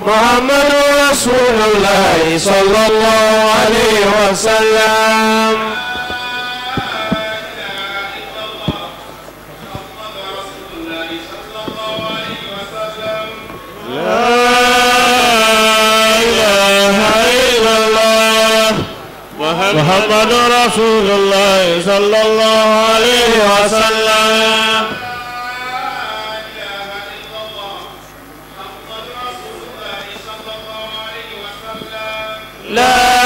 محمد رسول الله صلى الله عليه وسلم لا إله إلا الله محمد رسول الله صلى الله عليه وسلم لا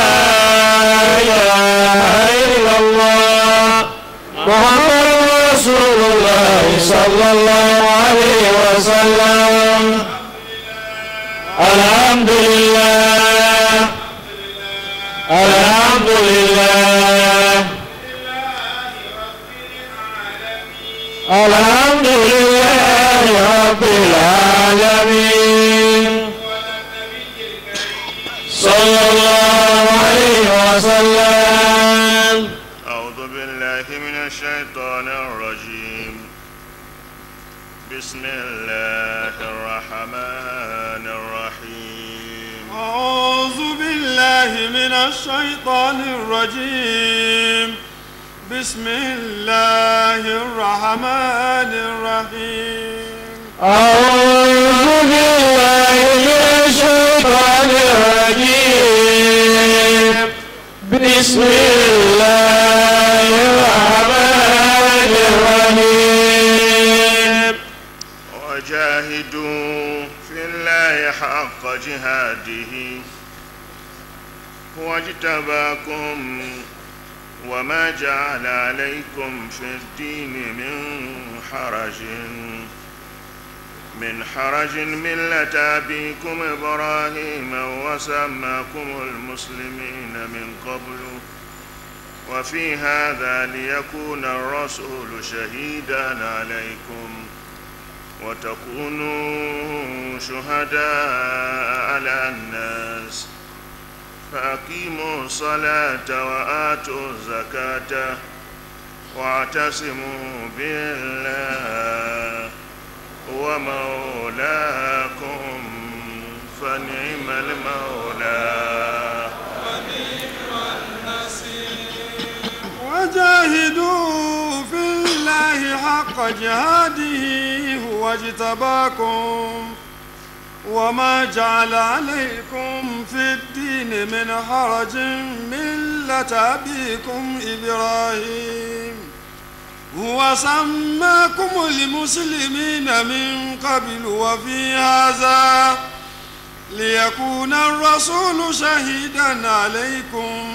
إله إلا الله محمد رسول الله صلى الله عليه وسلم الحمد لله الحمد لله الحمد لله رب العالمين صلى الله عليه وسلم أعوذ بالله من الشيطان الرجيم بسم الله الرحمن الرحيم أعوذ بالله من الشيطان الرجيم بسم الله الرحمن الرحيم أعوذ بالله من الشيطان الرجيم بسم الله الرحمن الرحيم وجاهدوا في الله حق جهاده هو اجتباكم وما جعل عليكم في الدين من حرج من حرج ملة أبيكم إبراهيم وسماكم المسلمين من قبل وفي هذا ليكون الرسول شهيدا عليكم وتكونوا شهداء على الناس فأقيموا الصلاة وآتوا الزكاة واعتصموا بالله هو مولاكم فنعم المولى وجاهدوا في الله حق جهاده هو اجتباكم وما جعل عليكم في الدين من حرج ملة أبيكم إبراهيم هو سماكم المسلمين من قبل وفي هذا ليكون الرسول شهيدا عليكم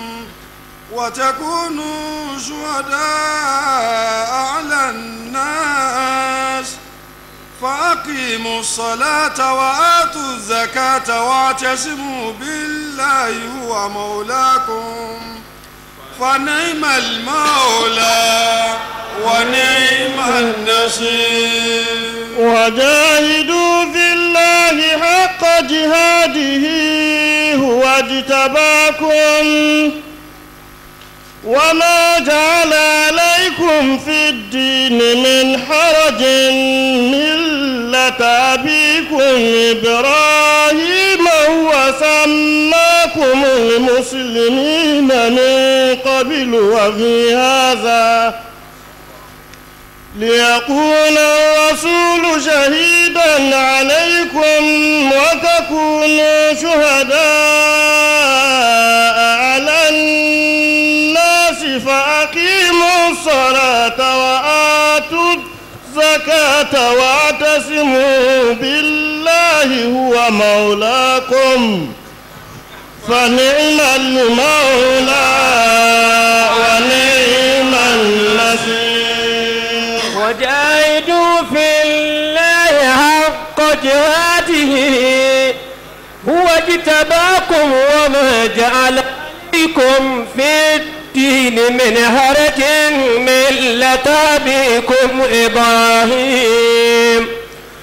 وتكونوا شهداء على الناس فأقيموا الصلاة وآتوا الزكاة واعتصموا بالله هو مولاكم فنعم المولى ونعم النصير وجاهدوا في الله حق جهاده هو اجتباكم وما جعل عليكم في الدين من حرج ملة أبيكم إبراهيم وسماكم المسلمين من قبل وفي هذا ليكون الرسول شهيدا عليكم وتكونوا شهداء على الناس فأقيموا الصلاة وآتوا الزكاة واعتصموا بالله هو مولاكم فنعم المولى ونعم النصير وجاهدوا في الله حق جهاده هو اجتباكم وما جعل عليكم في الدين من هرج ملة أبيكم إبراهيم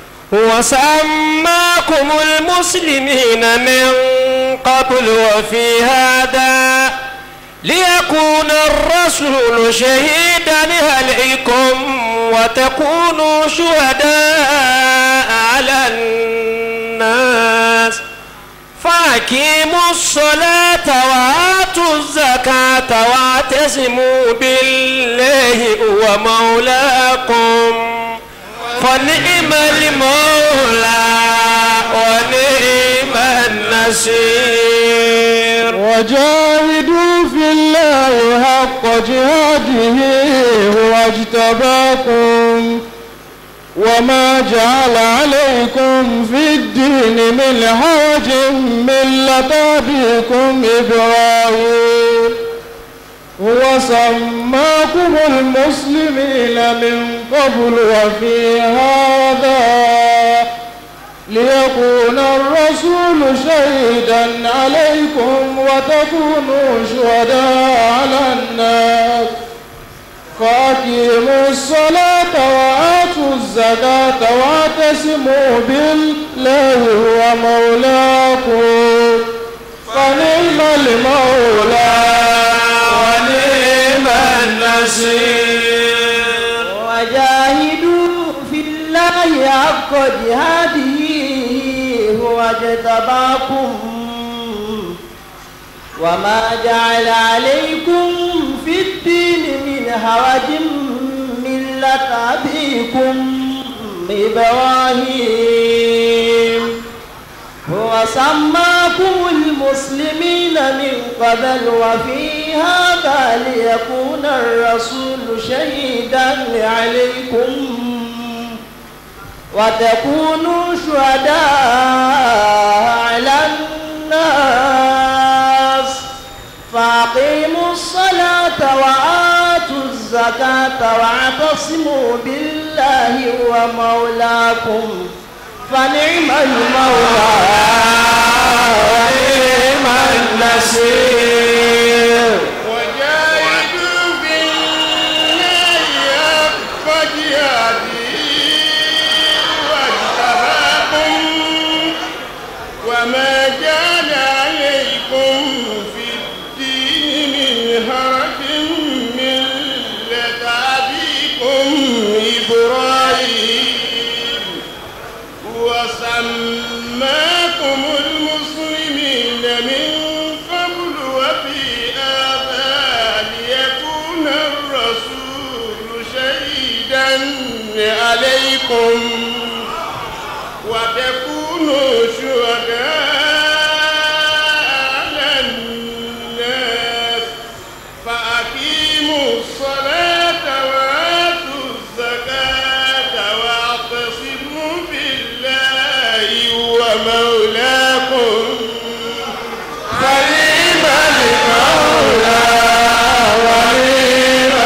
وسماكم المسلمين من قبل وفي هذا ليكون الرسول شهيدا عليكم وتكونوا شهداء على الناس فأقيموا الصلاة وآتوا الزكاة واعتصموا بالله هو مولاكم فنعم المولى ونعم النصير وجاهدوا في الله حق جهاده هو اجتباكم وما جعل عليكم في الدين من حرج ملة أبيكم إبراهيم هو سماكم المسلمين من قبل وفي هذا ليكون الرسول شهيدا عليكم وتكونوا شهداء على الناس فأقيموا الصلاة وآتوا الزكاة واعتصموا بالله هو مولاكم فنعم المولى ونعم النصير وجاهدوا في الله حق جهاده هو اجتباكم وما جعل عليكم في الدين من حرج ملة أبيكم إبراهيم هو سماكم المسلمين من قبل وفي هذا ليكون الرسول شهيدا عليكم وتكونوا شهداء على الناس فأقيموا الصلاة وآتوا الزكاة واعتصموا بالله هو مولاكم فنعم المولى ونعم النصير وجاهدوا في الله حق جهاده واجتباكم وما جعل عليكم في الدين من حرج ملة أبيكم إبراهيم وسماكم المسلمين من قبل وفي هذا ليكون الرسول شهيدا عليكم وتكونوا شهداء على الناس فأقيموا الصلاة وآتوا الزكاة واعتصموا بالله هو مولاكم فنعم المولى ونعم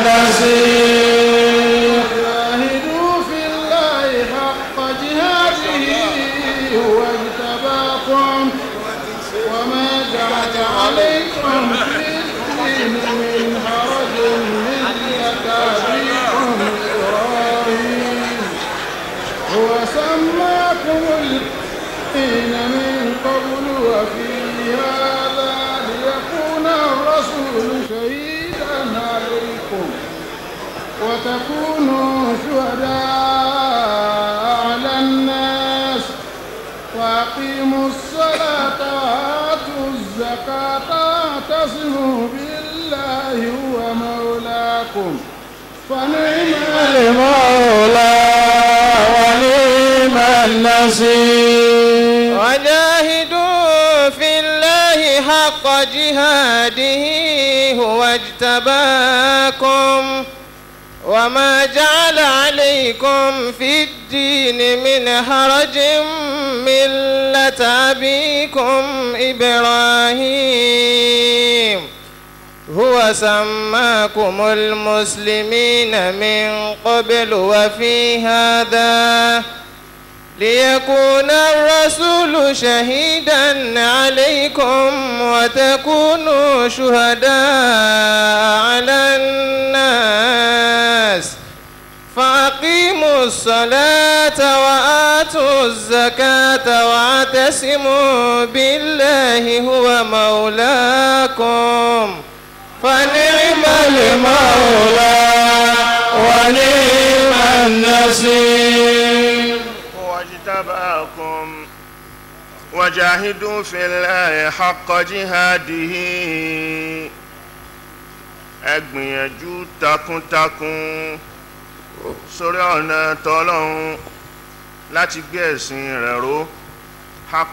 النصير جاهدوا في الله حق جهاده هو اجتباكم وما جعل عليكم في الدين من حرج ملة أبيكم إبراهيم هو سماكم الدين من قبل وفي هذا ليكون الرسول شهيدا عليكم وتكونوا شهداء على الناس وأقيموا الصلاة وآتوا الزكاة واعتصموا بالله هو مولاكم فنعم المولى ونعم النصير وجاهدوا في الله حق جهاده هو اجتباكم وما جعل عليكم في الدين من حرج ملة أبيكم إبراهيم هو سماكم المسلمين من قبل وفي هذا ليكون الرسول شهيدا عليكم وتكونوا شهداء على الناس فأقيموا الصلاة وآتوا الزكاة واعتصموا بالله هو مولاكم فنعم المولى ونعم النصير واجتباكم وجاهدوا في الله حق جهاده ẹ gbìyànjú takuntakun sórí ọ̀nà tọ́lọ́hún láti gbé ẹ̀sìn rẹ̀ ró حق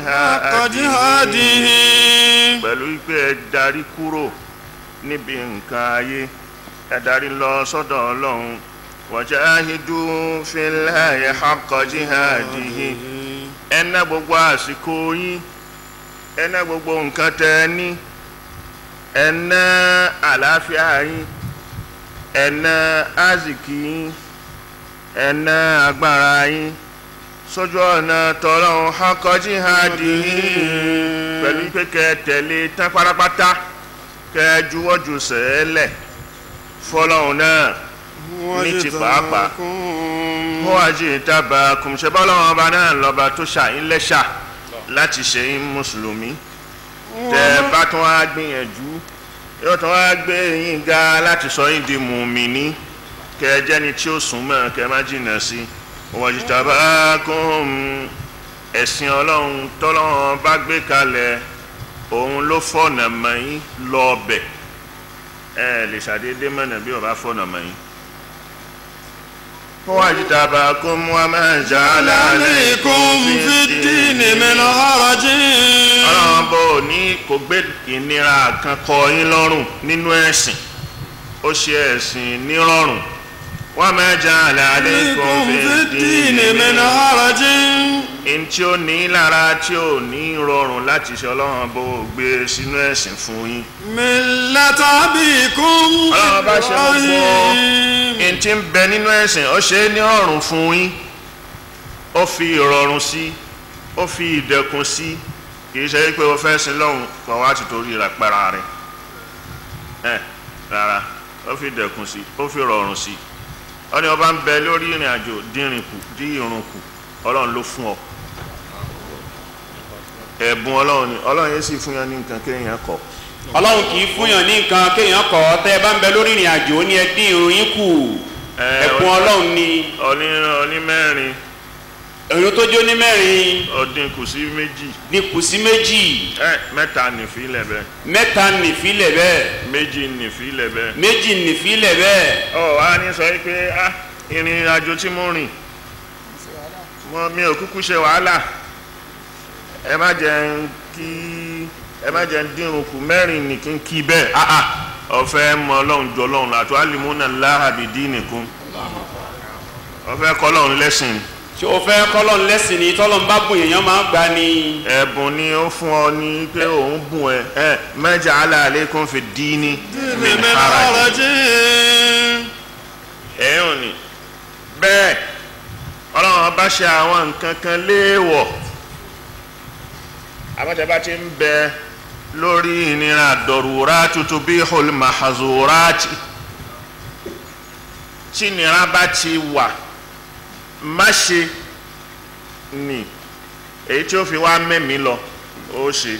جهاده pẹ̀lú pé ẹ darí kúrò níbi nǹkan ayé ẹ darí lọ sọ́dọ̀ ọlọ́run wajahidu fillahi haqqa jihadihi ẹ ná gbogbo àsìkò yín ẹ ná gbogbo nǹkan tẹ ẹ ní ẹ ná àlàáfíà yín ẹ ná àzìkì yín ẹ ná agbára yín sójú ọ̀nà tọ́lọ́run haqqa jihadihi pẹ̀lú pé kẹ́ ẹ tẹ̀lé tán pátápátá kẹ́ ẹ juwọ́ ju sẹ́ẹ̀lẹ̀ fọlọ́run náà ní ti pàápàá wọ́n wá jí ìtaba kùmṣẹ́ bọ́lọ́run ọba náà lọ́ba tó ṣàyín lẹ́ṣà láti ṣe yín mùsùlùmí tẹ́ ẹ bá tún wá gbìyànjú yóò tún wá gbé yín ga láti sọ yín di mùmíní kẹ́ ẹ jẹ́ni tí ó sùn mọ́ kẹ́ ẹ má jìnnà sí wọ́n jí ìtaba kùm ẹ̀sìn ọlọ́run tọ́lọ́run bá gbé kalẹ̀ òun ló fọ̀nà mọ́ yín lọ́ọ̀bẹ̀ ẹ lè ṣàdédé mọ̀nà bí ọba fọ̀nà mọ́ yín. واجتباكم وما جعل عليكم في الدين من حرج ọlọ́run bò ní kò gbé ìnira kan kọ yín lọ́rùn nínú ẹ̀sìn ó ṣe ẹ̀sìn nírọ̀rùn وما جعل عليكم في الدين من حرج in tí ó ní lára tí ó ní rọrùn láti ṣe ọlọ́run bò gbé sínú ẹ̀sìn fún yín ملة أبيكم ọlọ́run bá ṣe gbogbo إبراهيم in tí ń bẹ nínú ẹ̀sìn ó ṣe é ní ọ̀rùn fún yín ó fi ìrọ̀rùn sí ó fi ìdẹ̀kùn sí kì í ṣe pé o fẹ́ sin lọ́hùn kọ́ wá ti torí rẹ̀ pẹ́ra rẹ̀ ẹ̀ rárá ó fi ìdẹ̀kùn sí ó fi ìrọ̀rùn sí ó ní ọba ń bẹ lórí ìrìn àjò dínrìn kù dí irun kù ọlọ́run ló fún ọ ẹ̀bùn ọlọ́run ni ọlọ́run yẹn sì fún yẹn ní nǹkan kéèyàn kọ̀ ọlọ́run kì í fúnyàn ní nǹkan kéèyàn kọ̀ ọ́ tẹ́ ẹ bá ń bẹ lórí ìrìn àjò ó ní ẹ dín irun yín kù ẹ̀bùn ọlọ́run ni ọní ọní mẹ́rin èrò tó jó ní mẹ́rin ọdín kù sí méjì dínkù sí méjì ẹ mẹ́ta nìfilẹ̀ bẹ́ẹ̀ mẹ́ta nìfilẹ̀ bẹ́ẹ̀ méjì nìfilẹ̀ bẹ́ẹ̀. méjì nìfilẹ̀ bẹ́ẹ̀ ọ wá ní sọ pé ah ìrìn àjò tí mo rìn mo mi ò kúkú ṣe wàhálà ẹ má jẹ́ ń kí ẹ má jẹ́ ń dínrùn kù mẹ́rin ní kí n kí bẹ́ẹ̀ ah ah ọ̀fẹ́ mọ ọlọ́run jọ ọlọ́run àti alimuna láhàbì dínìkún ọ̀fẹ́ kọ́ ọlọ́run lẹ́sìn ṣé o fẹ́ kọ́lọ́n lẹ́sìn ni tọ́lọ́n bá bùn èèyàn máa ń gbà ni ẹ̀bùn ni ó fún ọ ní pé òun bùn ẹ ẹ mẹ́jà aláàlékún fi díní min من haraj حرج ẹ̀yìn ni bẹ́ẹ̀ ọlọ́run bá ṣe àwọn nǹkan kan léèwọ̀ àbájábá ti ń bẹ lórí ìnira dọ̀rùrá tuntun bí olùmọ̀hazùráàtì tí ìnira bá ti wà má ṣe ni èyí tí ó fi wá mẹ́mí lọ ó ṣe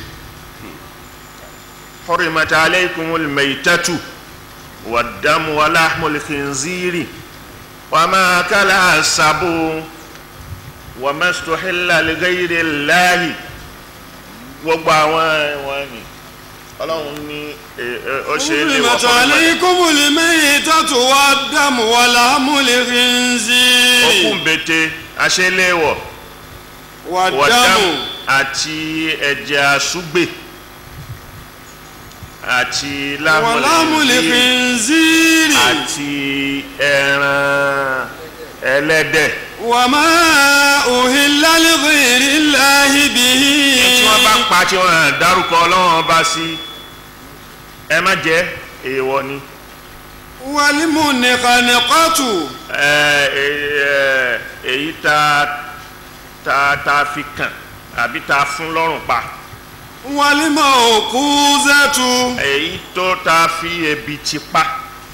حرمت عليكم الميتة والدم ولحم الخنزير وما أكل السبع وما استحل لغير الله gbogbo àwọn ẹ̀wọ̀n ni ọlọ́run ní ẹ- ẹ- ó ṣe é lè wọ́n حرمت عليكم الميتة والدم ولحم okùn الخنزير bètè aṣẹ́léwọ̀ والدم wọ̀dámù àti ẹ̀jẹ̀ àṣùgbè àti ولحم lámùlẹ̀ الخنزير àti ẹran ẹlẹ́dẹ̀ وما أهل لغير الله به tí wọ́n bá pa tí wọ́n dárúkọ ọlọ́run ọba sí ẹ má jẹ èèwọ̀ ni والمنخنقة ẹ ẹ èyí tá tá tá fi kàn àbí tá fún lọ́rùn pa والموقوذة èyí tó tá fi ebi ti pa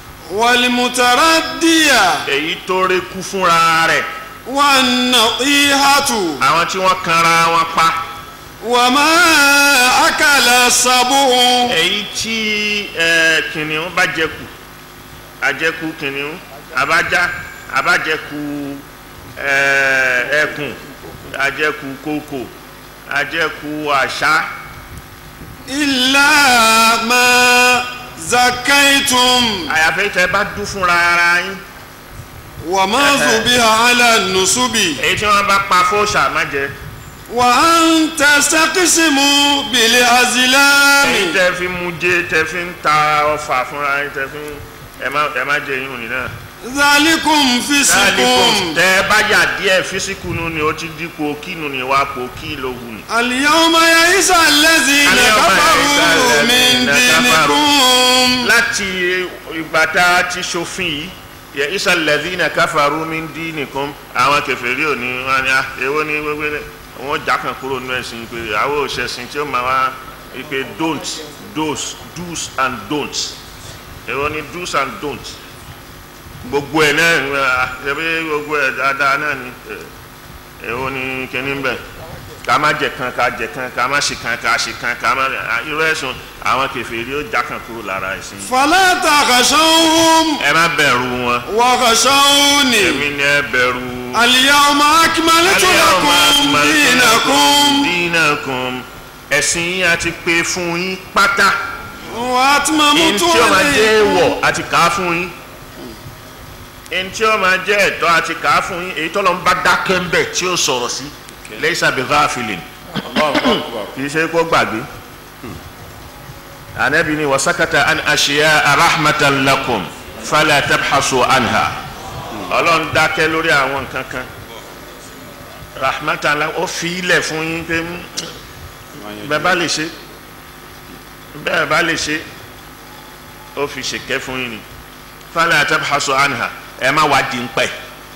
والمتردية èyí tó rékú fúnra rẹ̀ والنطيحة àwọn tí wọ́n kanra wọn pa وما أكل السبع èyí tí ẹ kìnìún bá jẹkù àjẹkù kìnìún àbájá àbájẹkù ẹ ẹkùn àjẹkù kókò àjẹkù àṣà إلا ما زكيتم àyàfẹ́ tẹ bá dún fúnra ara yín وما ذبح على النصب èyí tí wọ́n bá pa fóòṣà má jẹ وأن تستقسموا بالأزلام èyí tẹ fi mú jẹ tẹ fi ń ta ọfà fúnra yín tẹ fi ń ẹ má ẹ má jẹ yín òní náà. ذلكم Dáàlíkùn فسق tẹ bá yà díẹ̀ físíkù nu ni ó ti dípò kínu ni wá pò kí ló wù ní. اليوم يئس الذين اليوم كفروا يئس من الذين دينكم láti ìgbà tá a ti ṣòfin yìí yẹ isa lẹ́dínà káfàrú mi ń dín nìkan àwọn kẹfẹ́rí ò ní wọn ni ah, èwo ni gbogbo ẹ̀ wọn jà kan kúrò nínú ẹ̀sìn pé àwọn òṣèṣin tí ó máa wá pé don't dos do's and don'ts èwo ni do's and don'ts gbogbo ẹ̀ náà ah, ṣebí gbogbo ẹ̀ dáadáa náà ni eh, èwo ni kíní bẹ́ẹ̀ ká má jẹ kan ká jẹ kan ká má ṣe kan ká ṣe kan ká má ah, irú ẹ̀sùn àwọn kẹfẹ́rí ó jà kan kúrò lára ẹ̀sìn yìí فلا تخشوهم ẹ má bẹ̀rù wọn وخشوني èmi ni ẹ bẹ̀rù. اليوم أكملت لكم دينكم dínàkùn ẹ̀sìn yín a ti pé fún yín pátá وأتممت ẹni tí ó máa jẹ́ عليكم èèwọ̀ a ti kà á fún yín ẹni tí ó máa jẹ́ ẹ̀tọ́ a ti kà á fún yín èyí tọ́lọ́ ń bá dákẹ́ ń bẹ̀ tí ó sọ̀rọ̀ sí laysa bi ghafilin kì í ṣe kó gbàgbé anabi ni wasakata an ashiya rahmatan lakum fala tabhasu anha ọlọ́run dákẹ́ lórí àwọn nǹkan kan rahmatan la ó fi ilẹ̀ fún yín pé mm, bẹ́ẹ̀ bá lè ṣe bẹ́ẹ̀ bá lè ṣe ó fi ṣèkẹ́ fún yín ni fala tabhasu anha ẹ má wá di ń pẹ́.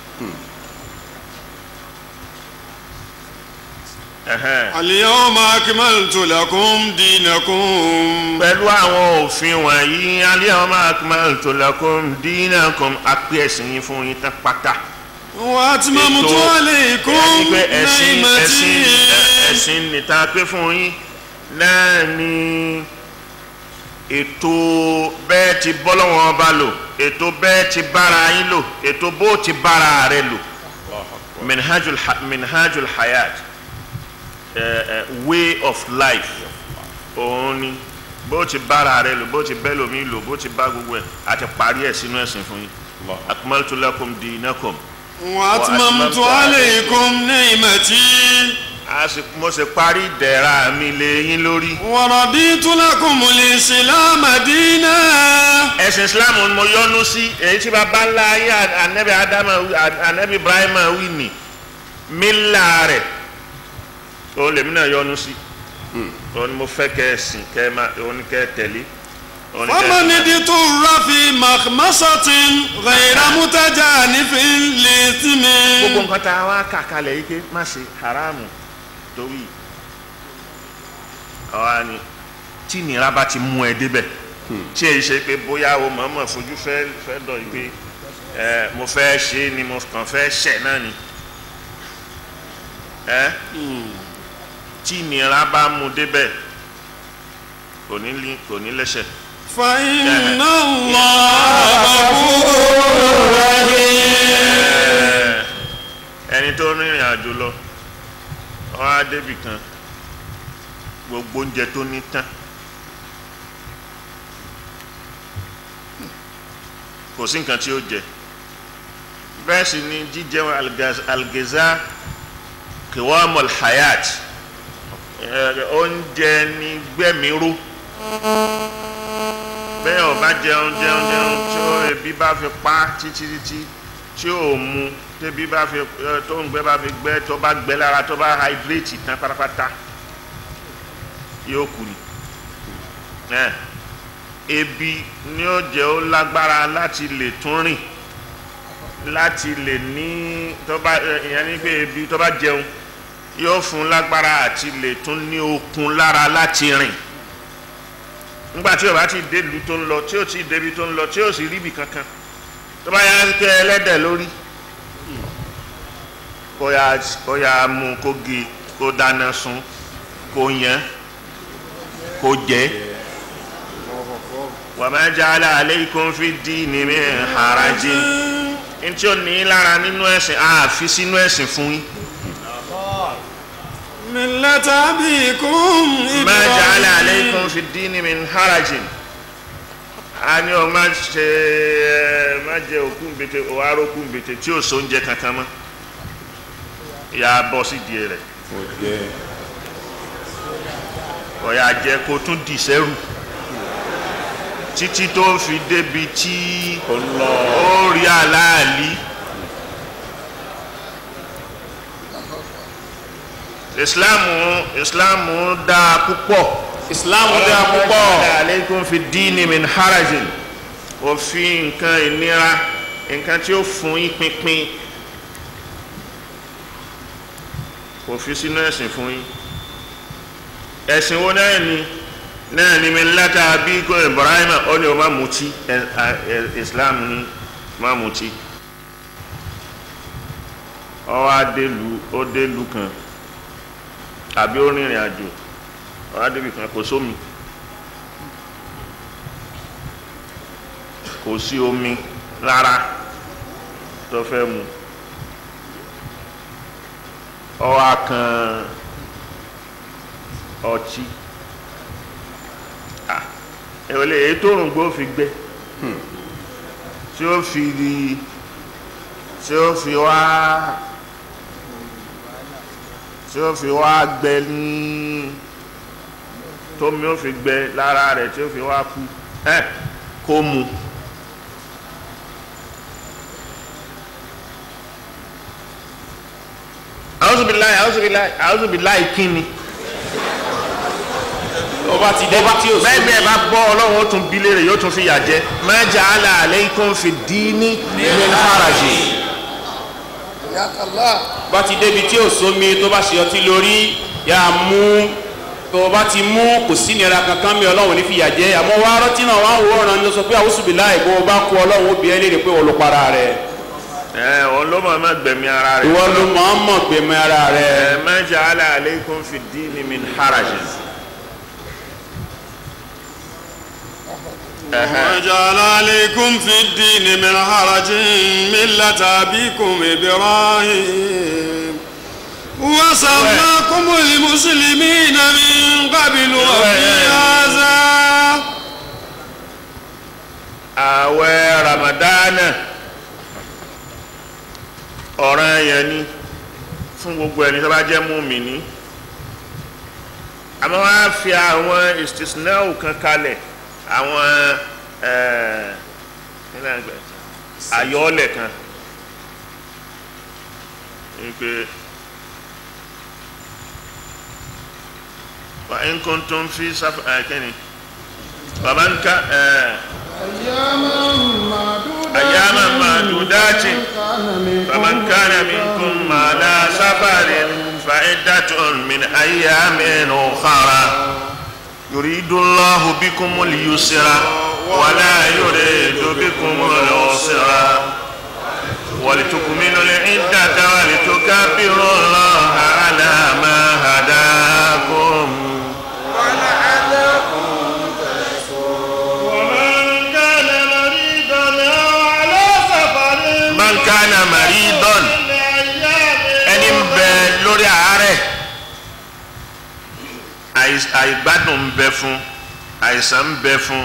Ẹhẹ́n. اليوم أكملت لكم دينكم pẹ̀lú àwọn òfin wọ̀nyí al-yawma akmaltu lakum dinakum apẹ́ ẹ̀sìn yín fún yín tán pátá. وأتممت Ètò- عليكم ẹni pé ẹ̀sìn ẹ̀sìn نعمتي ẹ̀sìn nìta pé fún yín náà ni ètò bẹ́ẹ̀ ti bọ́lọ́wọ́n ọba lò ètò bẹ́ẹ̀ ti bára yín lò ètò bó ti bára rẹ lò minhajul ha- minhajul hayat eh, eh, way of life òun ni bó ti bára rẹ lò bó ti bẹ́ lómi lò bó ti bá gbogbo ẹ̀ àti parí ẹ̀ sínú ẹ̀sìn fún yín akmaltu lakum dinakum وأتممت عليكم نعمتي a sì mo sì parí ìdẹ̀ra mi lé yín lórí. ورضيت لكم الإسلام دينا ẹ̀sìn islam ni mo yọ́nú sí èyí tí baba ńlá ayé anabi adama anabi ibrahima wí ni mílà rẹ̀ òun lèmi náà yọ́nú sí òun ni mo fẹ́ kẹ́ ẹ sìn kẹ́ ẹ máa òun ni kẹ́ ẹ tẹ̀lé òun ni kẹ́ ẹ فمن máa- اضطر في مخمصة غير متجانف gbogbo لإثم nǹkan tá a wá kà kalẹ̀ yìí pé má ṣe haramu torí àwa ni tí ìnira bá ti mú ẹ débẹ̀ tí èyí ṣe pé bóyá o mọ̀ọ́mọ̀ fojú fẹ́ fẹ́ dọ̀ yìí pé ẹ mo fẹ́ ṣe é ni mo kàn fẹ́ ṣẹ̀ náà ni ẹ tí ìnira bá mú débẹ̀ kò ní lí- kò ní lẹ́sẹ̀. فإن الله غفور رحيم ẹni tó rìnrìn àjò lọ wọn á débì kan gbogbo oúnjẹ tó ní tán kò sí nǹkan tí ó jẹ bẹ́ẹ̀ sì ni jíjẹun algaz- algeza kiwamul hayat ẹ, oúnjẹ ní gbẹ̀míró bẹ́ẹ̀ ò bá jẹun jẹun jẹun tí ó ebi bá fi pa títí títí tí ò mu tẹ́bí bá fi ẹ, tó ń gbẹ bá fi gbẹ tó bá gbẹ lára tó bá hydrate tán pátápátá yóò kú ni ẹ ebi ni ó jẹ́ ó lágbára láti lè tún rìn láti lè ní tó bá ẹ, ìyẹn ní pé ebi tó bá jẹun yóò fún lágbára àti lè tún ní okun lára láti rìn nígbà tí o bá ti dé ìlú tó ń lọ tí o ti débi tó ń lọ tí o sì ríbi kankan tó bá yá kẹ ẹlẹ́dẹ̀ lórí kó yá kó yá mú kó gé kó dáná sun kó yẹn kó jẹ wa ma ja'ala alaykum fi ddini min harajin ntí o ní lára nínú ẹ̀sìn àfi sínú ẹ̀sìn fún yín ملة أبيكم ma ja'ala إبراهيم alaykum fi ddini min harajin a ní ọ má ṣe ẹ má jẹ òkú nbètè òwárò òkú nbètè tí ò so oúnjẹ kankan mọ́ yà á bọ́ sí díẹ̀ rẹ̀ kò jẹ́ ọ̀yà jẹ́ kó tún dì sẹ́rù títí tó fi débi tí ọlọ ó rí aláàlí ìsìláàmù ìsìláàmù dáa púpọ̀ islam dáa púpọ̀ aleikum fi dini min harajin òfin nǹkan ìnira nǹkan tí ó fún yín pínpín kò fi sínú ẹ̀sìn fún yín ẹ̀sìn wo náà ni náà ni mi láta bí kò ibrahim ó ní o má mutí ẹ- ẹ- ẹ- islam ní má mutí ó wá délu ó délu kan àbí ó rìnrìn àjò ó wá débi kan kò sómi kò sí omi rárá tó fẹ́ mu ó wá kan ọtí Ah, èwòlè èyí tó rùn gbó fi gbẹ tí ó fi di tí ó fi wá tí ó fi wá gbẹ ní tómi ó fi gbẹ lára rẹ̀ tí ó fi wá kú ẹ kó mu. àwùzùbíláì àwùzùbíláì àwùzùbíláì kíni ọba ti débi tí o bẹ́ẹ̀ bí ẹ bá gbọ́ ọlọ́run ó tún bí léèrè yóò tún fi yà jẹ́ ma ja'ala alaykum fi dini min haraji bá ti débi tí o sómi tó bá ṣe ọtí lórí yà á mú tó o bá ti mú kò sí nira kankan mi ọlọ́run ní fìyà jẹ àmọ́ wá rọ́tí náà wá wò ọ̀ràn ní sọ pé àwùsùbíláì bó o bá kú ọlọ́run ó bí ẹ léèrè pé olùpara rẹ̀ ẹ òun ló máa má gbẹ̀mí ara rẹ̀ ìwọ ló máa ń mọ̀ gbẹmọ ara rẹ̀ ẹ ma ja'ala alaykum fi dini min haraji. وجعل عليكم في الدين من حرج ملة أبيكم إبراهيم وسماكم المسلمين من قبل وفي هذا àwẹ̀ ramadana ọ̀ràn yẹn ni fún gbogbo ẹni tó bá jẹ́ mùmínì àmọ́ wọ́n á fi àwọn istisnau kan kalẹ̀ àwọn ẹ̀, kí ni à ń pè é? àyọọ́lẹ̀ kan wípé wa in kuntum fi sáfà ẹ̀ kí ni bàbá ń ká ẹ̀. أياما معدودات أياما معدودات فمن فمن كان منكم على سفر فعدة من أيام أخرى يريد الله بكم اليسر ولا يريد بكم العسر ولتكملوا العدة ولتكبروا الله على ما هداكم ومن كان مريضا أو على سفر من كان مريضا ẹni ń bẹ lórí àárẹ̀ àìs- àìgbádùn ń bẹ fún àìsàn ń bẹ fún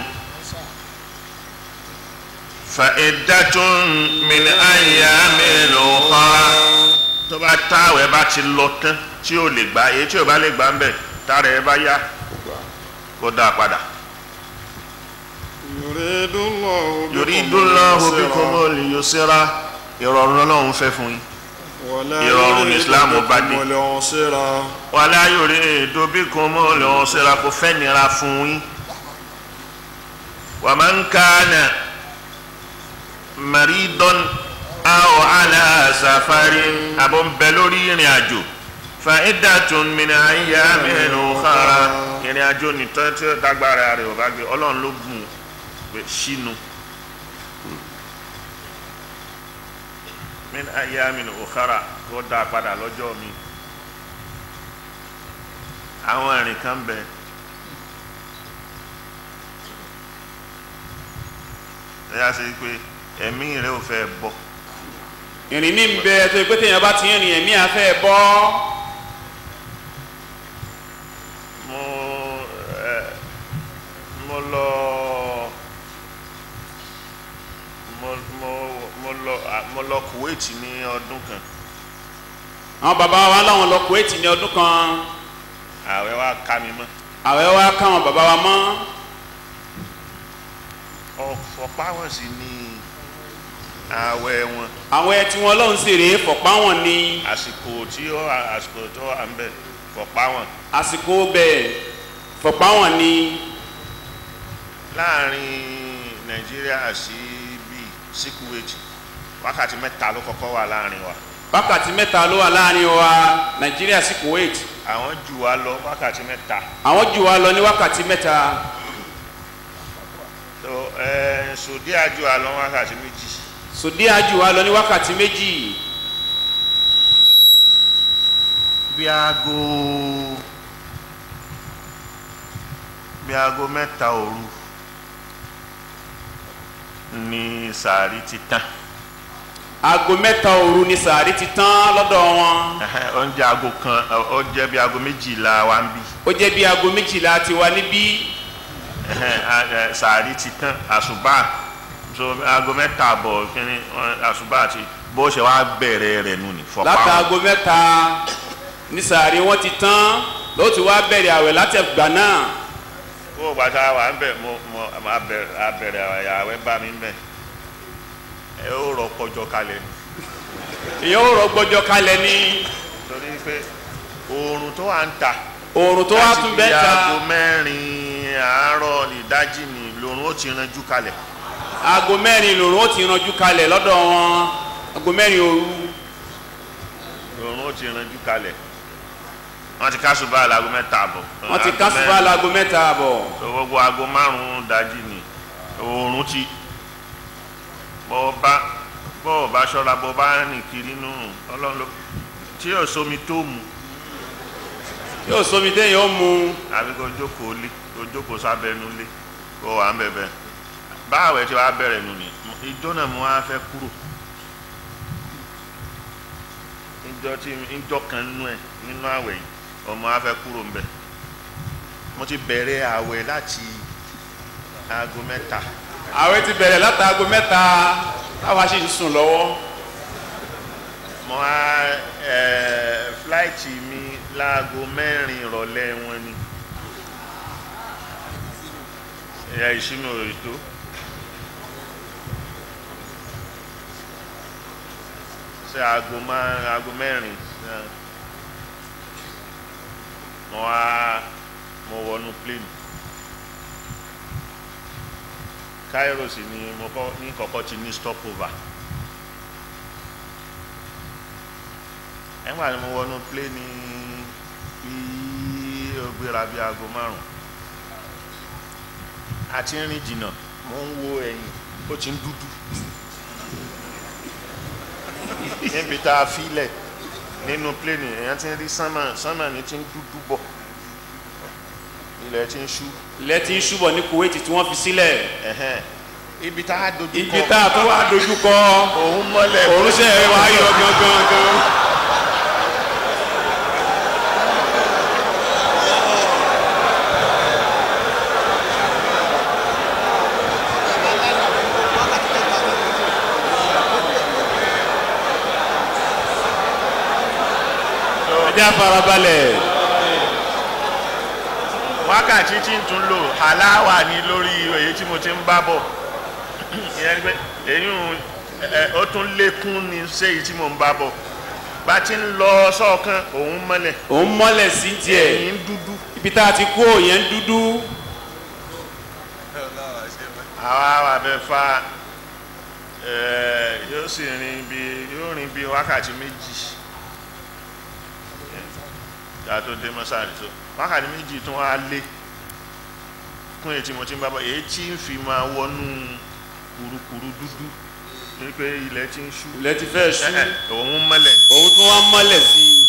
fa iddatun min ayyamin ukhra tó bá táwẹ̀ bá ti lọ tán tí ò lè gbà èyí tí ò bá lè gbà ń bẹ̀ tára ẹ bá yá kó dá a padà. يريد الله بكم yuridullahu اليسر bikumul yusra ìrọ̀rùn Ọlọ́run fẹ́ fún yín. ولا ìrọ̀rùn يريد Islam bá dé. بكم العسر wala yuridu bikumul usra kò fẹ́ nira fún yín. wa man kana maridan aw ala safarin àbọ̀ ń bẹ lórí ìrìn àjò fa iddatun min ayyamin ukhra ìrìn àjò nìtọ́ tí ó dágbára rẹ̀ ò bá gbé Ọlọ́run ló gùn pé sínú. min ayamin ukhara kó dá a padà lọ́jọ́ mi àwọn ìrìn kan bẹ ẹ yá sí pé ẹ̀mí rẹ ò fẹ́ bọ́ ìrìn mi ń bẹ tó pé téèyàn bá ti ń rìn ẹ̀mí àfẹ́ bọ́ mo ẹ mo lọ mo mo mo lọ à, mo lọ Kuwait ní ọdún kan àwọn bàbá wa láwọn lọ Kuwait ní ọdún kan ààwẹ̀ wa ká mi mọ́ àwẹ̀ wa káwọn bàbá wa mọ́ ọ̀fọ̀pá wọn sì ní ààwẹ̀ wọn àwọn ẹ̀ tí wọn lọ́hùn sì rèé fọ̀pá wọn ní àsìkò tí ó àsìkò tó wà ń bẹ fọ̀pá wọn àsìkò bẹ́ẹ̀ fọ̀pá wọn ní láàrin Nàìjíríà sí bíi sí Kuwait wákàtí mẹ́ta ló kọ́kọ́ wà láàrin wa wákàtí mẹ́ta ló wà láàrin wa Nàìjíríà sí Kuwait àwọn jù wá lọ wákàtí mẹ́ta àwọn jù wá lọ ní wákàtí mẹ́ta tó ẹ sòdí àjò àlọ́ wákàtí méjì sòdíà jù wá lọ ní wákàtí méjì bí aago bí aago mẹ́ta òru ní sàárì ti tán aago mẹ́ta òru ni sàárì ti tán lọ́dọ̀ wọn Ẹhẹ́, oúnjẹ aago kan ó jẹ́ bí aago méjìlá wa ń bí ó jẹ́ bí aago méjìlá ti wá níbí Ẹhẹ́, a- ẹ, sàárì ti tán àṣùbà so aago mẹ́ta àbọ̀ kínní ọ, àṣùbà àti bó ṣe wá bẹ̀rẹ̀ rẹ̀ nù ní fọ́pá wọn. látàgò mẹ́ta ní sàárì wọn ti tán ló ti wá bẹ̀rẹ̀ àwẹ̀ látẹ̀gbà náà kó o gbàtà wà ń bẹ̀ mo mo a bẹ̀rẹ̀ a bẹ̀rẹ̀ àwẹ̀ bá mi ń bẹ̀ ẹ ó rọ pọjọ kalẹ̀ ni èèyàn ò rọgbọjọ kalẹ̀ ní torí pé oòrùn tó wà ń ta oòrùn tó wá láti tún bí bẹ́ẹ̀ ta aago mẹ́rin àárọ̀ ìdájí ni lòrùn ó ti ranjú kalẹ̀ aago mẹ́rin lòrùn ó ti ranjú kalẹ̀ lọ́dọ̀ wọn aago mẹ́rin òru lòrùn ó ti ranjú kalẹ̀ wọ́n ti kásùbà láago mẹ́ta àbọ̀ wọ́n ti Aago kásùbà mẹ́rin. láago mẹ́ta àbọ̀ tó gbogbo aago márùn-ún dájí ni oòrùn ti bọ́ bá bọ́ bá ṣọ́ra bọ́ bá rìn kiri nù ọlọ́run ló tí yóò sómi tó mu yóò sómi téèyàn ó mu àbí kò jókòó lé kò jókòó sábẹ́nu lé kó wà ń bẹ̀bẹ̀ báwẹ̀ tí wàá bẹ̀rẹ̀ nù ni ìjọ náà mo wá fẹ́ kúrò ìjọ tí ìjọ kan nú ẹ̀ nínú àwẹ̀ yìí ọmọ wa fẹ́ kúrò ńbẹ̀ mo ti bẹ̀rẹ̀ àwẹ̀ láti aago mẹ́ta àwẹ̀ ti bẹ̀rẹ̀ látàgò mẹ́ta táwa sì ń sùn lọ́wọ́ mo wá ẹ̀ fúláìtì mi láago mẹ́rin ìrọ̀lẹ́ wọn ni ẹ̀yà ìṣúná ètò ṣe aago má- aago mẹ́rin ṣe- mo wá mo wọnú plane Cairo sì ni mo kọ́ ní kọ́kọ́ ti ní stopover ẹ̀wọ̀n ni mo wọnú plane bí ó gbéra bí aago márùn àti rìn jìnnà mo ń wo ẹ̀yìn ó ti ń dúdú níbi tá a filẹ̀ nínú plane èèyàn ti ń rí sánmà sánmà ní ti ń dúdú bọ̀ ilẹ̀ ti ń ṣú ilẹ̀ tí ń ṣúbọ̀ ní Kuwait tí wọ́n fi sílẹ̀ ẹ̀hẹ́n. ibi tá a dojú ibi tá a tó wá dojú kọ òun mọ́lẹ̀ òrùṣẹ́ wa yọ gangan gan. ẹjẹ́ àfarabalẹ̀ wákàtí tí ń tún lò aláwà ní lórí èyí tí mo ti ń bá bọ̀ ìyẹn ni pé èyí ń ẹ, ó tún lékún ní séyìí tí mo ń bá bọ̀ bá ti ń lọ sọ́ọ̀kan òun mọ́lẹ̀ òun mọ́lẹ̀ sí tiẹ̀ ẹ̀yìn dúdú ibi tá a ti kú òyìn ń dúdú àwa wà bẹ fa ẹ, yóò sì rìn bí yóò rìn bí wákàtí méjì ká tó dé mọ́sáàlì tó wákàtí méjì tún wá lé kún èyí tí mo ti ń bá bọ̀ èyí tí ń fi máa wọnú kurukuru dúdú ní pé ilẹ̀ ti ń ṣú ilẹ̀ ti fẹ́ ṣú Ẹ̀hẹ̀, òun mọ́lẹ̀ ní. òun tún wá mọ́lẹ̀ sí i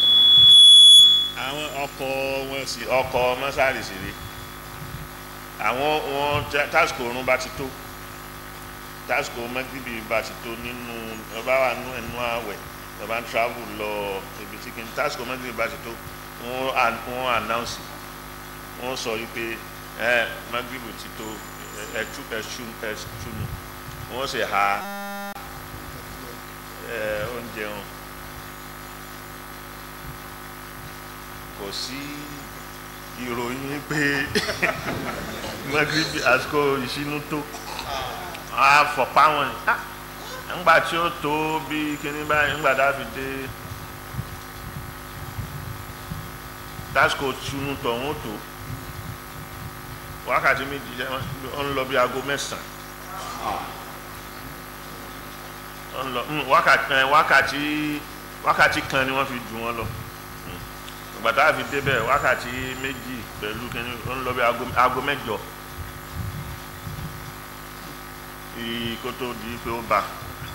àwọn ọkọ̀ wọn sì ọkọ̀ mọ́sáàlì sì rí àwọn wọn tá- tásìkò oorun bá ti tó tásìkò mẹ́gídìbì bá ti tó nínú ọba wà nú ẹnu àwẹ̀ ọba ń travel lọ ibi tí kìíní tásìkò mẹ́gídìbì bá ti tó wọ́n à- wọ́n announce wọ́n sọ wípé ẹ magribu ti tó ẹtú ẹtú ẹtúnu wọ́n sì ha ẹ oúnjẹ wọn kò sí ìròyìn pé magribu àsìkò ìṣínú tó a fọ̀pá wọn ni ńgbà tí ó tó bí kíní báyìí ńgbà tá a fi dé dásìkò túnú tọ̀hún ó tó wákàtí méjì jẹ́ ó ń lọ bí aago mẹ́sàn-án ó ń lọ mm, wákàtí ẹ, wákàtí wákàtí kan ni wọ́n fi jù wọ́n lọ Mm. ìgbà tá a fi débẹ̀ wákàtí méjì pẹ̀lú kíní ó ń lọ bí aago aago mẹ́jọ kí kó tó di pé ó bá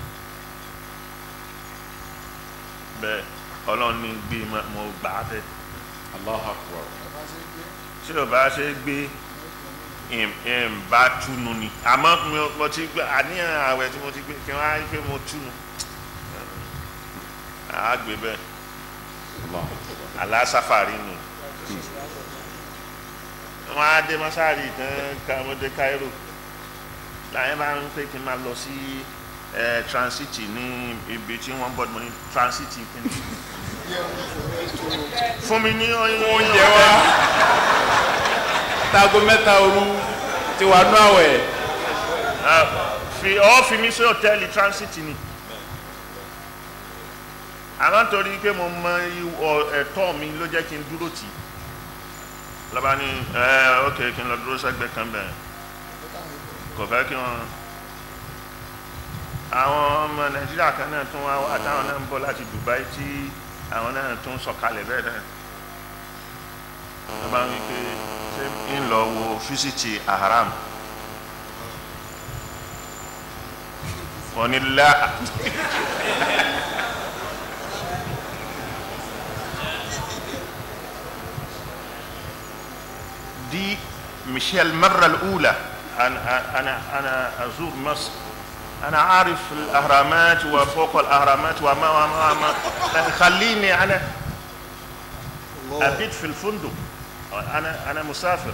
bẹ́ẹ̀ ọlọ́run ní gbé ma- mo gbà á bẹ́ẹ̀ Allahu Akbar. tí o bá ṣe gbé ìm ìm bá túnu ni àmọ́ mi ò- mo ti gbé àníyàn àwẹ̀ tí mo ti gbé kí wọ́n á rí pé mo túnu àá gbé bẹ́ẹ̀ Allahu Akbar. aláṣàfàrí nù wọ́n á dé mọ́sáàrì tán ká mo dé Cairo láyé bá ń pè kí n máa lọ sí ẹ transit ní ibi tí wọ́n bọ́dọ̀ mo ní transit kìíní fún mi ní oúnjẹ wa tago mẹ́ta òru ti wà nú àwẹ̀ Ah, fi ọ fi mi sí hòtẹ́ẹ̀lì transit ni àmọ́ nítorí pé mo mọ ìwọ- ẹ̀tọ́ mi ló jẹ́ kí n dúró tì í lọ́ba ní ẹ ok kí n lọ dúró sẹ́gbẹ́ kan bẹ̀rẹ̀ kò fẹ́ kí wọ́n àwọn ọmọ nàìjíríà kan náà tún wá wá táwọn náà ń bọ̀ láti Dubai tí àwọn náà tún sọ̀kalẹ̀ bẹ́ẹ̀ náà lọ́ba ń wí pé ṣé ń lọ wo fíṣítì Ahram wọ́n ní lá دي مش هي المرة الأولى أنا أنا أنا أزور مصر أنا عارف الأهرامات وفوق الأهرامات وما وما وما خليني أنا أبيت في الفندق أنا أنا مسافر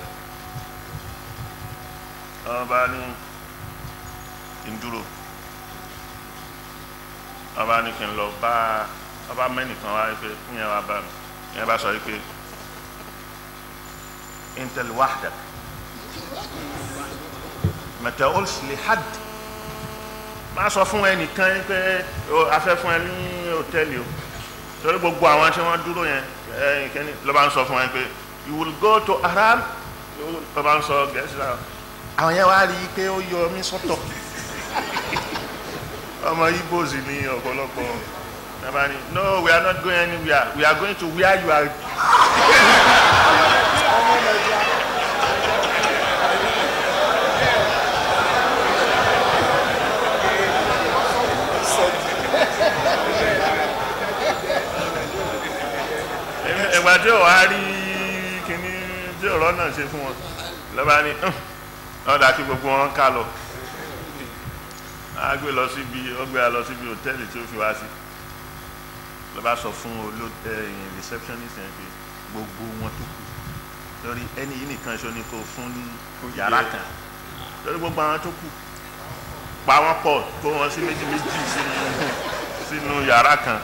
أباني إندرو ọba ní kí n lọ bá ọba mẹ́nìkan wá pé ìyẹn wá bá mi ìyẹn bá sọ pé intel wahdak ma taqulsh li hadd má sọ fún ẹnìkan pé o afẹ́ fún ẹ ní hòtẹ́ẹ̀lì o torí gbogbo àwọn tí wọ́n dúró yẹn ẹ̀yìn kẹ́ni ló bá ń sọ fún ẹ pé you will go to Haram ló bá ń sọ gẹ̀ẹ́sì náà àwọn yẹn wá rí i pé ó yọ mí sọ́tọ̀ ọmọ Igbo sì ní ọ̀pọ̀lọpọ̀ nàbà ni no we are not going anywhere we are going to where you are. ẹgbà tí ò wá rí kíní tí ọ̀rọ̀ náà ṣe fún wọn lọ́ba ní ọ̀dà kí gbogbo wọn ká lọ a gbé lọ síbi ọgbẹ́ a lọ síbi hòtẹ́ẹ̀lì tí ó fi wá sí ló bá sọ fún olóòtẹ́yìn receptionist yẹn pé gbogbo wọn tó kù lórí ẹni yìí nìkan ṣo ni kò fún ní yàrá kan lórí gbogbo àwọn tó kù pa wọ́n pọ̀ kó wọn sí méjì méjì sínú sínú yàrá kan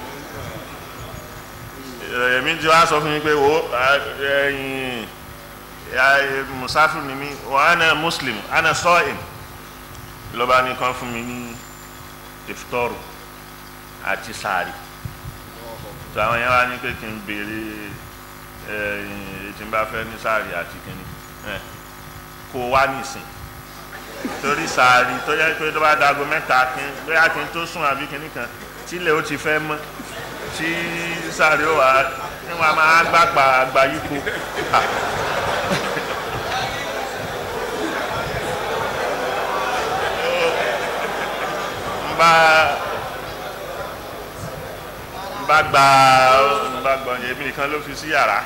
èmi tí wàá sọ fún mi pé wo ẹ̀yin musafir ni mi wa ana muslim ana sọ́ọ̀ìm lọ́ba ní kan fún mi ní ìfitọ́rù àti sàárì tó àwọn yẹn wá ní pé kí n béèrè ẹ̀yìn tí n bá fẹ́ ní sàárì àti kìíní kó wá nìsín torí sàárì tó yẹ pé tó bá dago mẹ́ta kí n bóyá kí n tó sùn àbí kìíní kan tílẹ̀ ó ti fẹ́ mọ́ tí sàárì ó wà ní wọn máa gbàgbà àgbà yípo. bá bá gba bá gbọ́ èmi nìkan ló fi sí yàrá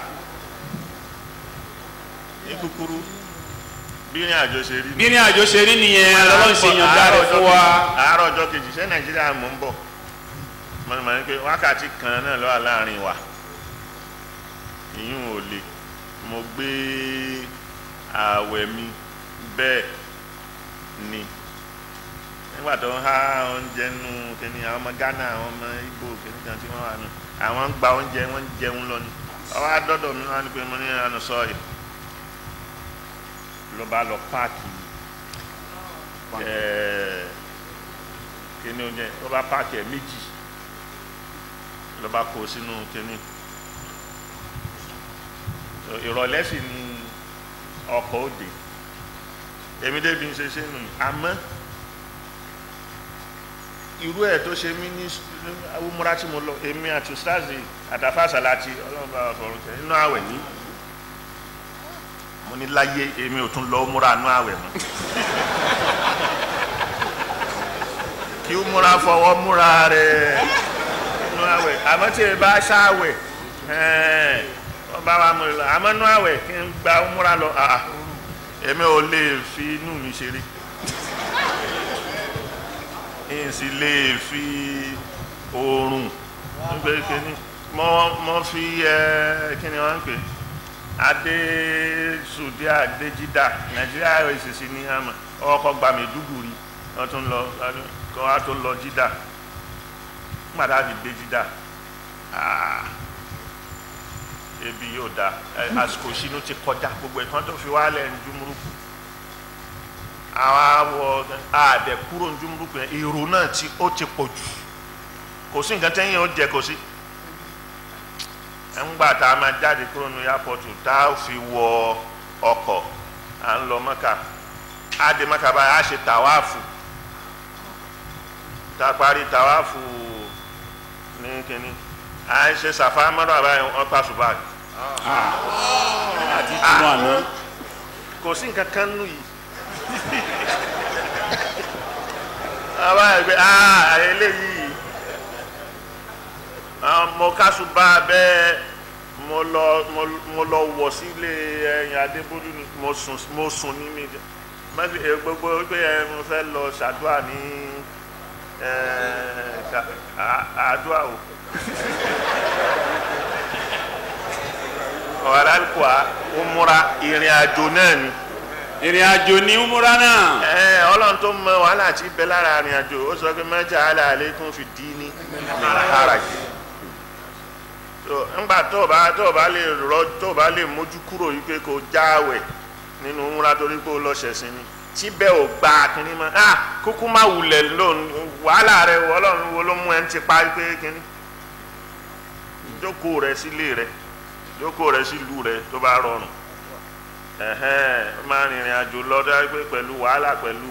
ní kúkúrú bí ní àjọ ṣe rí bí ní àjọ ṣe rí nìyẹn lọ́lọ́run ṣe yànjá rẹ̀ fún wa àárọ̀ ọjọ́ kejì ṣé nàìjíríà mò ń bọ̀ mo ní mọ̀ ní pé wákàtí kan náà ló wà láàrin wa ìyún ò le mo gbé ààwẹ̀ mi bẹ́ẹ̀ ni nígbà tó ń há oúnjẹ nù kíni àwọn ọmọ Ghana àwọn ọmọ Igbo kíni kan tí wọ́n wà nù àwọn ń gba oúnjẹ wọ́n ń jẹun lọ ni ọwọ́ adọ́dọ̀ mi wọ́n á ní pé mo ní àná sọ́ọ̀yì ló bá lọ páàkì ẹ̀ẹ́ kíni oúnjẹ ló bá páàkì ẹ̀ méjì ló bá kó sínú kíni ìrọ̀lẹ́ sì ni ọkọ̀ òde èmi débi ń ṣe ṣe nù àmọ́ irú ẹ̀ tó ṣe mí ní umura tí mo lọ èmi àti ustazi àtàfàṣà láti ọlọ́run bá wa fọ̀rọ̀ tẹ̀ nínú àwẹ̀ ní mo ní láyé èmi ò tún lọ umura nínú àwẹ̀ mọ́ kí umura fọwọ́ múra rẹ̀ nínú àwẹ̀ àmọ́ tí ẹ bá ṣáwẹ̀ ẹ̀ẹ́ wọ́n bá wa mú lọ àmọ́ nínú àwẹ̀ kí n gba umura lọ àà èmi ò lè fi inú mi ṣeré n sì lè fi oorun nígbà kíní mo mo fi ẹ kíni wọn ń pè adé sùdí adéjídà nàìjíríà ìṣèṣì ní àmà ọkọ gba Maiduguri wọn tún lọ kọ wá tó lọ jídà nígbà tá a fi dé jídà ebi yóò da àsìkò ìṣínú ti kọjá gbogbo ẹ̀ kí wọ́n tó fi wálẹ̀ ń dúmúrúkú àwọn awọ àdẹ kúrò ní dúmúrúkú yẹn èrò náà tí ó ti pọ̀ jù kò sí nǹkan tẹ́yìn ó jẹ kò sí ńgbà tá a máa jáde kúrò ní yàpọ̀tù tá a fi wọ ọkọ̀ à ń lọ mọ́kà á dé mọ́kà báyìí á ṣe tàwáàfù tá a parí tàwáàfù ní kínní à ń ṣe sàfà mọ́rọ̀ àbáyé wọn pa ṣùgbọ́n àti túmọ̀ àná kò sí nǹkan kan nù yìí àbá ẹgbẹ́ ah eléyìí mo kásù bá bẹ́ẹ̀ mo lọ mo lọ wọ̀ sílé ẹ̀yìn adébólú ni mo sùn mo sùn ní mi mẹ́fì gbogbo pé ẹ mo fẹ́ lọ ṣàdúrà ní àdúrà o ọ̀rá kọ́ ó múra ìrìn àjò náà ni ìrìn àjò ní umura náà ẹ ọlọ́run tó mọ wàhálà tí bẹ lára àrìn àjò ó sọ pé mẹ́jà àlà àlékún fi dí ní ìhàrà jù so ńgbà tó o bá tó o bá lè rọ tó o bá lè mójú kúrò yìí pé kò jáwẹ̀ nínú múra torí pé o lọ ṣẹ̀sìn ni tí bẹ́ẹ̀ ò gba kínní mọ́ ah kúkú má wulẹ̀ ló wàhálà rẹ ọlọ́run wo ló mú ẹ ń ti pa pé kínní jókòó rẹ sílé rẹ jókòó rẹ sílùú rẹ tó bá rọrùn ẹ̀hẹ́n máa rìnrìn àjò lọ́dọ̀ pé pẹ̀lú wàhálà pẹ̀lú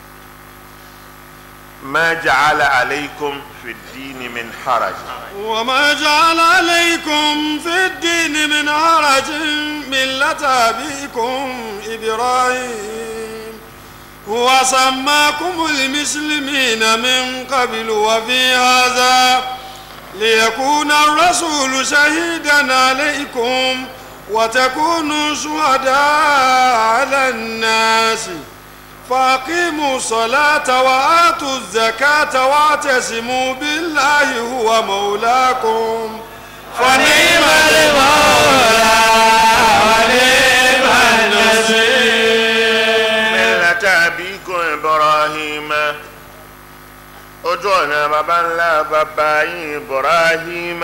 ma ja'ala alaykum fi ddini min haraj. وما جعل عليكم في الدين من حرج ملة أبيكم إبراهيم وسماكم المسلمين من قبل وفي هذا ليكون الرسول شهيدا عليكم وتكونوا شهداء على الناس فأقيموا الصلاة وآتوا الزكاة واعتصموا بالله هو مولاكم فنعم المولى ونعم النصير millata abikum ibrahim ojú ọ̀nà baba ńlá baba yín ibrahim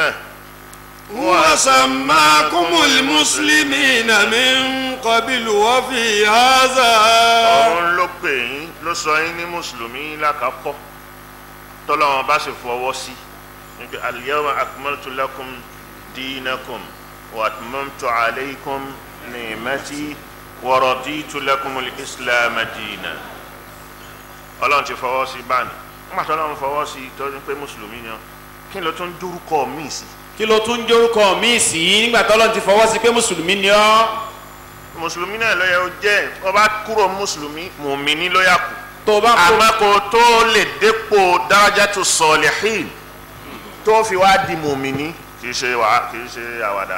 وسماكم المسلمين من قبل وفي هذا òun ló pè yín ló sọ yín ní mùsùlùmí lákàkọ́ tọ́lọ́wọ́n bá sì fọwọ́ sí níbi al-yawma akmaltu lakum dinakum wa atmamtu alaykum ni'mati wa raditu lakum al-islam dina ọlọ́run ti fọwọ́ sí báyìí nígbà tó ọlọ́run fọwọ́ sí tó ní pé mùsùlùmí ni ọ́ kí ló tún dórúkọ míì sí kí ló tún jórúkọ míì sí nígbà tọ́lọ́ ti fọwọ́ sí pé mùsùlùmí ni ọ́ mùsùlùmí náà ló yẹ ó jẹ́ ọba kúrò mùsùlùmí mùmíní ló yà kù tó o bá kó àmọ́ kó tó lè dépò darajatu salihin tó fi wá di mùmíní kì í ṣe wà kì í ṣe àwàdà.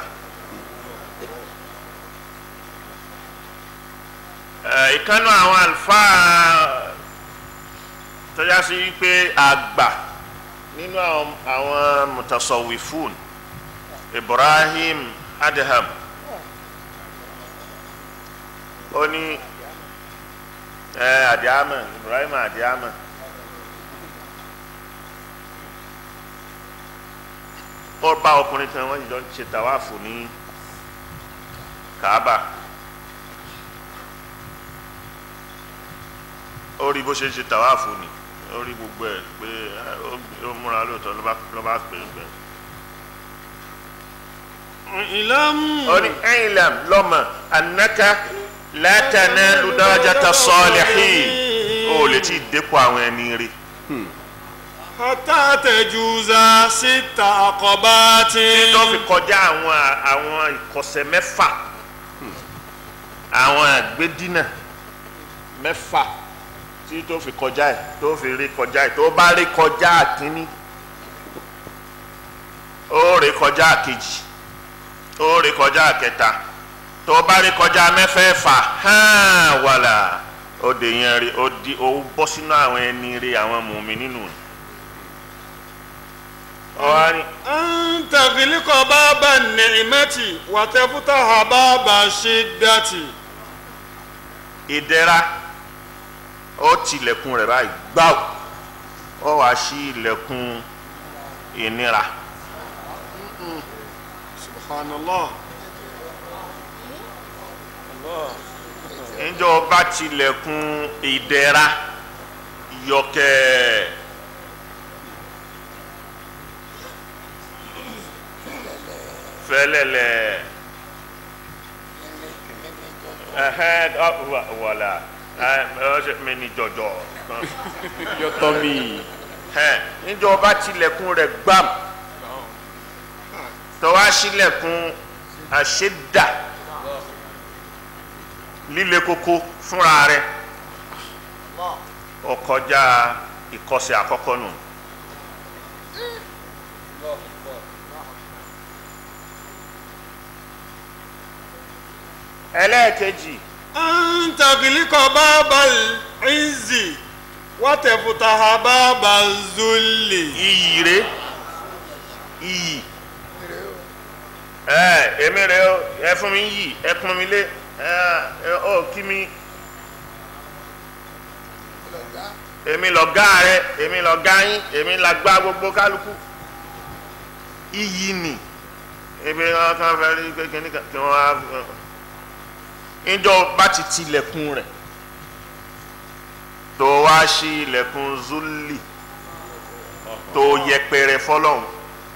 Ẹ, ìkànnì àwọn àlùfáà tó yá sí wípé àgbà nínú àwọn àwọn mutasawwifun Ibrahim Adham ó ní ẹ àdìámọ̀ Ibrahim àdìámọ̀ ó bá ọkùnrin kan wọ́n jọ ń ṣe tàwáàfù ní Kaaba ó rí bó ṣe ń ṣe tàwáàfù ni ó rí gbogbo ẹ̀ pé ẹ, ó- ó múra lóòótọ́ ló bá ló bá pè é pé ìlàmù ó ní ẹ̀yìnlám lọ́mọ anaka látàná ludarajata salihin ó lè tí ì dépò àwọn ẹni rí hata tẹjuza síta àkọ́bátì. tó fi kọjá àwọn àwọn ìkọsẹ̀ mẹ́fà àwọn àgbédínà mẹ́fà tí tó fi kọjá ẹ̀ tó fi rí kọjá ẹ̀ tó bá rí kọjá àkíní ó rí kọjá àkejì ó rí kọjá àkẹta tó bá rí kọjá mẹ́fẹ̀ẹ̀fà hàn wàlà ó dè yẹn rí ó di ó bọ́ sínú àwọn ẹni rí àwọn mùmí nínú rẹ̀ ọ̀hán ni. an tagiliqa baba ni'mati wa taftaha baba shiddati. ìdẹ̀ra ó tilẹ̀kùn rẹ̀ báyìí gbáù ó wá sí ilẹ̀kùn ìnira subhanallah. níjọ́ bá tilẹ̀kùn ìdẹ̀ra yọkẹ́ fẹ́lẹ́lẹ̀ ẹ̀hẹ́n ọ- wà- wàlà ẹ̀ ọ́ ṣe mi ní jọjọ yọtọ mi ẹ̀ níjọ́ bá tilẹ̀kùn rẹ̀ gbàm tọ́wá sílẹ̀kùn àṣẹ́dà líle koko fúnra rẹ̀ ó kọjá ìkọsẹ̀ àkọ́kọ́ nù. ẹlẹ́ẹ̀kejì an tagiliqa baba izzi wa taftaha baba zulli. iyì rẹ̀ iyì ẹ èmi rẹ o ẹ fún mi yìí ẹ pọn mi lé ẹ ẹ ọ kí mi èmi lọ̀gá rẹ èmi lọ̀gá yín èmi làgbà gbogbo kálukú iyì nì ebi wọn kàn fẹ́ rí pé kíní kan kí wọn á níjọ́ bá ti tilẹ̀kùn rẹ̀ tó wá sí ilẹ̀kùn zulli tó yẹpẹrẹ fọ́lọ́run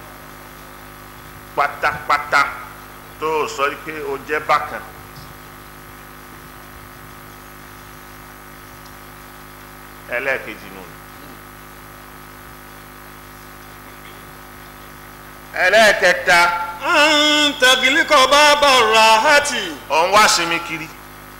pátápátá tó sọ pé o jẹ́ bákan ẹlẹ́ẹ̀kejì nù. ẹlẹ́ẹ̀kẹta an tagiliqa baba rahati. ọ̀n wá sinmi kiri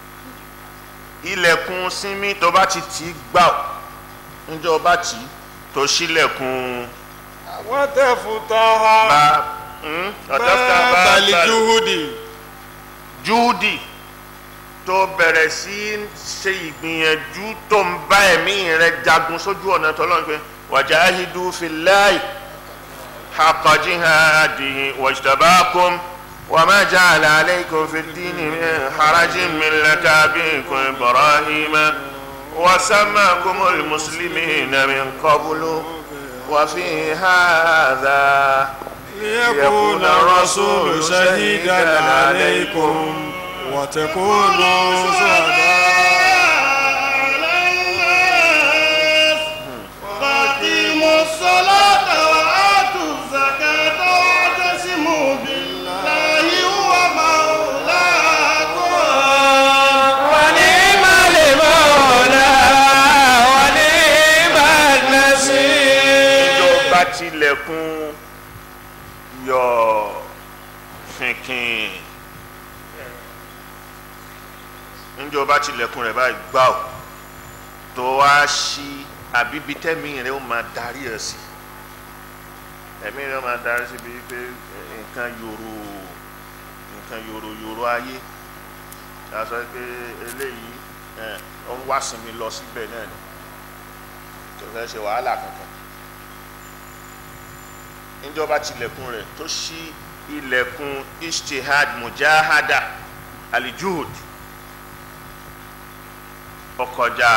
ilẹ̀kùn sinmi tó bá ti tì í gbà ó níjọ́ bá tì í tó ṣílẹ̀kùn wa taftaha bá hmm? ọ̀dọ́fà bá baba bá lijuhudi. júùdì tó bẹ̀rẹ̀ sí í ṣe ìgbìyànjú tó ń bá ẹ̀mí rẹ̀ jagun sójú ọ̀nà tọ́lọ́run pé wajahidu fillahi haqqa jihadihi wajtabakum wa ma ja'ala alaykum fid dini min harajin millata abikum ibrahima wa sammakumul muslimina min qablu wa fi hadha ليكون الرسول شهيدا عليكم وتكونوا شهداء على الناس فاقيموا الصلاة وآتوا الزكاة واعتصموا بالله هو مولاكم ونعم المولى ونعم النصير ìjọba tilẹ̀kùn yọ fìnkìn ìjọba tilẹ̀kùn rẹ̀ báyìí gbà ó tó wá sí àbíbi tẹ́mi rẹ̀ ó máa darí ẹ̀ sí ẹ̀mí rẹ̀ ó máa darí sí bíi pé nǹkan yòrò nǹkan yòrò yòrò ayé a sọ pé eléyìí ẹ̀ ó ń wá sinmi lọ síbẹ̀ náà ni kò fẹ́ ṣe wàhálà kankan níjọba tilẹ̀kùn rẹ̀ tó ṣí ilẹ̀kùn ishtihad mujahada alijuhud ọkọjá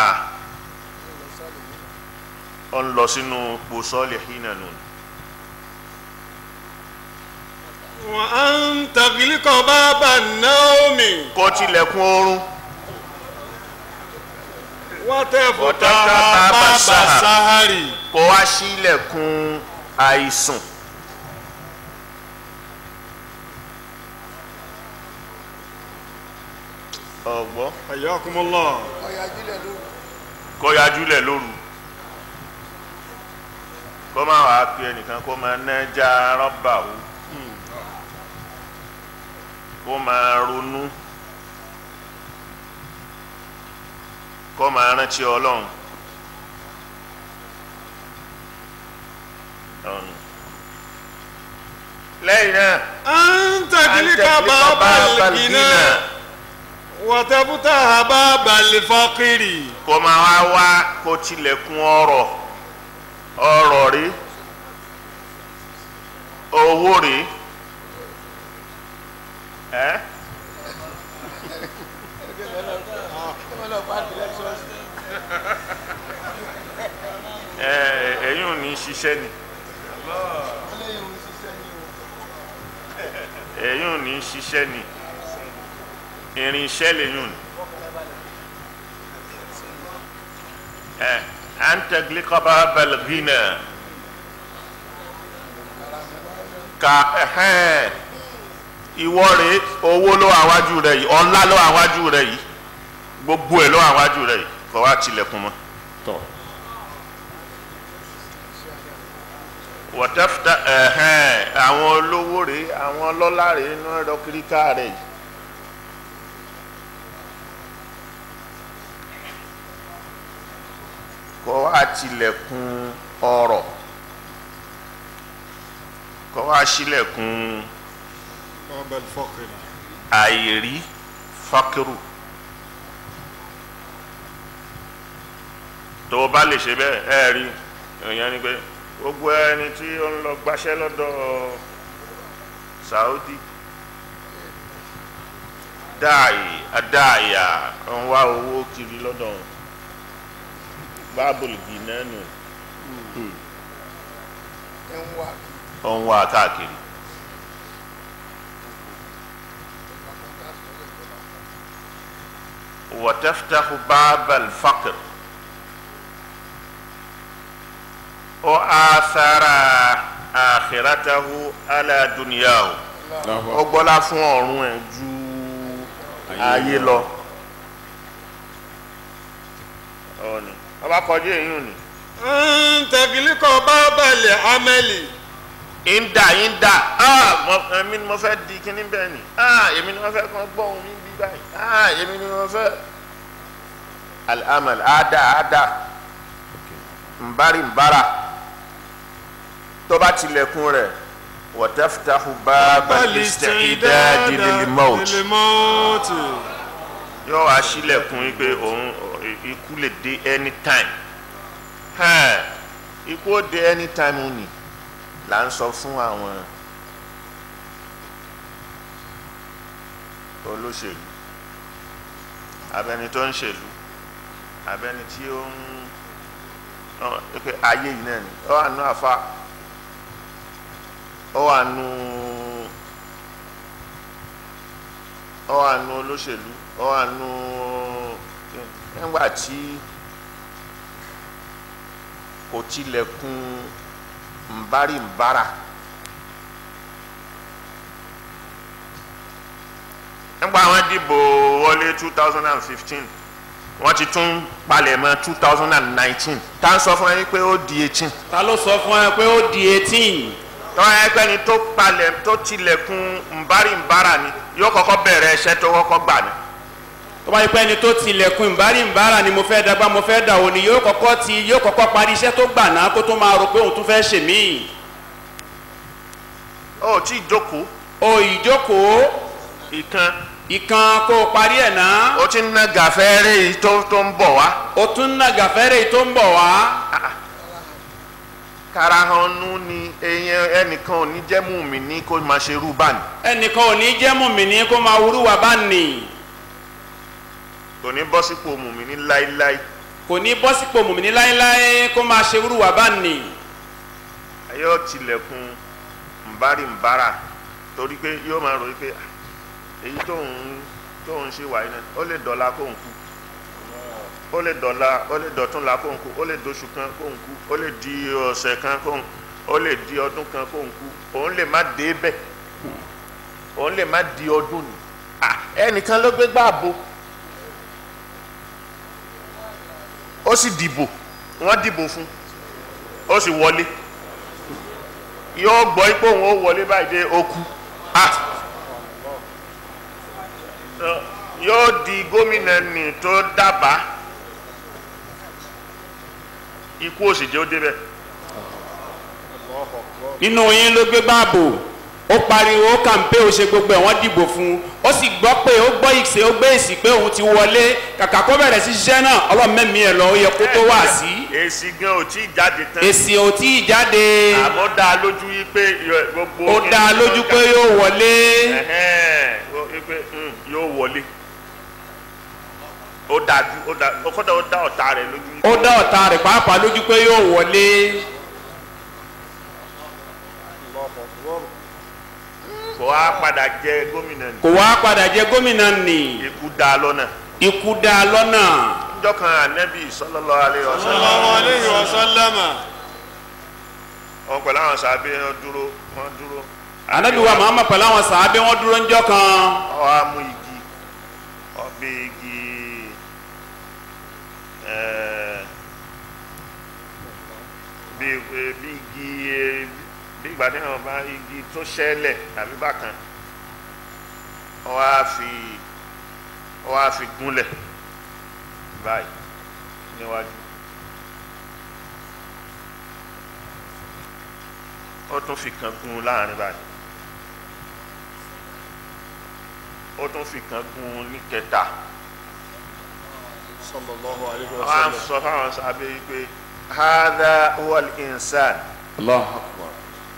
ọ ń lọ sínú pòsọ́ọ̀lì hínà nù وأن تغلق باب النوم kó tilẹ̀kùn oorun وتفتح وتفتح باب باب السهر. السهر kó wá sílẹ̀kùn àìsùn ọ̀gbọ́n حياكم الله kó yajúlẹ̀ lóru kó má wàá pe ẹnìkan kó máa nájà rọ́bà o kó máa ronú kó máa rántí ọlọ́run ọ̀nà lẹ́yìn náà أن تغلق باب الغنى وتفتح باب الفقر kó máa wá wá kó tilẹ̀kùn ọrọ̀ ọrọ̀ rí owó rí ẹ́ ẹ ẹ̀yin ò ní ṣiṣẹ́ ni ẹ̀yin ò ní ṣiṣẹ́ ni irinṣẹ́ lẹ́yìn ò ní. أن تغلق باب الغنى ka ẹhẹn ìwọ rèé owó ló wà wájú rẹ yìí ọlá ló wà wájú rẹ yìí gbogbo ẹ ló wà wájú rẹ yìí kọ wá tilẹ̀kùn mọ́. wọ́tẹ́fúta ẹhẹn àwọn olówó rèé àwọn ọlọ́lá rèé inú ẹ̀rọ kíríkà rẹ yìí. kọ́ wá tilẹ̀kùn ọrọ̀ kọ́ wá sílẹ̀kùn باب الفقر àìrí fákírù tó o bá lè ṣe bẹ́ẹ̀ ẹ rí èèyàn ni pé gbogbo ẹni tí ó ń lọ gbaṣẹ́ lọ́dọ̀ Saudi dáàyè adáàyà ń wá owó kiri lọ́dọ̀ wọn báàbùlù bìnnẹ́nu ó ń wá káàkiri. وتفتح باب الفقر وآثر آخرته على دنياه ó gbọ́lá fún ọ̀run ẹ̀ ju ayé lọ ọ̀nì ọba kọjú èyí ni أن تغلق باب العمل ìndà ìndà ah mo- èmi ni mo fẹ́ di kíní bẹ́ẹ̀ ni ah èmi ni mo fẹ́ kàn gbọ́ ohun mi bí báyìí ah èmi ni mo fẹ́ al-amal ada ada nbari nbara tó bá tilẹ̀kùn rẹ̀ wa taftahu baba al-isti'dadi lil-maut للموت yóò wá sílẹ̀kùn yìí pé òun ikú lè dé anytime hẹ́n ikú ó dé anytime ó nì là ń sọ fún àwọn olóṣèlú abẹni tó ń ṣèlú abẹni tí ó ń ọ, pé ayé yìí náà ni ó wà nù àfa ó wà nù ó wà nù olóṣèlú ó wà nù nígbà tí kò tilẹ̀kùn nbari nbara nígbà wọn dìbò wọlé two thousand and fifteen wọ́n ti tún palẹ̀mọ́ two thousand and nineteen tá à ń sọ fún yín pé ó di eighteen ta ló sọ fún ẹ pé ó di eighteen tọ́wọ́n ẹgbẹ́ ni tó palẹ̀ tó tilẹ̀kùn nbari nbara ni yóò kọ́kọ́ bẹ̀rẹ̀ ẹṣẹ́ tó kọ́kọ́ gbà ní. tó bá yẹ pé ẹni tó tilẹ̀kùn ìbárí ìbára ni mo fẹ́ dàgbà mo fẹ́ dà òní yóò kọ́kọ́ ti yóò kọ́kọ́ parí iṣẹ́ tó gbà náà kó tó máa rò pé òun tún fẹ́ ṣe míì ó tí ì jókòó o ìjókòó ìkan ìkan kó o parí ẹ̀ náà ó ti ń ná gàfẹ́rẹ́ yìí tó tó ń bọ̀ wá. o tún ná gàfẹ́rẹ́ tó ń bọ̀ wá karahanu ni èèyàn ẹnìkan ò ní jẹ́ mú mi ní kó máa ṣe irú báni. ẹnìkan ò ní jẹ́ mùmíní kó máa wúrú wà bá nì kò ní bọ́ sípò mùmí ní láíláí kò ní bọ́ sípò mùmíní láéláé kó máa ṣe wúrúwà bá nì yóò tilẹ̀kùn nbárì nbára torí pé yóò máa rò pé "Ah, èyí tóun tóun ṣe wáyé náà ó lè dọ̀la kóun kú ó lè dọ̀la ó lè dọ̀túnla kóun kú ó lè doṣù kan kóun kú ó lè di ọ̀sẹ̀ kan kóun ó lè di ọdún kan kóun kú òun lè má dé bẹ́ẹ̀ òun lè má di ọdún ni Ah, ẹnìkan ló gbé gbààbò ó sì dìbò wọ́n dìbò fún ó sì wọlé yóò gbọ́ ipò òun ó wọlé báyìí dé okú ah Ọ, yóò di gómìnà nì tó dábàá ikú òsì jẹ́ ó débẹ̀ nínú yín ló gbé báàbò ó pariwo ó kàǹpé ó ṣe gbogbo ẹ̀ wọ́n dìbò fún un ó sì gbọ́ pé ó gbọ́ ìṣe ó gbé èsì pé òun ti wọlé kàkà kó bẹ̀rẹ̀ sí ṣiṣẹ́ náà ọlọ́mẹ́mí ẹ̀ lọ ó yẹ kó tó wà sí èsì gan ò tí ì jáde tán èsì ò tí ì jáde àmọ́ dá a lójú yí pé yọ- gbogbo ó dá a lójú pé yóò wọlé Ẹ̀hẹ́n, ó yí pé mm, yóò wọlé ó dájú ó dá ó kọ́dọ̀ ó dá ọ̀tá rẹ̀ lójú yí ó dá ọ̀tá rẹ̀ pàápàá lójú pé yóò wọlé kò wá padà jẹ gómìnà ní kò wá padà jẹ gómìnà nì ikú dá a lọ́nà ikú dá a lọ́nà níjọ́ kan ànẹ́bí sallallahu alaihi wasallam sallallahu alayhi wa sallama wọn pẹ̀lú àwọn sábẹ́ wọn dúró wọn dúró anabi wa muhammad pẹ̀lú àwọn sàábé wọn dúró ńjọ́ kan ọ á mú igi ọbẹ̀ igi ẹ̀ẹ́, bí bí igi eh, bí ìgbà tí wọn bá igi tó ṣẹlẹ̀ tàbí bákan ọ á fi ọ á fi gúnlẹ̀ báyìí níwájú ó tún fi kan gún láàrin báyìí. ó tún fi kan gun ní kẹta sallallahu alayhi wa wọn á sallam sọ fáwọn sábẹ́ yìí pé hadha huwal insan Allahu akbar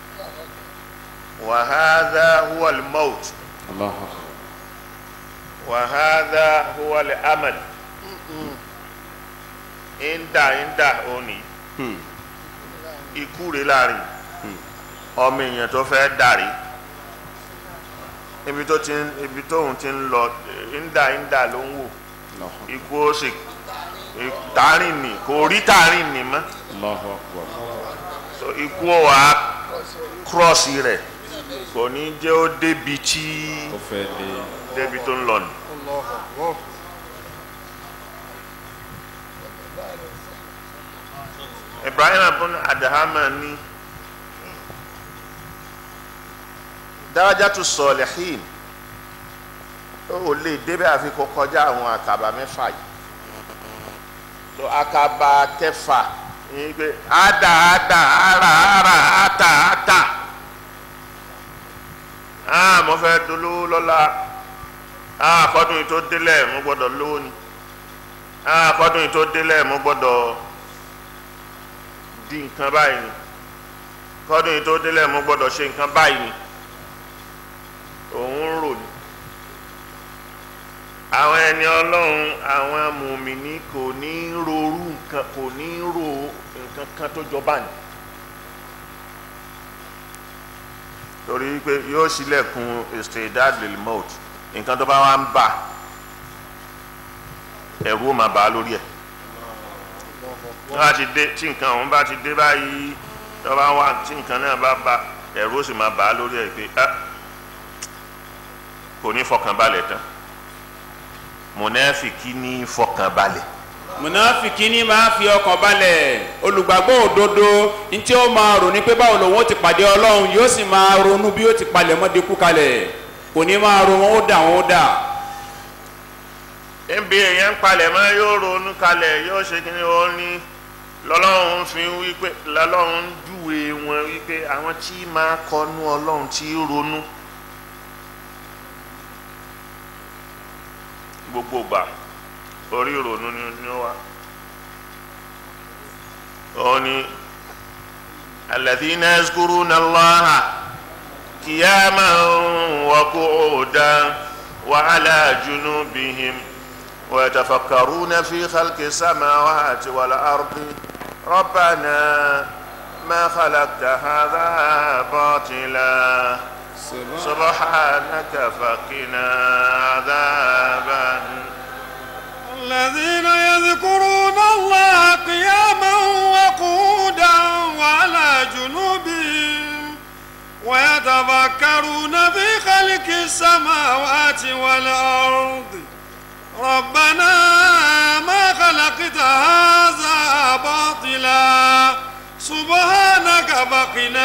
wa hadha huwal maut Allahu akbar wa hadha huwal amal inda inda òní Hmm. ikú rẹ̀ láàrin ọmọ èèyàn tó fẹ́ dàrí ibi tó ti ń ibi tóun ti ń lọ inda inda ló ń wò Allahu akbar ikú ó sì tààrin nì kò rí tààrin nì mọ́. Allahu akbar so ikú ọ̀ wá kírọ́ọ̀sì rẹ̀ kò ní jẹ́ ó débi tí ó fẹ́ lé débi tó ń lọ nù. Allahu akbar Ibrahim abun adahama ní darajatu salihin ó lè débẹ̀ àfi kó kọjá àwọn àkàbà mẹ́fà yìí so àkàbà kẹfà ní pé ada ada ara ara ata ata ah mo fẹ́ dolówó lọ́la ah kọ́dún yìí tó délẹ̀ mo gbọ́dọ̀ lówó ni ah kọ́dún yìí tó délẹ̀ mo gbọ́dọ̀ di nǹkan báyìí ni kọ́dún yìí tó délẹ̀ mo gbọ́dọ̀ ṣe nǹkan báyìí ni òun ń rò ní àwọn ẹni ọlọ́run àwọn mùmíní kò ní rorú nǹkan kò ní ro nǹkan kan tó jọba ní torí pé yóò ṣílẹ̀kùn istidad lil maut nǹkan tó bá wá ń bà ẹ̀rù ó máa bà á lórí ẹ̀ wọ́n bá ti dé tí nǹkan ọ̀hún bá ti dé báyìí tó bá wà tí nǹkan náà bá bà ẹ̀rù ó sì máa bà á lórí ẹ̀ pé ah kò ní fọkànbalẹ̀ tán mùnáfìkì ní fọkànbalẹ̀ munafiki ni máa fi ọkàn balẹ̀ olùgbàgbọ́ òdodo ntí ó máa rò ní pé báwo lòun ó ti pàdé ọlọ́run yóò sì máa ronú bí ó ti palẹ̀ mọ́ dekú kalẹ̀ kò ní máa ro wọn ó dà wọn ó dà níbi èèyàn ń palẹ̀ mọ́ yóò ronú kalẹ̀ yóò ṣe kí ni ó ní lọ́lọ́run fi ń wípé lọ́lọ́run ń júwe wọn wípé àwọn tí máa kọnu ọlọ́run tí ronú gbogbo gbà orí ìrònú ni ni ó wà ó ní alladhina yazkuruna Allaha qiyaman wa qu'udan wa ala junubihim ويتفكرون في خلق السماوات والأرض ربنا ما خلقت هذا باطلا سبحانك فقنا عذاب النار الذين يذكرون الله قياما وقودا وعلى جنوبهم ويتفكرون في خلق السماوات والأرض ربنا ما خلقت هذا باطلا سبحانك فقنا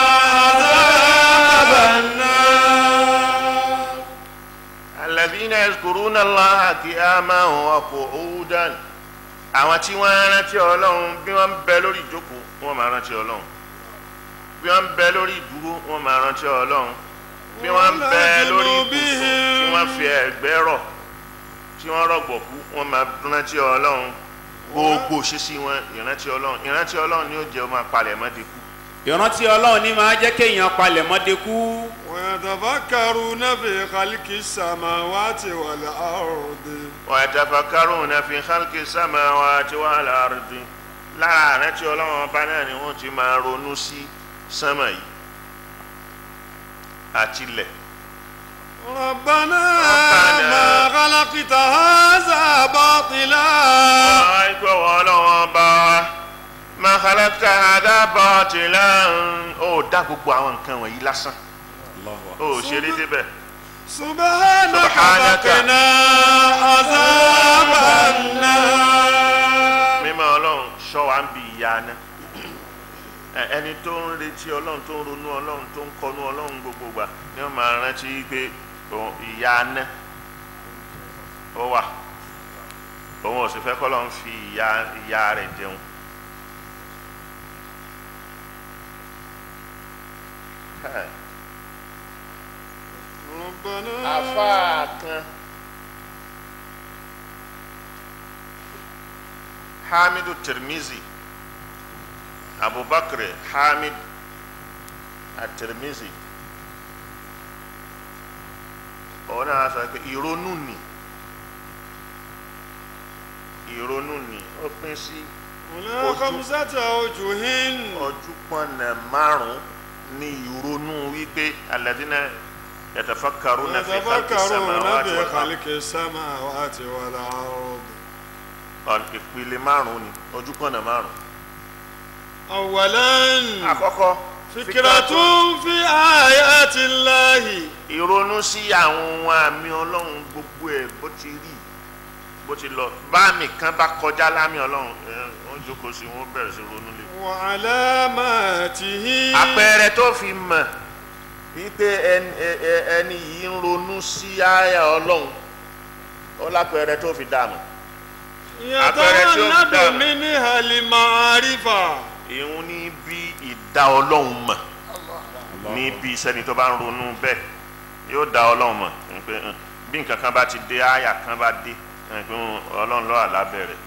عذاب النار الذين يذكرون الله قياما وقعودا àwọn tí wọ́n rántí ọlọ́run bí wọ́n ń bẹ lórí ìjókòó wọ́n máa rántí ọlọ́run bí wọ́n ń bẹ lórí ìdúró wọ́n máa rántí ọlọ́run bí wọ́n ń bẹ lórí ibùsùn tí wọ́n fi ẹ̀gbẹ́ rọ̀ tí wọ́n rọ̀gbọ̀kú wọ́n máa rántí ọlọ́run gbogbo ṣíṣí wọn ìrántí ọlọ́run ìrántí ọlọ́run ni ó jẹ́ ọmọ apalẹ̀mọ́ de kú ìrántí ọlọ́run ní máa jẹ́ kéèyàn palẹ̀ mọ́dé kú ويتفكرون في خلق السماوات والأرض ويتفكرون في خلق السماوات والأرض lára ìrántí ọlọ́run ọba náà ni wọ́n ti máa ronú sí sánmà yìí àtilẹ̀ ربنا ربنا ما خلقت هذا باطلا àìkú ọwọ́ ọlọ́run ọba wa ma khalaqta hadha batilan ó dá gbogbo àwọn nǹkan wọ̀nyí lásán ó ṣe déédéé bẹ́ẹ̀. سبحانك سبحانك. فقنا عذاب النار mímọ́ ọlọ́run ṣọ́ wa ń bi ìyá ná Ẹ- ẹni tó ń retí ọlọ́run tó ń ronú ọlọ́run tó ń kọnú ọlọ́run gbogbo gbà ni wọ́n máa rántí pé òun- ìyá ná ó wà òun ò sì fẹ́ kọ́lọ́run fi ìyá ìyá rẹ̀ jẹun. Ẹ, ربنا àfáà kan hamidu tirmizi abubakar hamid atirmizi òun náà sọ pé ìrònú ni ìrònú ni ó pín sí هنا خمسة أوجه ojúpọ̀nà márùn-ún ní ìrònú wípé alladhina yatafakkaruna fi khalqi يتفكرون samawati في wal ard خلق السماوات والأرض ọ̀n ìpele márùn-ún ni ojúpọ̀nà márùn-ún. أولا àkọ́kọ́ فكرة في آيات الله ìrònú sí àwọn ohun àmì ọlọ́run gbogbo ẹ̀ bó ti rí bó ti lọ báàmì kan bá kọjá lámì ọlọ́run ẹ, wọ́n jókòó sí wọ́n bẹ̀rẹ̀ sí ronú lé. وعلاماته àpẹẹrẹ tó fi mọ̀ wípé ẹni ẹ- ẹ- ẹni yìí ń ronú sí àyà ọlọ́run ó lápẹẹrẹ tó fi dààmú. àpẹẹrẹ tí ó يتولد dá- منها المعرفة ìhun ní bí ìdá ọlọ́run mọ̀ ní bí sẹ́ni tó bá ń ronú bẹ́ẹ̀ yóò dá ọlọ́run mọ̀ pé hàn, bí nǹkan kan bá ti dé àyà kan bá dé hàn, pé hàn, ọlọ́run lọ́wọ́ alábẹ̀rẹ̀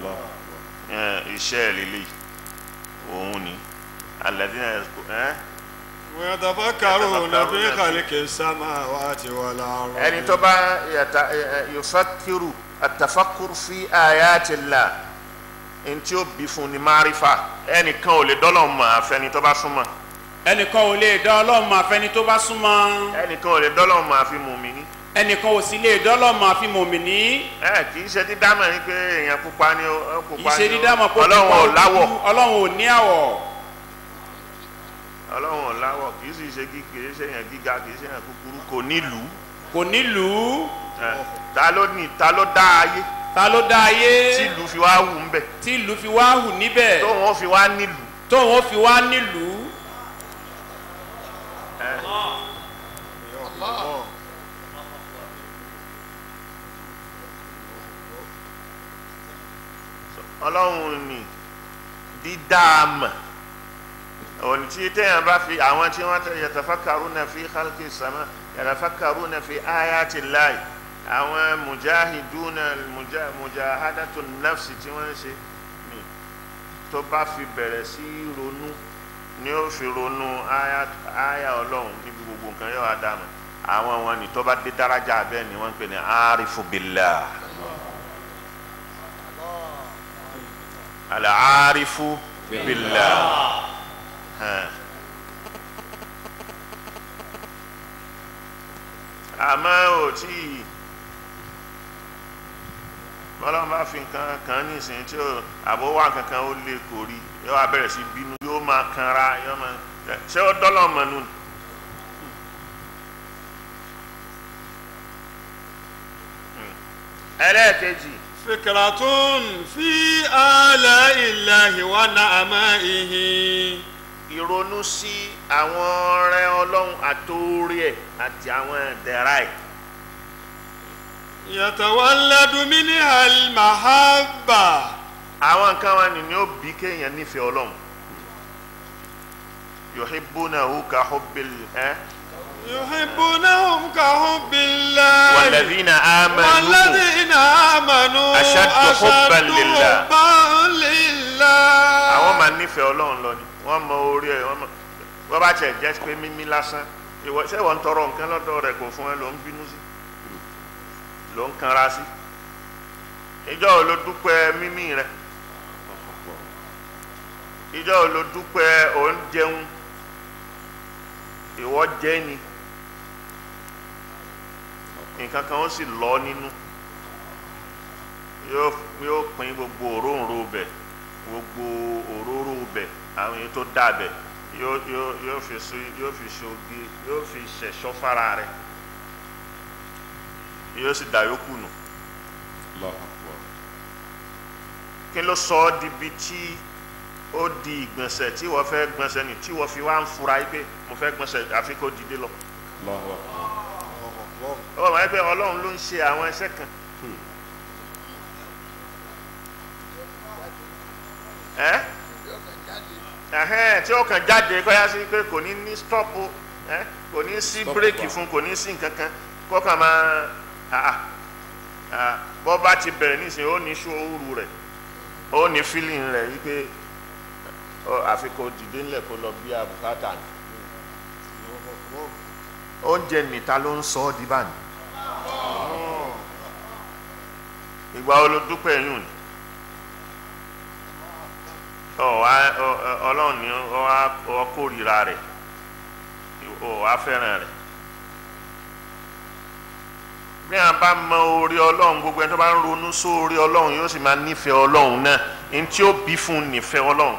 iṣẹ́ ìrẹ̀lẹ̀ òun ni alladhina yazku- ẹ́? ويتفكرون في يتفكرون خلق السماوات والأرض ẹni tó bá yàtà ẹ- ẹ- yufakiru atafakuru fi ayatillah ntí ó bí fún ni márífà ẹnìkan ò lè dọ́lọ̀ mọ̀ àfẹni tó bá súnmọ́ ẹnìkan ò lè dá ọlọ́run mọ̀ àfẹni tó bá súnmọ́ ẹnìkan ò lè dọ́lọ̀ mọ̀ àfi mùmíní. ẹnìkan ò sì lè dá ọlọ́run mọ̀ àfi mòmìnì ẹ kì í ṣe dídámọ̀ ní pé èèyàn pupa ni ó ó kì í pupa ṣe ni ó dídá mọ̀ pé ọlọ́run ò pupa láwọ̀ ojú, ọlọ́run ò ní àwọ̀ ọlọ́run ò láwọ̀ kì í sì ṣe kí kì í ṣe èèyàn gíga kì í ṣe èèyàn kúkúrú kò nílùú kò nílùú ẹ, ta ló ní ta ló dá ayé ta ló dá ayé tí ìlú fi wá wù ń bẹ̀ tí ìlú fi wá hù níbẹ̀ tóun ó fi wá nílùú tóun ó fi wá nílùú ọlọ́run ní dídáàmà òní tí téèyàn bá fi àwọn tí wọ́n tẹ yatafakkaruna fi khalqi sama yatafakkaruna fi ayati llahi àwọn mujahiduna muja- mujahadatu nafsi tí wọ́n ń ṣe ni tó bá fi bẹ̀rẹ̀ sí í ronú ni ó fi ronú aya aya ọlọ́run níbi gbogbo nǹkan yóò wá dàmú àwọn wọn ni tó bá dé daraja bẹ́ẹ̀ ni wọ́n ń pè ní arifu billah al-arifu billah hàn. àmọ́ ò tí ì bọ́lá bá fi nǹkan kan ní ìsìn tí ó àbówá kankan ó lè kò rí yóò wá bẹ̀rẹ̀ sí bínú yóò máa kanra yóò máa ṣé ó dọ́lọ́ mọ̀ nù. ẹlẹ́ẹ̀kejì fikratun fi ala'illahi wa na'ama'ihi ìrònú sí àwọn ọrẹ ọlọ́run àtòrí ẹ̀ àti àwọn ẹ̀dẹ̀ra ẹ̀ yatawalladu minha al-mahabba àwọn nǹkan wọn ni ó bí kéèyàn nífẹ̀ẹ́ ọlọ́run yuhibbunahu ka hubbil ẹ́ yuhibbunahum ka hubbillah walladhina amanu والذين آمنوا أشد حبا لله. حبا لله àwọn máa nífẹ̀ẹ́ ọlọ́run lọ ni wọ́n mọ orí ẹ̀ wọ́n mọ wọ́n bá tiẹ̀ jẹ́ pé mímí lásán ìwọ ṣé wọ́n ń tọrọ nǹkan lọ́dọ̀ rẹ̀ kò fún ẹ ló ń bínú sí ló ń kanra sí ìjọ ò ló dúpẹ́ mímí rẹ̀ ìjọ ò ló dúpẹ́ òun jẹun ìwọ jẹ́ ni nǹkan kan ó sì lọ nínú yóò yóò pín gbogbo òróǹro bẹ̀ gbogbo òróró bẹ̀ àwọn èyí tó dà bẹ̀ yóò yóò yóò fi so yóò fi ṣoge yóò fi ṣẹ̀ṣọ́ fara rẹ̀ yóò sì dà yókù nù kí ló sọ ọ́ di bi tí ó di ìgbọ̀nsẹ̀ tí wọ́n fẹ́ gbọ̀nsẹ̀ ni tí wọ́n fi wá ń fura yìí pé mo fẹ́ gbọ̀nsẹ̀ àfi kó dìde lọ. ó wà pé ọlọ́run ló ń ṣe àwọn iṣẹ́ kan. ẹ́ ẹ̀hẹ́n tí ó kàn jáde kọ́yá sí pé kò ní ní stọ́pù ẹ́ kò ní sí bírèkì fún kò ní sí nǹkan kan kó kàn máa ah, ah, bọ́ bá ti bẹ̀rẹ̀ nísìnyí ó ní sùúrù rẹ̀ ó ní fílìn rẹ̀ wípé ọ, àfi kó dìde ńlẹ̀ kó lọ bí abùkátà ni oúnjẹ nìta ló ń sọ ọ́ di báyìí ìgbà wo ló dúpẹ́ yùn ni ọ wá ọ ọ- ọlọ́run ni ọ wá ọ kórìíra rẹ̀ ọ wá fẹ́ràn rẹ̀ bí a bá mọ orí ọlọ́run gbogbo ẹni tó bá ń ronú sórí ọlọ́run yóò sì máa nífẹ̀ẹ́ ọlọ́run náà ní tí ó bí fún un nífẹ̀ẹ́ ọlọ́run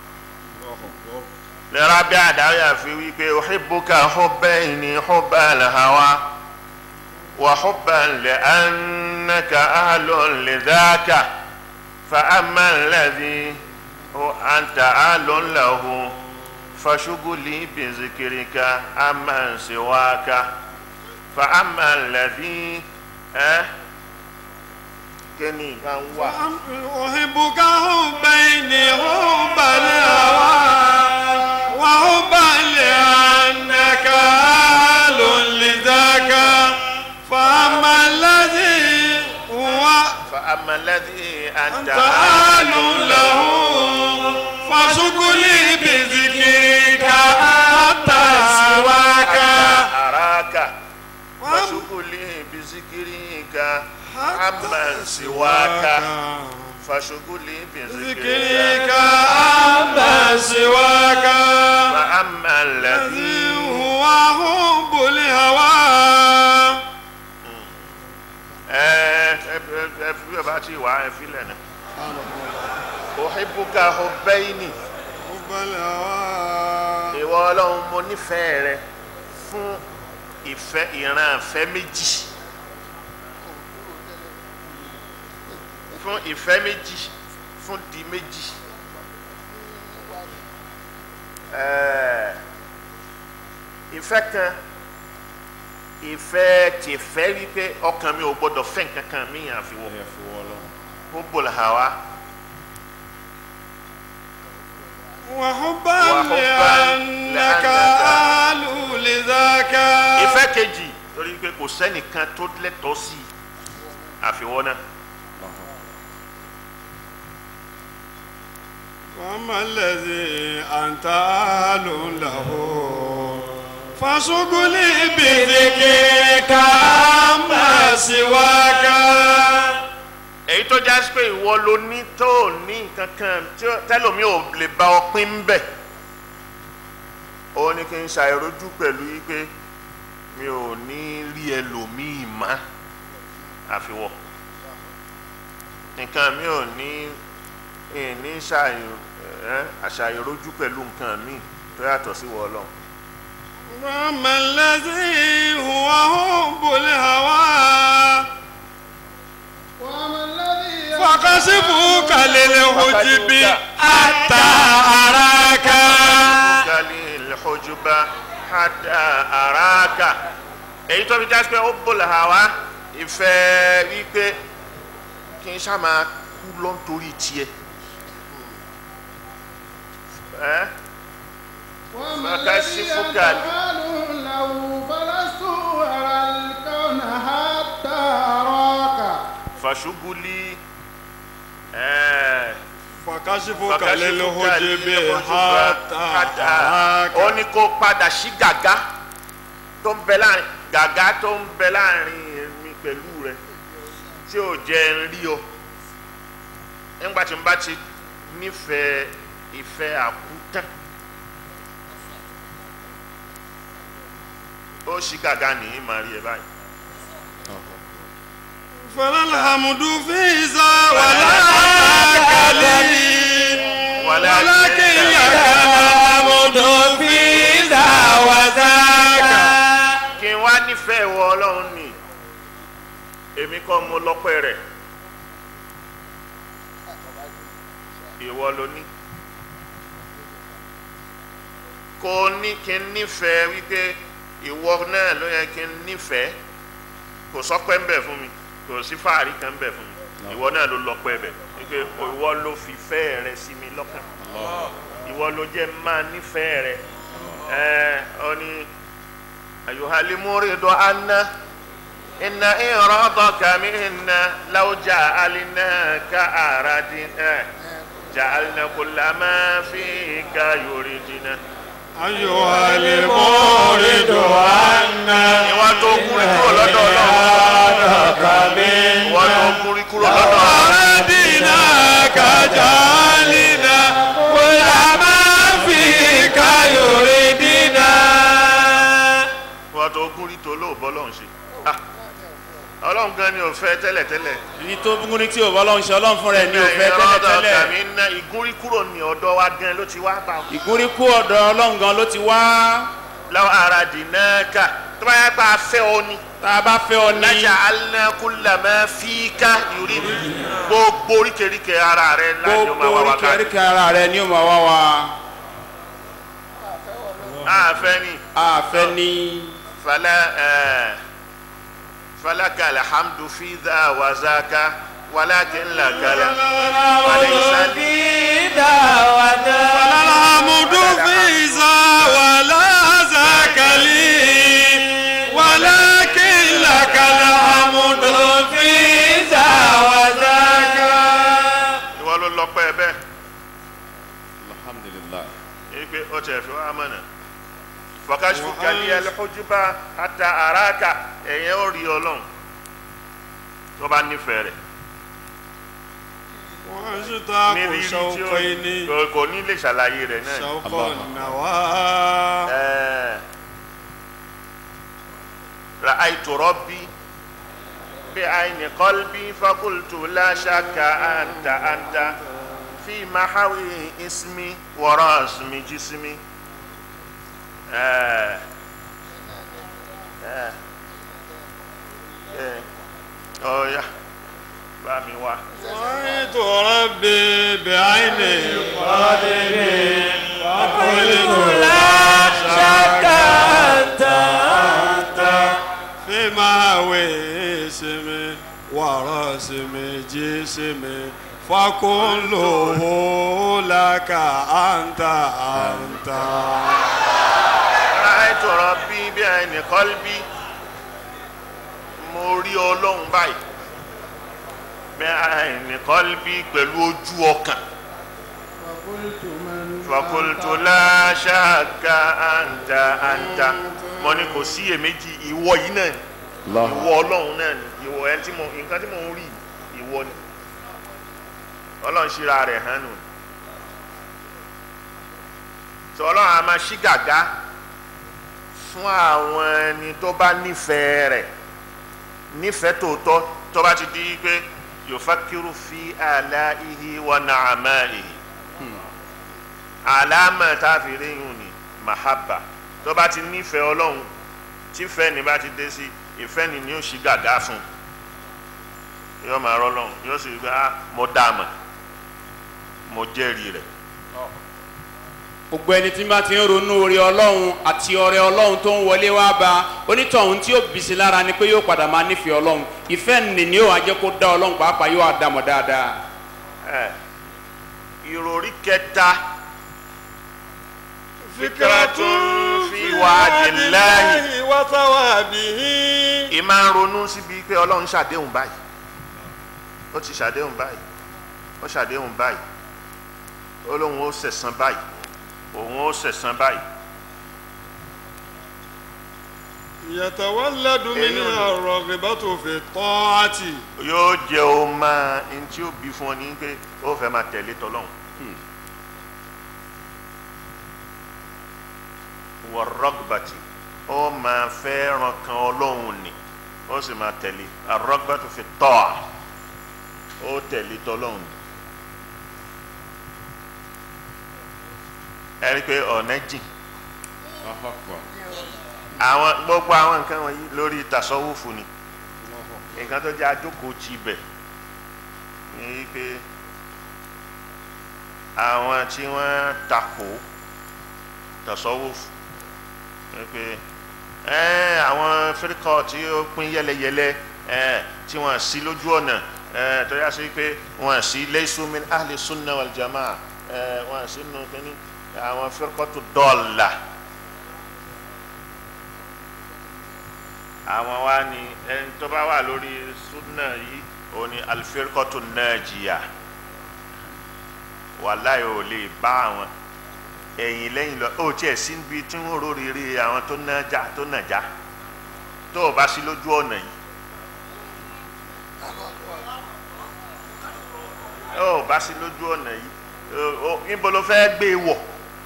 lẹ́ra bí àdáyà fi wí pé uhibbuka hubbayni hubbal hawa wa hubban li'annaka ahlun lidhaka fa amma alladhi hu anta ahlun lahu fashughuli bi zikrika amman siwaka fa amma alladhi ẹ́ kí ni nǹkan wà. أحبك حبين حب الهوى وحبا لأنك أهل لذاك فأما الذي هو فأما الذي أنت أنت أهل له فشغلي بذكرك حتى سواك أراك فشغلي بذكرك عمن سواك فشغلي ذكرك بذكرك أما سواك فأما الذي الذي هو حب الهوى ẹ ẹ ẹ fi bí ọba ti wà ẹ fi lẹ́nu. أحبك حبين حب الهوى ìwọ ọlọ́run mo nífẹ̀ẹ́ rẹ fún ìfẹ́ ìran ìfẹ́ méjì fún ìfẹ́ méjì fún di méjì Ẹ̀ẹ́, ìfẹ́ kan ìfẹ́ tìfẹ́ wípé ọkàn mi ò gbọdọ̀ fẹ́ nǹkan kan mí àfiwọ́ hubbul hawa وحبا وحبا لأنك لأنك أهل لذاك ìfẹ́ kejì torí pé kò sẹ́nìkan tó lẹ́tọ̀ọ́ sí i àfiwọ́ náà. وأما الذي أنت أهل له فشغلي بذكرك أما سواك èyí èyí tó já sí pé ìwọ ló ní tó ò ní nǹkan kan tí ó- tẹ́lòmí ò lè bá ọ pín ń bẹ̀ ó ní kí n ṣàìrójú pẹ̀lú yí pé mi ò ní rí ẹlòmíì mọ́ àfiwọ́ nǹkan mi ò ní ní àṣàìrójú pẹ̀lú nǹkan mi tó yàtọ̀ sí wọ ọlọ́run. وأما الذي هو حب الهوى وما الذي فكشفك للحجب حتى أراك gali lḥujuba hada araka èyí tó fi já sí pé ó bọ̀lẹ̀ hà wá ìfẹ́ wípé kí n ṣá máa kú lọ nítorí tiẹ̀ ẹ́ وما فكشف الذي قال. أفعل له فلست أرى الكون حتى أراك fàṣubúlì ẹ́ فكشفك fàkàṣífúkà للحجب lilhujuba حتى أراك ó ní kó padà sí gàgá tó ń bẹ láàrin gàgá tó ń bẹ láàrin mi pẹ̀lú rẹ tí ò jẹ́ ń rí ọ nígbà tí n bá ti nífẹ̀ẹ́ ìfẹ́ àkútán ó ṣí gàgá nìyí màá rí ẹ báyìí. فلا الحمد في ذا ولا كليل ولكن لك الحمد في ذا وذاك kí n wá nífẹ̀ẹ́ wọ ọlọ́run ni èmi kọ́ mo lọ́pẹ́ rẹ̀ ìwọ ló ní kò ní kí n nífẹ̀ẹ́ wípé ìwọ náà ló yẹ kí n nífẹ̀ẹ́ kò sọ́pẹ́ ń bẹ̀ fún mi kò sí fàárí kan ń bẹ̀ fún mi ìwọ náà ló lọ́pẹ́ bẹ̀ wípé ìwọ ló fi fẹ́ rẹ sí mi lọ́kàn ìwọ ló jẹ́ máa nífẹ̀ẹ́ rẹ ẹ ọ ní. أيها المريد عنا إن إرادك منا لو جعلناك أردنا جعلنا كل ما فيك يريدنا أيها المورد عنا ìwà tó kúrí kúrò lọ́dọ̀ Ọlọ́run ìwà tó kúrí kúrò lọ́dọ̀ Ọlọ́run أردناك جعلنا كل ما فيك يريدنا ìwà tó kúrí tó lóòbọ́ Ọlọ́run ṣe Ah, Ọlọ́run gan ni ò fẹ́ tẹ́lẹ̀tẹ́lẹ̀ èyí tó gún ní tí ò bọ́ lọ́hún ṣe ọlọ́run fúnra ẹ̀ ní òfẹ́ tẹ́lẹ̀tẹ́lẹ̀ kàmí ná ìgúnrí kúrò ní ọ̀dọ̀ wa gan ló ti wá bá wọn. ìgúnríkú ọ̀dọ̀ ọlọ́run gan ló ti wá láwọn ara dìnnàkà tó bá yẹ pé a fẹ́ ọ ni. tá a bá fẹ́ ọ ní lájà alákùlámà fíkà yorí gbogbo oríkèéríkèé ara rẹ láti gbogbo ọmọ wa wá ká. oríkèéríkèé ara rẹ ni ó máa wá wa àfẹ́ ni àfẹ́ ní falẹ ẹ falaka alhamdu fi dha wa zaka walakin lakala walaisali الحمد في ذا ولا ذاك لي ولكن لك الحمد في ذا وذاك ìwọ ló lọ pẹ́ bẹ́ẹ̀ alhamdulilayi èyí pé ó tẹ̀ fi wá mọ̀nà fọkàṣù kàlí ẹlẹ́kọ́júbà àtà àràkà ẹ̀yẹ́ ó rí ọlọ́run tó bá nífẹ̀ẹ́ rẹ̀. واشتاق ní rírí tí شوقين ó kò ní lè ṣàlàyé rẹ̀ náà. شوق الله. النوى Ẹ́ẹ̀, رأيت ربي بعين قلبي فقلت لا شك أنت أنت في محوي اسمي ورسم جسمي ẹ́ẹ̀, ẹ́ẹ̀, ẹ́ẹ̀, ọ̀ya bá mi wá. رأيت ربي بعين قلبي فقلت لا شك أنت أنت في مهوي اسمي ورسم جسمي فكله لك أنت أنت ráìtò ọ̀rọ̀ bí bí ẹnì kọ́lbí mo rí ọlọ́run báyìí bí ẹnì kọ́lbí pẹ̀lú ojú ọkàn فقلت من fakultu láṣáàkà àǹtà àǹtà mo ní kò sí iyèméjì ìwọ yìí náà ni ìwọ ọlọ́run náà ni ìwọ ẹ tí mo nǹkan tí mo ń rí ìwọ ni ọlọ́run ṣíra rẹ̀ hàn nù tó ọlọ́run a máa ṣí gàgá fún àwọn ẹni tó bá nífẹ̀ẹ́ rẹ̀ nífẹ̀ẹ́ tòótọ́ tó bá ti di pé yufakiru fi alaihi wa na'amaihi àlámà tá a fi ríyìn ní mahaba tó bá ti nífẹ̀ẹ́ ọlọ́run tí fẹ́ ni bá ti dé sí ìfẹ́ ni ni ó ṣí gàgá fún yóò máa rọ́ lọ́run yóò sì gbá mo dá a mọ̀ mo jẹ́rìí rẹ̀ gbogbo ẹni tí bá ti ń ronú orí ọlọ́run àti ọrẹ ọlọ́run tó ń wọlé wá bá onítọ̀hún tí yóò bìsí lára ni pé yóò padà máa nífẹ̀ẹ́ ọlọ́run ìfẹ́ nì ni yóò wá jẹ́ kó dá ọlọ́run pàápàá yóò wá dá mọ̀ dáadáa. ẹ ìròrí kẹta fikratun fi wa'dillahi wa thawabihi. ìmá ń ronú síbi pé ọlọ́run ṣàdéhùn báyìí ó ti ṣàdéhùn báyìí ó ṣàdéhùn báyìí ó lóun ó ṣẹ̀san báyìí òun ó ṣẹ̀san báyìí yatawalladu Èyí minha ò ní. ar-raghbatu fi ta'ati. yóò jẹ́ o máa n tí ó bí fún ọ ní pé ó fẹ́ máa tẹ̀lé tọ́lọ́hún wọ́rọ́gbàtì ó máa fẹ́ ràn kan ọlọ́hun ni ó sì máa tẹ̀lé arọ́gbàtì fi tọ́ a ó tẹ̀lé tọ́lọ́hún ni ẹ rí i pé ọ̀nà jìn àwọn gbogbo àwọn nǹkan wọ̀nyí lórí tasọ́wọ́fù ni nǹkan tó jẹ́ àjókòó ti bẹ̀ ni pé àwọn tí wọ́n takò tasọ́wọ́fù ni pé ẹ́ àwọn fíríkọ̀ tí ó pín yẹlẹyẹlẹ ẹ́ tí wọ́n sí lójú ọ̀nà ẹ́ tó yá sí pé wọ́n sí laysu min ahli sunna wal jamaa ẹ́ wọ́n sí nù kínní àwọn fíríkọ̀ tó dọ́ọ̀la. àwọn wa ni ẹni tó bá wà lórí sunna yìí òun ni alifirikọtu najiya wàláyé ò lè bá àwọn ẹ̀yìn lẹ́yìn lọ ó tiẹ̀ sí níbi tí wọ́n rórìírí àwọn tó nàjà tó nàjà tó o bá sí lójú ọ̀nà yìí ó o bá sí lójú ọ̀nà yìí ó- ó- níbo ló fẹ́ gbé e wọ̀.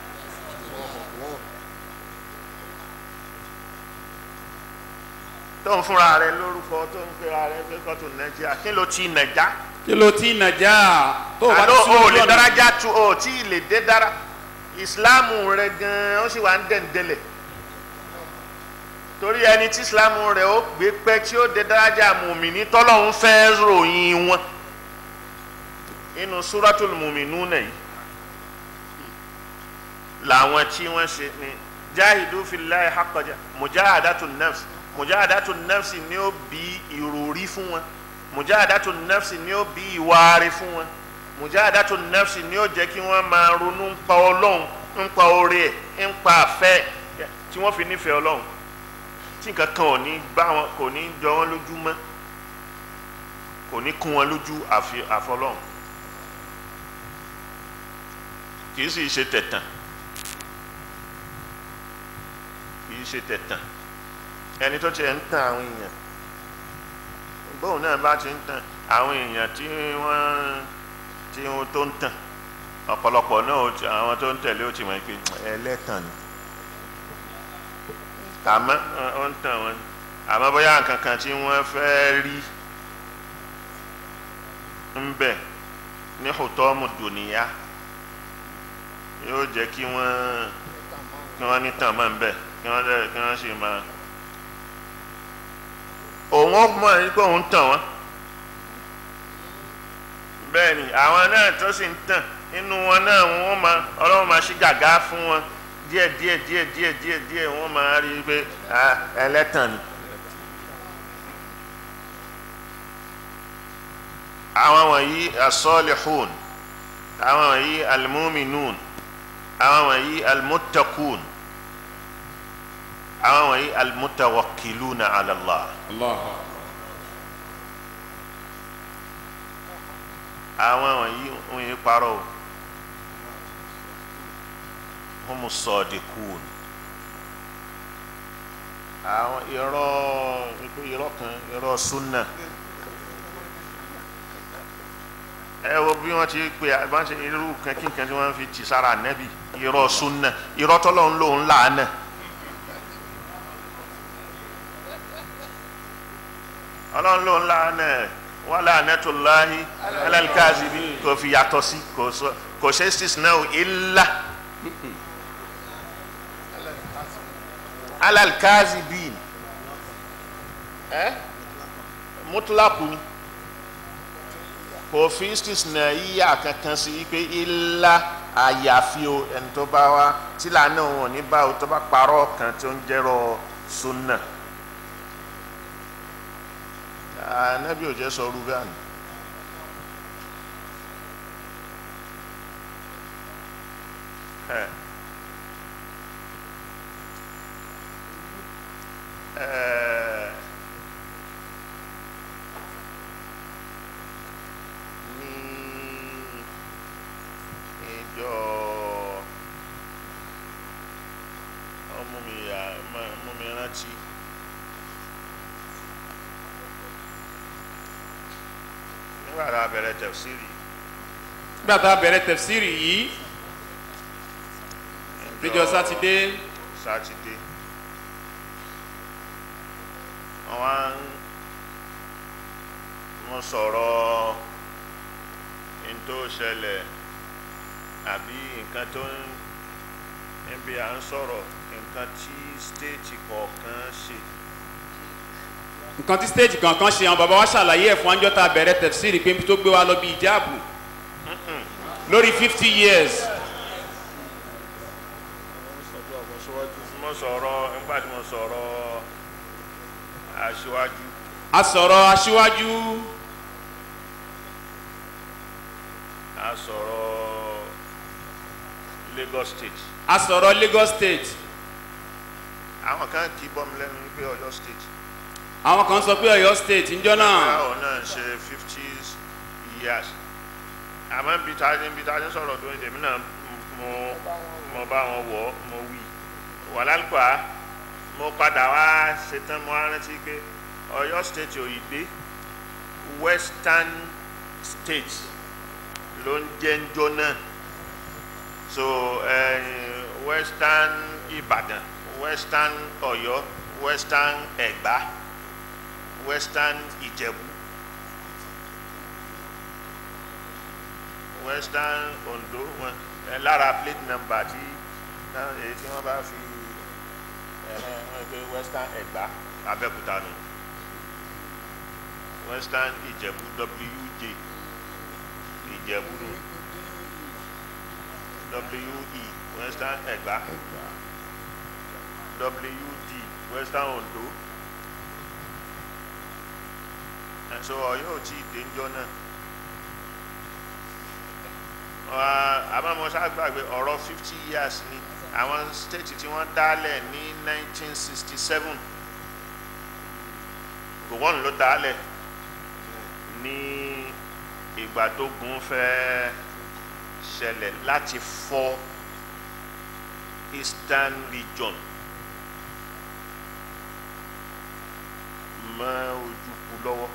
tó ń fúnra rẹ lórúkọ tó ń pera rẹ pé kọ́tù nàìjíríà kí ló ti nàìjà. kí ló tí nàjà tó o bá ti àlọ́ sí o lójú lè ọ̀nà dárájà tu o tí ì lè dé dára ìsìláàmù rẹ gan-an ó sì wà ń dẹ̀ǹdẹ̀lẹ̀ torí ẹni tí ìsìláàmù rẹ ó gbé pẹ́ tí ó dé dárájà mùmíní tọ́lọ́hún fẹ́ ròyìn wọn inú súrátùl mùmínú nìyí làwọn tí wọ́n ṣe ni jáhìdú fillahi haqqaja mujahadatun nafs mujahadatun nafs ni ó bí ìròrí fún wọn mujahadatun nafs ni ó bí ìwárí fún wọn mujahadatun nafs ni ó jẹ́ kí wọ́n máa ronú ń pa ọlọ́run ń pa oore ẹ̀ ń pa àfẹ́ tí wọ́n fi nífẹ̀ẹ́ ọlọ́run tí nǹkan kan ò ní bá wọn kò ní jọ wọn lójú mọ́ kò ní kún wọn lójú àfi àfọlọ́run kì í sì ṣe tẹ̀tàn kì í ṣe tẹ̀tàn ẹni tó tiẹ̀ ń tàn àwọn èèyàn bóun náà bá ti ń tàn àwọn èèyàn tí wọ́n tí wọ́n tó ń tàn ọ̀pọ̀lọpọ̀ náà ó ti- àwọn tó ń tẹ̀lé ó ti mọ̀ pé ẹlẹ́tàn ni àmọ́ ó ń tàn wọ́n àmọ́ bóyá nǹkan kan tí wọ́n fẹ́ rí ń bẹ̀ ní hùtọ́mù dùnìyà yóò jẹ́ kí wọ́n kí wọ́n ní tàn máa ń bẹ̀ kí wọ́n dẹ̀ kí wọ́n sì máa òun ó mọ̀ ní pé òun tàn wọ́n bẹ́ẹ̀ ni àwọn náà tó sì ń tàn nínú wọn náà wọ́n máa ọlọ́run máa ṣí gàgá fún wọn díẹ̀ díẹ̀ díẹ̀ díẹ̀ díẹ̀ díẹ̀ wọ́n máa rí i pé ah, ẹlẹ́tàn ni. àwọn wọ̀nyí asọ́lihun àwọn wọ̀nyí almuminun àwọn wọ̀nyí almutakun àwọn wọ̀nyí almutawakiluna ala Allah Allah àwọn wọ̀nyí wọ́n yé parọ́ o humu sọ̀dìkùn àwọn irọ́ irọ́ kan irọ́ súnà ẹ wo bí wọ́n ti pe àbá ṣe irú kankan tí wọ́n fi tì sára nẹ́bì irọ́ súnà irọ́ tọ́lọ́ ń lò ń làánà. ọlọ́run ló ń làánà wà la'natullahi alal kazibi kò fi yàtọ̀ sí kò sọ kò ṣe istisna illa alal kazibin ẹ mutlaku ni kò fi istisna yíyà kankan sí pé illa àyàfi o ẹni tó bá wá tí làánà wọn ní báwo tó bá parọ́ kan tó ń jẹ́rọ sunna anabi ò jẹ́ sọ ọrú bẹ́ẹ̀ ni. Ẹ. Ẹ. ní ìjọ ọmọ mi yà mú mi rántí. nígbà tá a bẹ̀rẹ̀ tẹ̀síìrì nígbà tá a bẹ̀rẹ̀ tẹ̀fsírì yìí níjọ́ sátidé sátidé wọ́n wá ń wọ́n sọ̀rọ̀ n tó ṣẹlẹ̀ àbí nǹkan tó ń níbi à ń sọ̀rọ̀ nǹkan tí stéètì kọ̀ọ̀kan ṣe nǹkan tí stéèjì kankan ṣe àwọn bàbá wa ṣàlàyé ẹ̀ fún anjọ́ tá a bẹ̀rẹ̀ tẹ̀fsírì pé tó gbé wa lọ bí ìjáàbù lórí fifty years mo sọ̀rọ̀ nígbà tí mo sọ̀rọ̀ aṣíwájú a sọ̀rọ̀ aṣíwájú a sọ̀rọ̀ Lagos State a sọ̀rọ̀ Lagos State àwọn kan kì í bọ́ mi lẹ́nu wípé Ọ̀yọ́ State àwọn kan sọ pé Ọ̀yọ́ State ńjọ́ náà báwo náà ṣe fifty years àmọ́ bí ta ni bí ta ni sọ̀rọ̀ tó ń tèmi náà mo mo bá wọn wọ̀ mo wí wàlálùkọ́ mo padà wá ṣetán mo á rántí pé Ọ̀yọ́ State òyìnbé Western State ló ń jẹ́ ńjọ́ náà so eh, Western Ìbàdàn Western Ọ̀yọ́ Western Ẹ̀gbá Western Ìjẹ̀bú Western Ondo wọn ẹ lára plate number tí náà èyí tí wọ́n bá fi ẹ ẹ wọ́n gbé Western Ẹ̀gbá Abẹ́òkúta nù Western Ìjẹ̀bú WJ Ìjẹ̀bú nù WE Western Ẹ̀gbá WD Western Ondo ẹ̀ so Ọ̀yọ́ ò tí ì dénjọ́ náà àbámọ́sá gbàgbé ọ̀rọ̀ fifty years ni àwọn state tí wọ́n dálẹ̀ ní nineteen sixty seven gowon ló dálẹ̀ ní ìgbà tó gun fẹ́ ṣẹlẹ̀ láti fọ́ eastern region mọ́ ojúkú lọ́wọ́.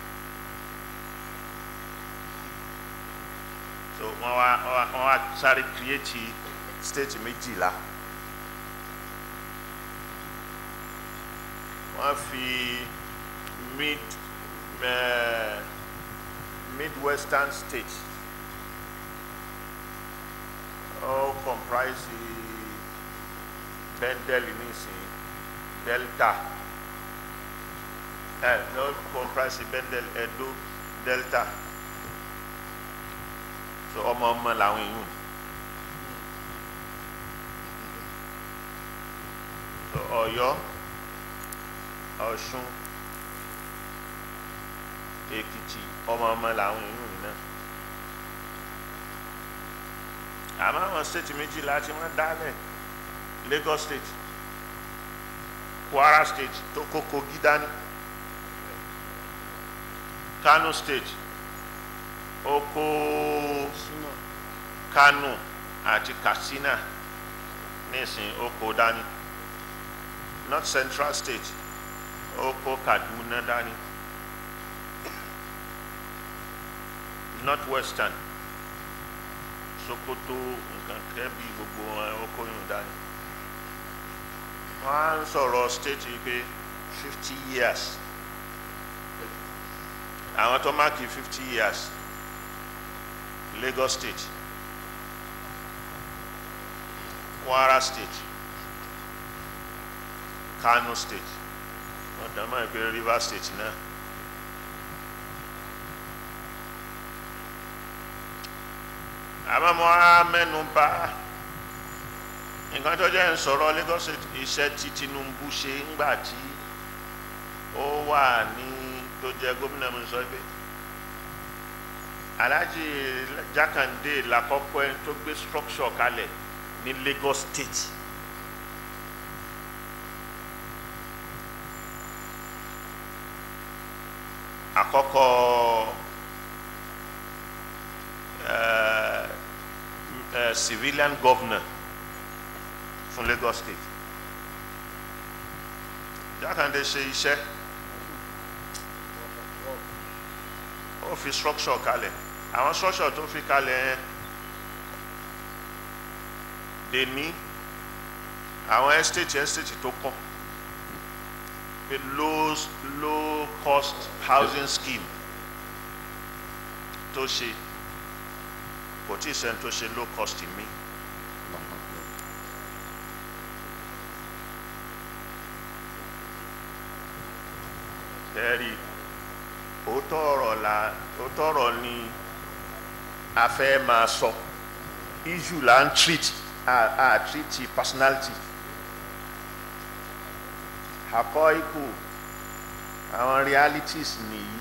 so wọn wá wọn wá sáré create state méjìlá wọn fi mid uh, midwestern state ó comprise bendel nísìnyí delta ẹ ló comprise bendel edo delta so ọmọ ọmọ làwọn èèyàn so Ọ̀yọ́ Ọ̀ṣun Èkìtì ọmọ ọmọ làwọn èèyàn yìí náà àmọ́ àwọn state méjìlá tí wọ́n dálẹ̀ Lagos state Kwara state tó kó Kogi dání Kano state ó kó Kano àti Katsina nísìn ó kó dání North Central State ó kó Kaduna dání north western sokoto nǹkan kẹ́bí gbogbo wọn ọkọ̀ yìí dání wọ́n á ń sọ̀rọ̀ state yìí pé fifty years àwọn tó máàkì fifty years Lagos state Kwara state Kano state ọ̀dọ́ máa ń pè Rivers state náà. àmọ́ mo á mẹ́nu bà nǹkan tó jẹ́ ń sọ̀rọ̀ Lagos State iṣẹ́ tí Tinubu ṣe ńgbà tí ó wà ní tó jẹ́ gómìnà mi sọ pé Alhaji Jakande lakọ́kọ́ ẹni tó gbé structure kalẹ̀ ní Lagos State àkọ́kọ́ uh, uh, civilian governor fún Lagos State Jákàndé ṣe iṣẹ́ ó fi structure kalẹ̀ àwọn structure tó fi kalẹ̀ yẹn dè ní àwọn estate estate tó kọ́ pé low low cost housing scheme tó ṣe kò tí ì sẹ́ni tó ṣe low cost mi. ẹ̀rí òótọ́ ọ̀rọ̀ la òótọ́ ọ̀rọ̀ ni a fẹ́ máa sọ issue là ń treat a a treat personality àkọ́ ikú àwọn realities nìyí.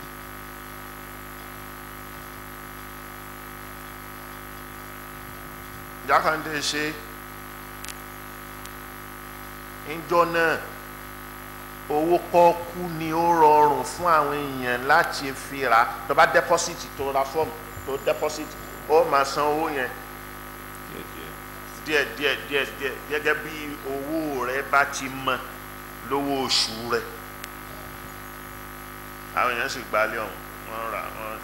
Jákàndé ṣe ńjọ́ náà owó pọ́ọ́kú ni ó rọrùn fún àwọn èèyàn láti fi ra tó bá deposit tó ra fọ́ọ̀mù tó deposit ó máa san owó yẹn díẹ̀ díẹ̀ díẹ̀ díẹ̀ gẹ́gẹ́ bí owó rẹ bá ti mọ lówó oṣù rẹ àwọn èèyàn sì gbalẹ̀ ọ̀hún wọ́n rà wọ́n.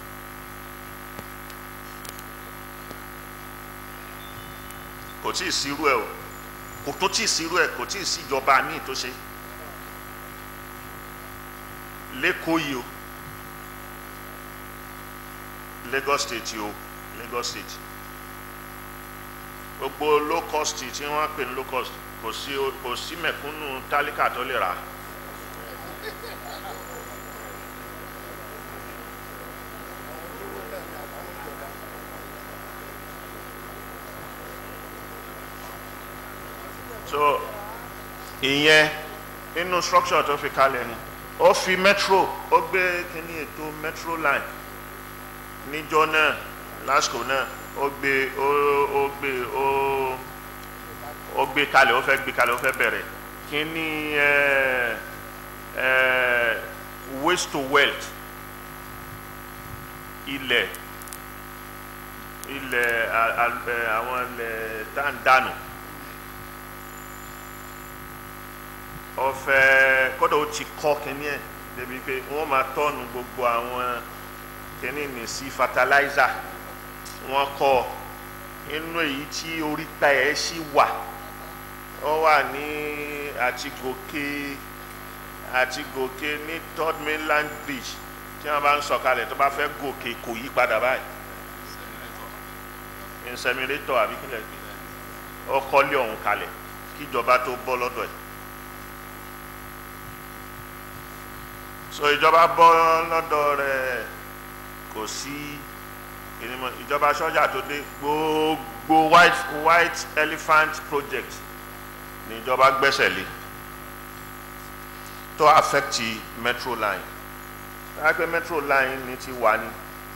kò tí ì sírú ẹ o kò tó tí ì sírú ẹ kò tí ì síjọba míì tó ṣe lẹ́kọ̀ọ́ yìí o Lagos State yìí o Lagos State gbogbo low cost tí wọ́n pè ní low cost kò sí kò sí mẹ̀kúnnù tálíkà tó lè rà so ìyẹn nínú structure tó fi kalẹ̀ ni ó fi metro ó gbé kíní ètò metro line níjọ́ náà lásìkò náà ó gbé ó ó gbé ó ó gbé kalẹ̀ ó fẹ́ gbé kalẹ̀ ó fẹ́ bẹ̀rẹ̀ kíní ẹ ẹ waste to wealth ilẹ̀ ilẹ̀ a- a- ẹ, àwọn ilẹ̀ tá à ń dànù. ọfẹ kódà ó ti kọ kínní ẹ débi pé wọn máa tọ́nu gbogbo àwọn kínní ní sí fertilizer wọn kọ inú èyí tí oríta ẹ sì wà ó wà ní àti gòkè àti gòkè ní third mainland bridge tí wọn bá ń sọ̀kalẹ̀ tó bá fẹ́ gòkè kò yí padà báyìí inseminator àbí kílẹ̀ gbé ó kọ́lé ọ̀hún kalẹ̀ kíjọba tó bọ́ lọ́dọ̀ ẹ̀. so ìjọba bọ́ lọ́dọ̀ rẹ̀ kò sí ìrìnmọ̀ ìjọba sọ́jà tó dé gbogbo white white elephant project ní ìjọba gbẹ́sẹ̀ lé tó affect metro line lápẹ́ metro line ní ti wà ní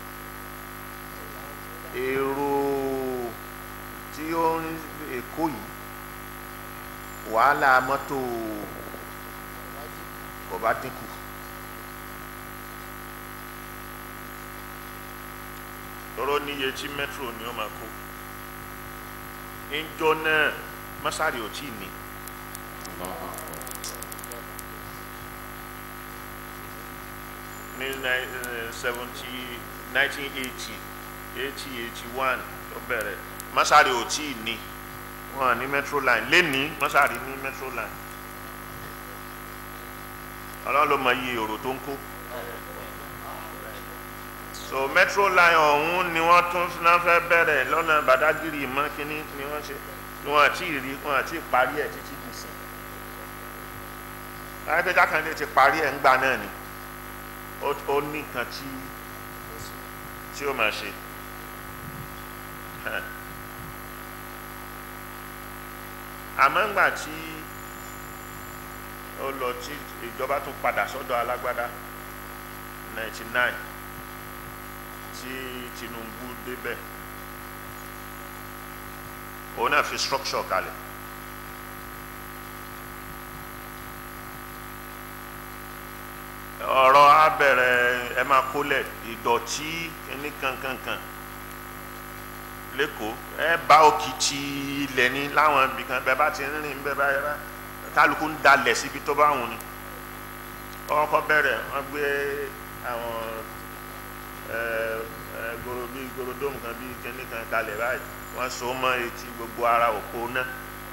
èrò tí ó ń èkó yìí wàhálà mọ́tò kò bá dínkù. tọrọ níye tí metro ni ó máa kó ńjọ náà masari ò tí ì ní ní seventy nineteen eighty eighty eighty one tó bẹ̀rẹ̀ masari ò tí ì ní wọn ní metro line lẹ́ni masari ní metro line ọlọ́run ló mọ iye èrò tó ń kó so metro line ọ̀hún ni wọ́n tún náà fẹ́ bẹ̀rẹ̀ lọ́nà badagiri mọ́ kínní ni wọ́n ṣe ni wọ́n àti rí wọ́n àti parí ẹ̀ títí di sí ayélujára kan lè ti parí ẹ̀ ńgbà náà ni ó ó ní nǹkan tí tí ó máa ṣe àmọ́ ńgbà tí ó lọ tí ìjọba tún padà sọ́dọ̀ alágbádá ninety nine tí Tinubu débẹ̀ òun náà fi structure kalẹ̀ ọ̀rọ̀ á bẹ̀rẹ̀ ẹ máa kólẹ̀ ìdọ̀tí ní kankankan lẹ́kọ̀ọ́ ẹ bá òkìtì ilẹ̀ ní láwọn ibì kan bẹ́ẹ̀ bá ti ń rìn bẹ́ẹ̀ bá yẹra kálukú ń dalẹ̀ síbi tó bá wùn ni ọkọ̀ bẹ̀rẹ̀ wọ́n gbé àwọn ẹ ẹ gbòòrò bíi gbòòròdómù kan bíi kíní kan kalẹ̀ báyìí wọ́n so mọ́ etí gbogbo ara òpó náà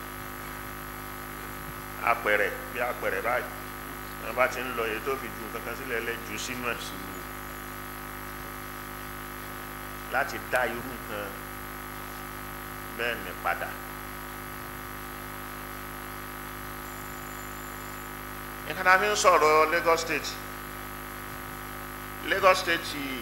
apẹ̀rẹ̀ bí apẹ̀rẹ̀ báyìí wọ́n bá ti ń lọ èyí tó fi ju kankan sílẹ̀ lẹ́ jù sínú ẹ̀ láti dá irú nǹkan bẹ́ẹ̀ ní padà. nǹkan tá a fi ń sọ̀rọ̀ Lagos State Lagos State yìí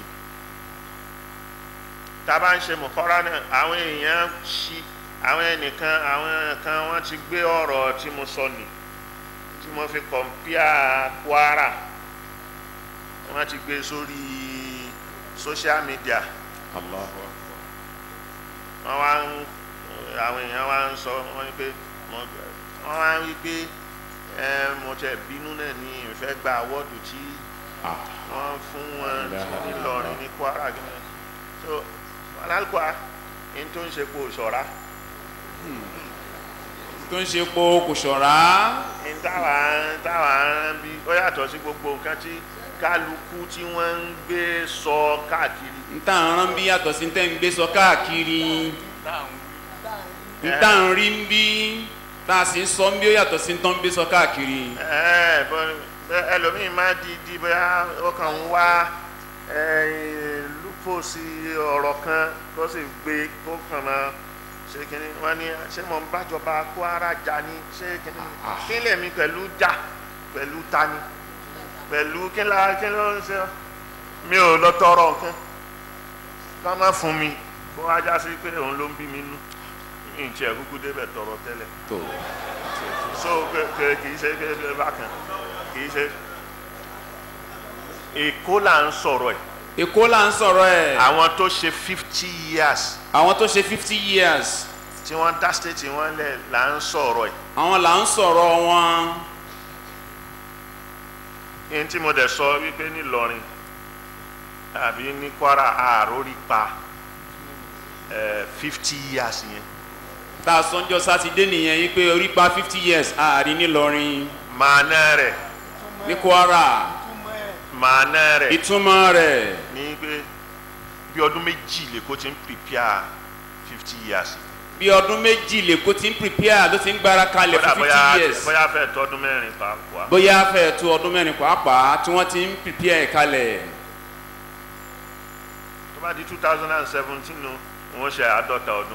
tá a bá ń ṣe mọ̀kọ́rá náà àwọn èèyàn ṣí àwọn ẹnìkan àwọn kan wọ́n ti gbé ọ̀rọ̀ tí mo sọ nì tí mo fi kọ̀mpíà Kwara wọ́n ti gbé sórí social media Allahu wọ́n wá ń àwọn èèyàn wá ń sọ wọ́n ní pé wọ́n wá ń wí pé ẹ mo tẹ bínú náà ní ìfẹ́ gba awọ́dù tí wọ́n fún wọn nílọrin ní Kwara gan so alákùá ní tó ń ṣe kó ṣọ̀rá tó ń ṣe po kò ṣọ̀rá ní táwa táwa ń bí ó yàtọ̀ sí gbogbo nǹkan tí kálukú tí wọ́n ń gbé sọ káàkiri ń tà ń rán bí yàtọ̀ sí tẹ́ ń gbé sọ káàkiri ń tà ń rí ń bí tá a sì ń sọ ń bí ó yàtọ̀ sí tán ń gbé sọ káàkiri. ẹ bẹ ẹlòmíì máa di di bóyá ó kàn ń wá lúpọ̀ sí ọ̀rọ̀ kan kó sì gbé kó kàn máa ṣe kínní wọn ní ṣé mo ń bájọba Kwara jà ní ṣé kínní kí lèmi pẹ̀lú jà pẹ̀lú tani pẹ̀lú kí la kí ló ń ṣe mi ò lọ tọrọ nǹkan ká má fún mi kó ajá sí pé òun ló ń bí mi nú ìǹtí ẹ̀ kúkú débẹ̀ tọrọ tẹ́lẹ̀ tó so kì í ṣe bákan kì í ṣe èkó là ń sọ̀rọ̀ ẹ̀ èkó là ń sọ̀rọ̀ ẹ̀ àwọn tó ṣe fifty years àwọn tó ṣe fifty years tí wọ́n dá state wọn lẹ̀ là ń sọ̀rọ̀ ẹ̀ àwọn là ń sọ̀rọ̀ wọn yín tí mo dẹ̀ sọ wípé nílọrin àbí ní Kwara àròrí pa fifty years yẹn tá a sọ́njọ́ sátidé nìyẹn yí pé orí pa fifty years ààrin nílọrin màánà rẹ̀ ní Kwara màánà rẹ̀ ìtumọ̀ rẹ̀ ní pé bí ọdún méjì lèkó ti ń prepare fifty years bí ọdún méjì lèkó ti ń prepare ló ti ń gbára kalẹ̀ bóyá fún bóyá fifty years bóyá fẹ́ tọdún mẹ́rin pàápàá bóyá fẹ́ tó ọdún mẹ́rin pàápàá tí wọ́n ti ń prepare kalẹ̀ tó bá di two thousand and seventeen nu wọ́n ṣe àádọ́ta ọdún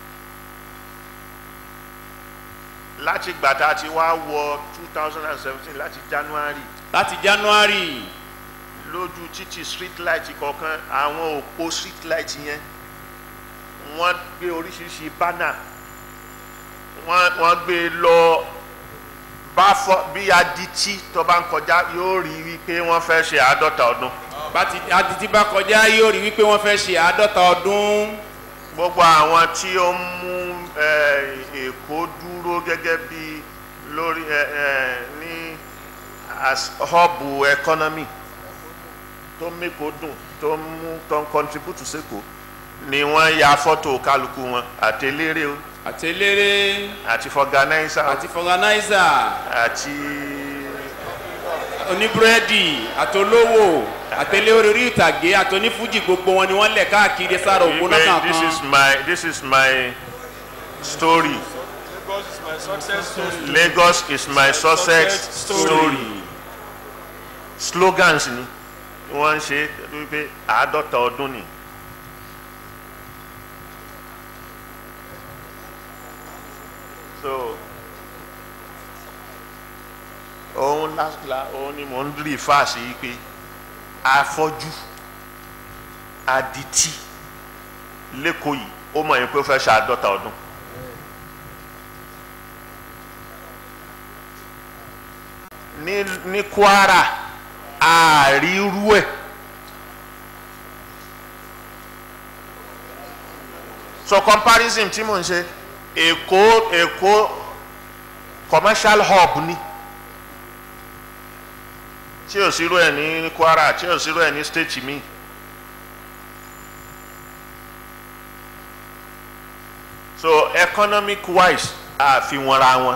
láti gbàtà tí wá wọ two thousand and seventeen láti January láti January lójú títì street light kọ̀ọ̀kan àwọn òpó street light yẹn wọ́n gbé oríṣiríṣi bánà wọ́n wọ́n gbé lọ bá fọ bí adití tó bá ń kọjá yóò rí wípé wọ́n fẹ́ ṣe àádọ́ta ọdún bàtí adití bá kọjá yóò rí wípé wọ́n fẹ́ ṣe àádọ́ta ọdún gbogbo àwọn tí ó ń mú eh, Èkó dúró gẹ́gẹ́ bí lórí eh, eh, ní as hub economy tó mẹ́kọ̀ọ́ dùn tó ń mú tó ń contribute sẹ́kọ̀ọ́ ni wọ́n ya fọ́tò kálukú wọn àtẹlérè o àtẹlérè àti fọganáísà àti fọganáísà àti oníbúrẹ́dì àtolówó àtẹlẹ́ orí ìtàgé àtọ́nífújì gbogbo wọn ni wọ́n lẹ̀ káàkiri sára òpó náà Wípé this is kankan. my this is my story Lagos is my success story slogans ni wọ́n ń ṣe wípé àádọ́ta ọdún ni. so òun lásìlá òun ni mò ń rí fáàsì yìí pé afọ́jú adití lẹ́kọ̀ọ́ yìí ó mọ̀ yín pé ó fẹ́ ṣe àádọ́ta ọdún. ní ní Kwara àárírú ẹ̀ so comparison tí mò ń ṣe Èkó Èkó commercial hub ni tí ò sírú ẹ̀ ní Kwara tí ò sírú ẹ̀ ní state mi. so economic wise àfi wọn ra wọn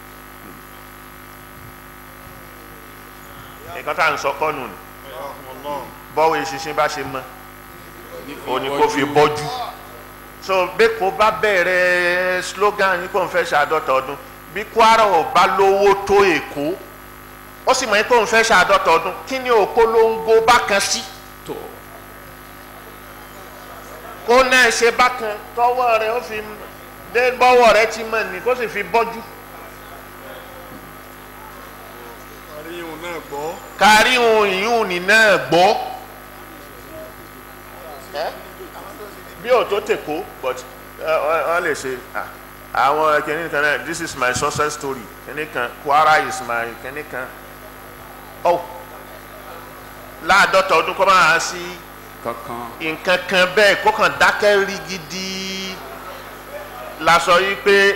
nǹkan tá à ń sọ kọ́nù ni bọ́wọ́ ìṣinṣin bá ṣe mọ́ o ní kó fi bọ́jú so bẹ́ẹ̀ kó bá bẹ̀rẹ̀ slogan yìí kó n fẹ́ ṣàádọ́ta ọdún bí Kwara ò bá lówó tó Èkó ó sì mọ̀ yín kó n fẹ́ ṣàádọ́ta ọdún kí ni òpolongo bákan sí tó kó náà ṣe bákan tọwọ́ rẹ̀ ó fi dé bọ́wọ́ rẹ̀ ti mọ̀ ní kó sì fi bọ́jú. àríyìn náà gbọ́. kárí ohun ìyún ní náà gbọ́ bí ò tó tèkó but wọ́n lè ṣe ah, àwọn kìnìún kan náà this is my success story kìnìún kan Kwara is my kìnìún kan oh láàdọ́ta ọdún kọ́ máa sí kankan. nǹkan kan bẹ́ẹ̀ kó kàn dákẹ́ rí gidi la sọ yìí pé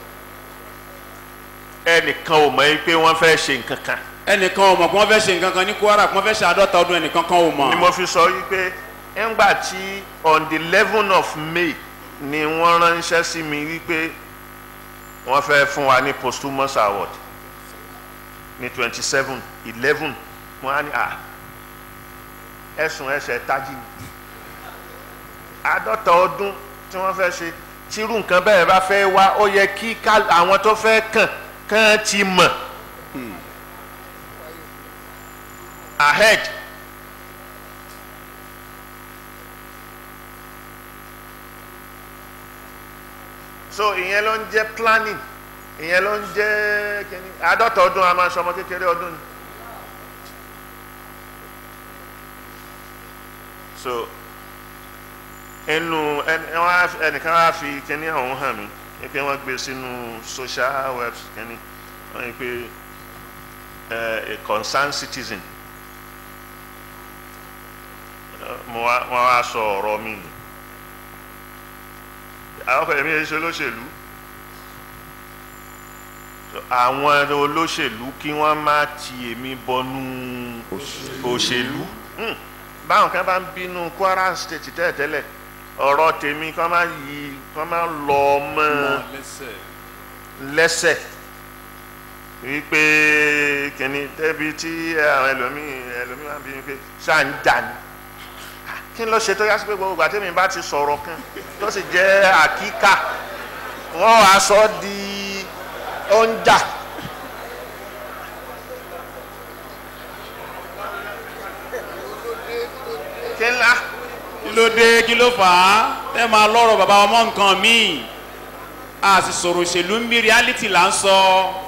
ẹnìkan ò mọ̀ yìí pé wọ́n fẹ́ ṣe nǹkan kan ẹnìkan ò mọ̀ kí wọ́n fẹ́ ṣe nǹkan kan ní Kwara kí wọ́n fẹ́ ṣe àádọ́ta ọdún ẹnìkan kan ò mọ̀. ni mo fi sọ wípé ńgbà tí on the eleven of May ni wọ́n ránṣẹ́ sí mi wípé wọ́n fẹ́ fún wa ní posthumous award ní twenty seven eleven wọ́n á ní à ẹ̀sùn ẹ̀ṣẹ̀ tají ni àádọ́ta ọdún tí wọ́n fẹ́ ṣe tírú nǹkan bẹ́ẹ̀ bá fẹ́ wá ó yẹ kí ká- àwọn tó fẹ́ kàn kàn ti mọ̀ ahead so ìyẹn ló ń jẹ́ planning ìyẹn ló ń jẹ́ kíní àádọ́ta ọdún a máa ń sọmọ kékeré ọdún ni so ẹnu ẹni wọn á- ẹnìkan á fi kíní ọ̀hún hàn mí ní pé wọ́n gbé sínú social webs kíní wọ́n ní pé ẹ, a concerned citizen mo wá wọn wá sọ ọ̀rọ̀ mi nù àwọn ọkọ èmi yẹn ṣe olóṣèlú So, àwọn olóṣèlú kí wọ́n má ti èmi bọnú òṣèlú Hmm. báwọn kan bá ń bínú Kwara state tẹ́lẹ̀tẹ́lẹ̀ ọ̀rọ̀ tèmi kọ́ máa yí kọ́ máa lọ mọ́ lẹ́sẹ̀ wípé kìnní débi tí àwọn ẹlòmíì ẹlòmíì máa ń bí mi pé ṣáà ń jà ní kí n lọ ṣe tó yá sí pé gbogbo ìgbà tèmi bá ti sọ̀rọ̀ kan tó sì jẹ́ àkíkà wọ́n wàá sọ ọ́ di oúnjà. kí ńlá kí ló dé kí ló fà á ẹ máa lọ́rọ̀ bàbá ọmọ nǹkan míì a sì sọ̀rọ̀ òṣèlú ń bí reality là ń sọ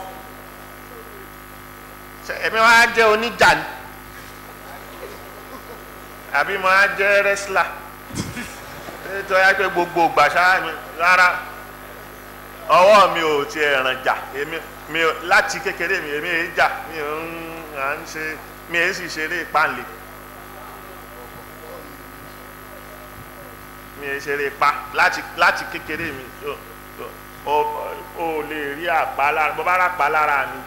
ṣe èmi wá jẹ́ oníjà ni àbí mo á jẹ́ rẹ́sílà nítorí wá pé gbogbo ìgbà ṣáá mi rárá ọwọ́ mi ò tiẹ̀ ràn jà èmi mi ò láti kékeré mi èmi èé jà mi ò ń à ń ṣe mi èé sì ṣeré ìpàlè mi èé ṣeré ipa láti láti kékeré mi so so o o lè rí àpá lára bó bá rà pa lára mi.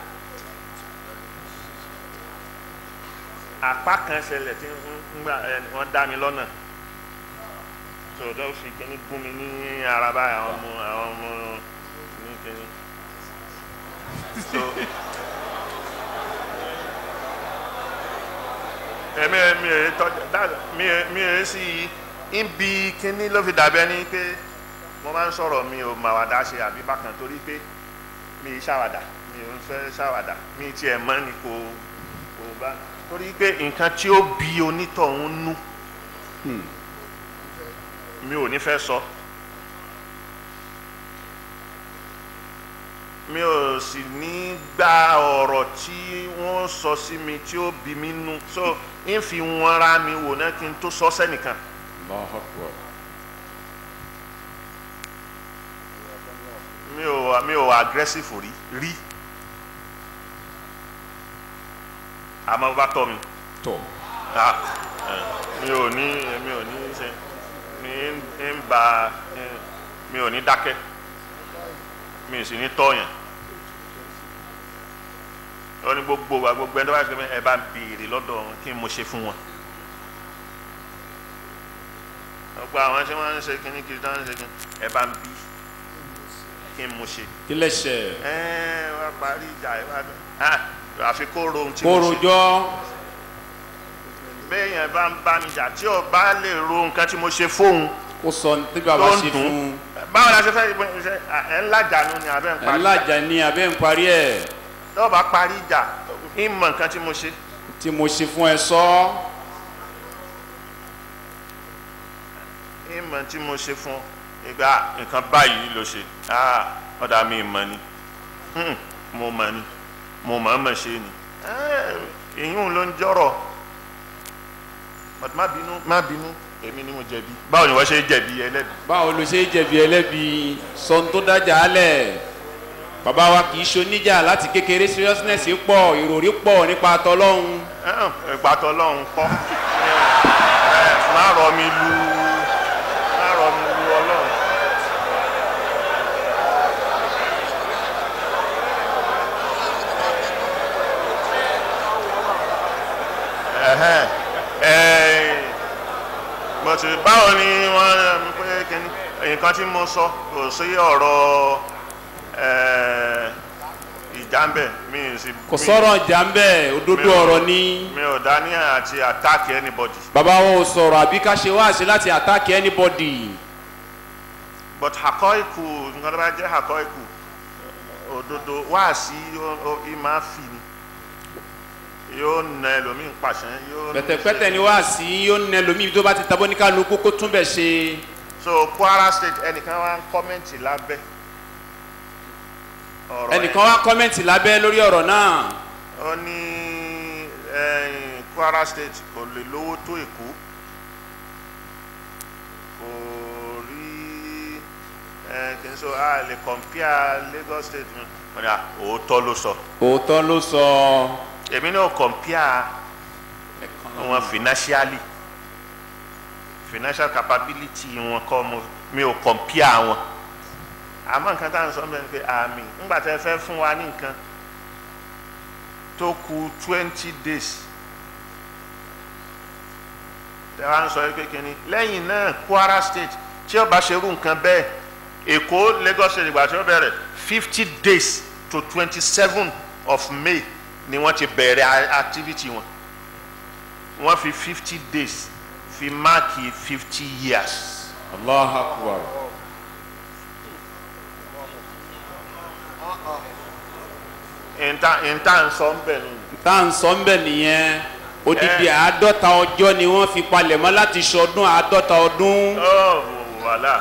apá kan ṣẹlẹ̀ tí ń gbà ẹ wọ́n dá mi lọ́nà tòótọ́ fi kíní gún mi ní ara báyìí àwọn ọmọ àwọn ọmọ ní kíní so èmi mi ò tọ́jú dáàbò mi ò mi ò sí ibi kíní ló fi dàbí ẹni pé mo máa ń sọ̀rọ̀ mi ò mà wàdà ṣe àbí bákan torí pé mi ì ṣàwàdà mi ò ń fẹ́ ṣàwàdà mi tiẹ̀ mọ́ ni kò kò bá torí pé nǹkan tí ó bí onítọ̀hún nú mi ò ní fẹ́ sọ mi ò sì ní gba ọ̀rọ̀ tí wọ́n sọ sí mi tí ó bí mi nú so ń fi wọn ra mi wò náà kí n tó sọ sẹ́nìkan Allahu Akbar. mi ò mi ò aggressive rí rí àmọ́ bá tọ́ mi tọ̀ ah eh, mi ò ní mi ò ní ṣe mi ń ń ba eh, mi ò ní dákẹ́ mi ò sì ní tọ̀yàn ó ní gbogbo wa gbogbo ẹni tó bá ṣe pé ẹ bá ń béèrè lọ́dọ̀ wọn kí n mo ṣe fún wọn gbogbo àwọn tí wọ́n ń ṣe kíní kiri tí wọ́n ń ṣe kíní ẹ bá ń bí kí n mo ṣe kí lẹ́sẹ̀ ẹ wá parí ìjà ẹ wá dùn ah àfi kó ro ohun tí mo ṣe kórojọ́ béèyàn bá ń bá mi jà tí ò bá lè ro nǹkan tí mo ṣe fóun kó sọ ní tí bàbá tó ń ṣe dùn fún ún báwo la ṣe fẹ́ ìbọn ṣe ẹ ń lájànú ni àbẹ́ ń ẹ̀ parí ńlájà ní abẹ́ ń parí ẹ̀ tó bá parí ìjà ń mọ nǹkan tí mo ṣe tí mo ṣe fún ẹ sọ ń mọ tí mo ṣe fún ìgbà nǹkan báyìí ló ṣe ah ọ̀dà mi mọ̀ ni Hmm, mo mọ̀ ni mo mọ̀ mọ̀ ṣe ni Eh, ìyún ló ń jọ̀rọ̀ but má bínú má bínú èmi ni mo jẹ̀bi báwo ni wọ́n ṣe jẹ̀bi ẹlẹ́bi báwo ló ṣe jẹ̀bi ẹlẹ́bi sọ tó dájà á lẹ̀ bàbá wa kì í ṣoníjà láti kékeré seriousness pọ̀ ìròrí pọ̀ nípa tọlọ́hun ìgbàtọ̀ ọlọ́run kọ́ ẹ má rọ mi lu má rọ mi lu ọlọ́run. Ẹ̀hẹ́n, ẹ̀, mo ti báwo ni wọ́n mi pé kíní nǹkan tí mo sọ kò sí ọ̀rọ̀ ẹ̀, ìjà ń bẹ̀ mi ì sì. kò mi- sọ̀rọ̀ ìjà ń bẹ̀ òdodo mi ò- ọ̀rọ̀ ni mi ò dání àti attack anybody bàbá wọn ò sọ̀rọ̀ àbí ká ṣe wáàsí láti attack anybody but àkọ́ìkù nǹkan tó bá jẹ́ àkọ́ìkù òdodo wáàsí ìmá fi ni yóò na ẹlòmíì pàṣẹ yóò pẹ̀tẹ̀pẹ̀tẹ̀ ni wáàsí yóò nẹ lómi tó bá ti tabọ́ ní kálukú kó tún bẹ̀ ṣe so Kwara State ẹnìkan wá ń kọ́mẹ́ǹtì lábẹ́ ọ̀rọ̀ ẹnìkan wá kọ́mẹ̀ntì lábẹ́ lórí ọ̀rọ̀ náà yẹn. ó ní ẹ̀yìn Kwara State kò lè lówó tó Èkó kò rí ẹ kì í sọ a lè compare Lagos State mi wọ́n ní à òótọ́ ló sọ òótọ́ ló sọ èmi náà compare wọn financially financial capability wọn kọ́ mo mi ò compare wọn àmọ́ nǹkan tá à ń sọ bẹ́ẹ̀ ni pé àmì ńgbà tẹ́ fẹ́ fún wa ní nǹkan tó kù twenty days tẹ́ wá ń sọ pé kínní lẹ́yìn náà Kwara State tí ó bá ṣerú nǹkan bẹ́ẹ̀ Èkó Lagos State ìgbà tí ó bẹ̀rẹ̀ fifty days to twenty seven of May ni wọ́n ti bẹ̀rẹ̀ a- activity wọn wọ́n fi fifty days fi máàkì fifty years. allah akbar ìta ìta ń sọ ń bẹ̀ nù. tá à ń sọ ń bẹ̀ nìyẹn odidi àádọ́ta ọjọ́ ni wọ́n fi palẹ̀mọ́ láti ṣọdún àádọ́ta ọdún ó wàhálà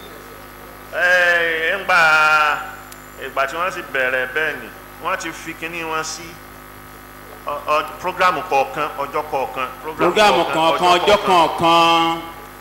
ẹ ńgbà ìgbà tí wọ́n sì bẹ̀rẹ̀ bẹ́ẹ̀ ni wọ́n ti fi kinní wọn sí ọ- ọ- programu kọ̀ọ̀kan ọjọ́ kọ̀ọ̀kan programu kọ̀ọ̀kan ọjọ́ kọ̀ọ̀kan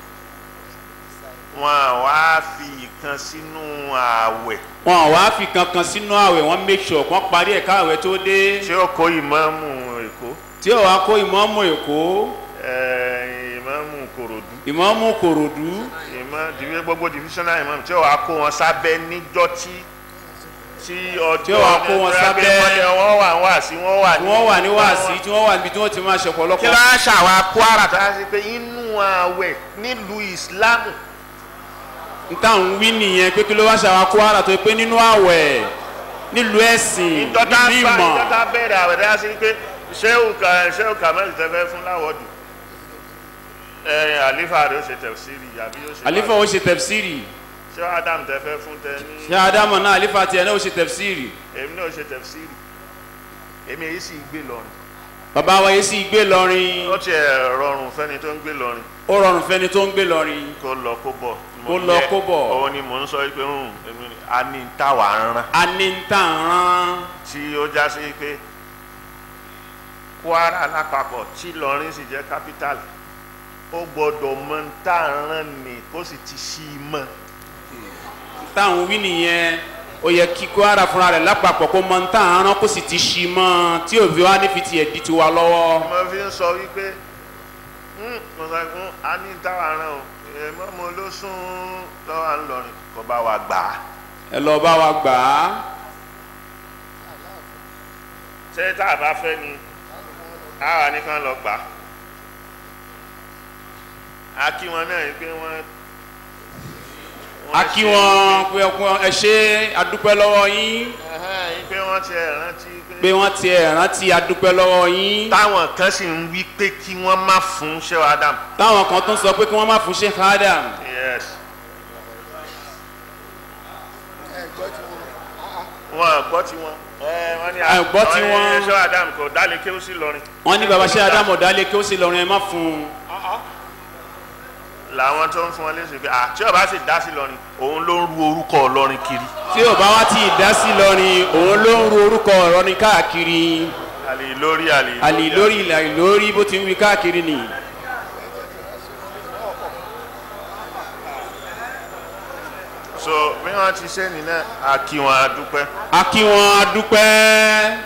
wọn à wá fi ìkan sínú ààwẹ̀ wọn ò wá fi kankan sínú àwẹ̀ wọ́n make sure wọ́n parí ẹ̀ka àwẹ̀ tó dé tí ó kó ìmáàmù èkó tí ò wá kó ìmọ̀ọ́mù èkó ẹ, ìmáàmù kòròdú ìmọ̀ọ́mù kòròdú ìmọ̀ divi gbogbo divisional imam tí ó wàá kó wọn sábẹ́ níjọ́ tí tí ọjọ́ Tí ó wàá kó wọn tó yẹ pé sábẹ́. wọ́n ní wọ́n wà wá sí wọ́n wà tí wọ́n wà ní wáàsí tí wọ́n wà níbi tí wọ́n ti máa ṣe kí ọ̀pọ̀lọpọ̀ ló ń ṣàwọn Kwara tó yà sí pé inú ààwẹ̀ nílùú ìsìlámù nta ń wí nìyẹn pé kí ló wá ṣàwọn Kwara tó pé nínú àwẹ̀ nílùú ẹ̀sìn ìjọba nílùú bá ìmọ̀ ìjọba bẹ̀rẹ̀ ààwẹ̀ tó yà sí pé ṣéwù ka ṣéwù kamel tẹ fẹ́ fún láwọ́dù ẹ àlífà rẹ ó ṣe tẹ̀síìrì àbí ó ṣe àlífà ó ṣe tẹ̀fsírì ṣéwù adam tẹ fẹ́ fún tẹ ní ṣé ádámù náà àlífà tiẹ̀ náà ó ṣe tẹ̀fsírì èmi náà ó ṣe tẹ̀síìrì èmi èyí sì gbé lọrin bàbá wa yìí sì gbé lọrin ó tiẹ̀ rọrùn fẹ́ni tó ń gbé lọrin ó rọrùn fẹ́ni tó ń gbé lọrin kó lọ kó bọ̀ Kó lọ kó bọ̀. òun ni mò ń sọ pé ń èmi ni a ní táwa ń rán a ní ń tà ń rán tí ó já sí pé Kwara lápapọ̀ tí Ìlọrin sì jẹ́ capital ó gbọ́dọ̀ mọ ń tà ń rán ni kó sì ti ṣí i mọ́ táwọn wí nìyẹn ó yẹ kí Kwara fúnra rẹ̀ lápapọ̀ kó mọ ń tà ń rán kó sì ti ṣí mọ́ tí òbí wa ní fi tiẹ̀ di tiwa lọ́wọ́ mo fi ń sọ wípé "Hmm, mo sọ fún a ní táwa rán o èèmọ́ mo ló sún lọ́wọ́ à ń lọrin kó bá wa gbà á ẹ lọ bá wa gbà á ṣé tá a bá fẹ́ ni àwa nìkan lọ gbà á a kí wọn náà yìí pé wọ́n. a kí wọn pé ọkùn- ẹ ṣe adúpẹ́ lọ́wọ́ yín Ẹhẹ́n, yìí pé wọ́n ti ẹ̀ rántí pé. pé wọ́n tiẹ̀ rántí adúpẹ́ lọ́wọ́ yín táwọn kan sì ń wí pé kí wọ́n má fún ṣé Adam. táwọn kan tún sọ pé kí wọ́n má fún Sheikh Adam yes. wọn gbọ́ tí wọn. ẹ wọ́n ní Ẹ gbọ́ tí àwọn wọ́n- ẹ̀ṣọ́ Adam kò dálé kí ó sì lọrin. wọ́n ní baba Sheikh Adam ọ̀dálẹ̀ kí ó sì lọ́rin ẹ má fún un làwọn tó ń fún wọn léṣe pé àti ọba sì dá sí lọrin òun ló ń ru orúkọ lọrin kiri. tí ò bá wá tí ì dá sí lọ́rin òun ló ń ru orúkọ ọ̀rọ̀rin káàkiri àlè lórí àlè àlè lórí ìlà ìlórí bó ti ń wí káàkiri nìyí. so bí wọ́n ti ṣe nìyẹn a kí wọn a dúpẹ́. a kí wọn a dúpẹ́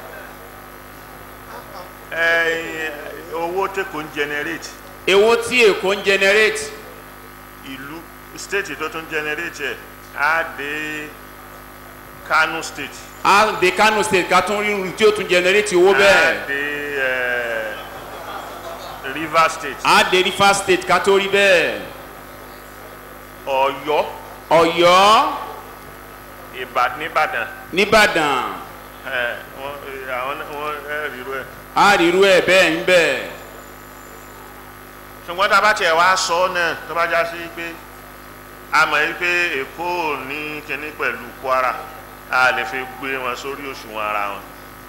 ẹ owó tí kò ń generate èwo tí èkó ń generate ìlú state tó tún generate ẹ̀ á dé Kano state. a de Kano state ká tún rí irun tí ó tún generate owó á bẹ́ẹ̀ dé ẹ, Rivers state. a de Rivers state ká tó rí bẹ́ẹ̀ Ọ̀yọ́ Ọ̀yọ́ Ìbàdàn nìbàdàn nìbàdàn ẹ wọn ẹ, àwọn náà- wọn ẹ rírú ẹ. a rí irú ẹ̀ bẹ́ẹ̀ ń bẹ́ẹ̀ ṣùgbọ́n tá a bá tiẹ̀ wá sọ ọ́ náà tó bá já sí pé a mọ̀ yí pé Èkó ò ní kinní pẹ̀lú Kwara a lè fi gbé wọn sórí òṣùwọ̀n ara wọn.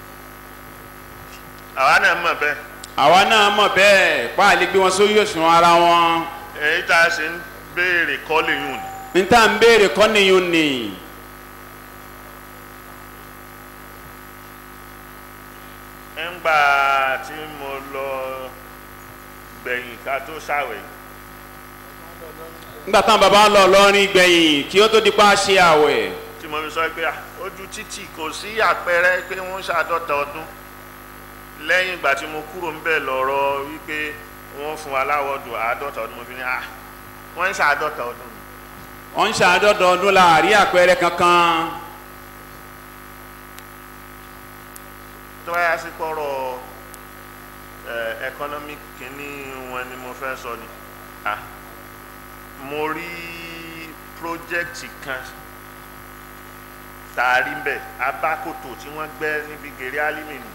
àwa náà mọ̀ bẹ́ẹ̀ àwa náà mọ̀ bẹ́ẹ̀ pa àlè gbé wọn sórí òṣùwọ̀n ara wọn èyí tá a ṣe ń béèrè kọ́lé yùn ni. ní tá à ń béèrè kọ́ nìyún ni ńgbà tí mo lọ gbẹ̀yìn ká tó ṣàwẹ̀ nígbà táwọn baba lọ lọ́rin gbẹ̀yìn kí ó tó di pa ṣe àwẹ̀ tí mo fi sọ pé ah, ojú títì kò sí àpẹẹrẹ pé wọ́n ń ṣàádọ́ta ọdún lẹ́yìn ìgbà tí mo kúrò ńbẹ̀ lọ́rọ̀ wípé wọ́n fún wa láwọ́dù àádọ́ta ọdún mo fi ní ah wọ́n ń ṣàádọ́ta ọdún ni. wọ́n ń ṣàádọ́dọ̀ ọdún láàrí àpẹẹrẹ kankan tó bá yá sí pọ̀rọ̀ ẹ̀ economic kìíní wọn ni mo fẹ́ sọ ni ah mo rí project kan tààrí ń bẹ̀ abákòtò tí wọ́n gbẹ́ níbi gèrè álímì nù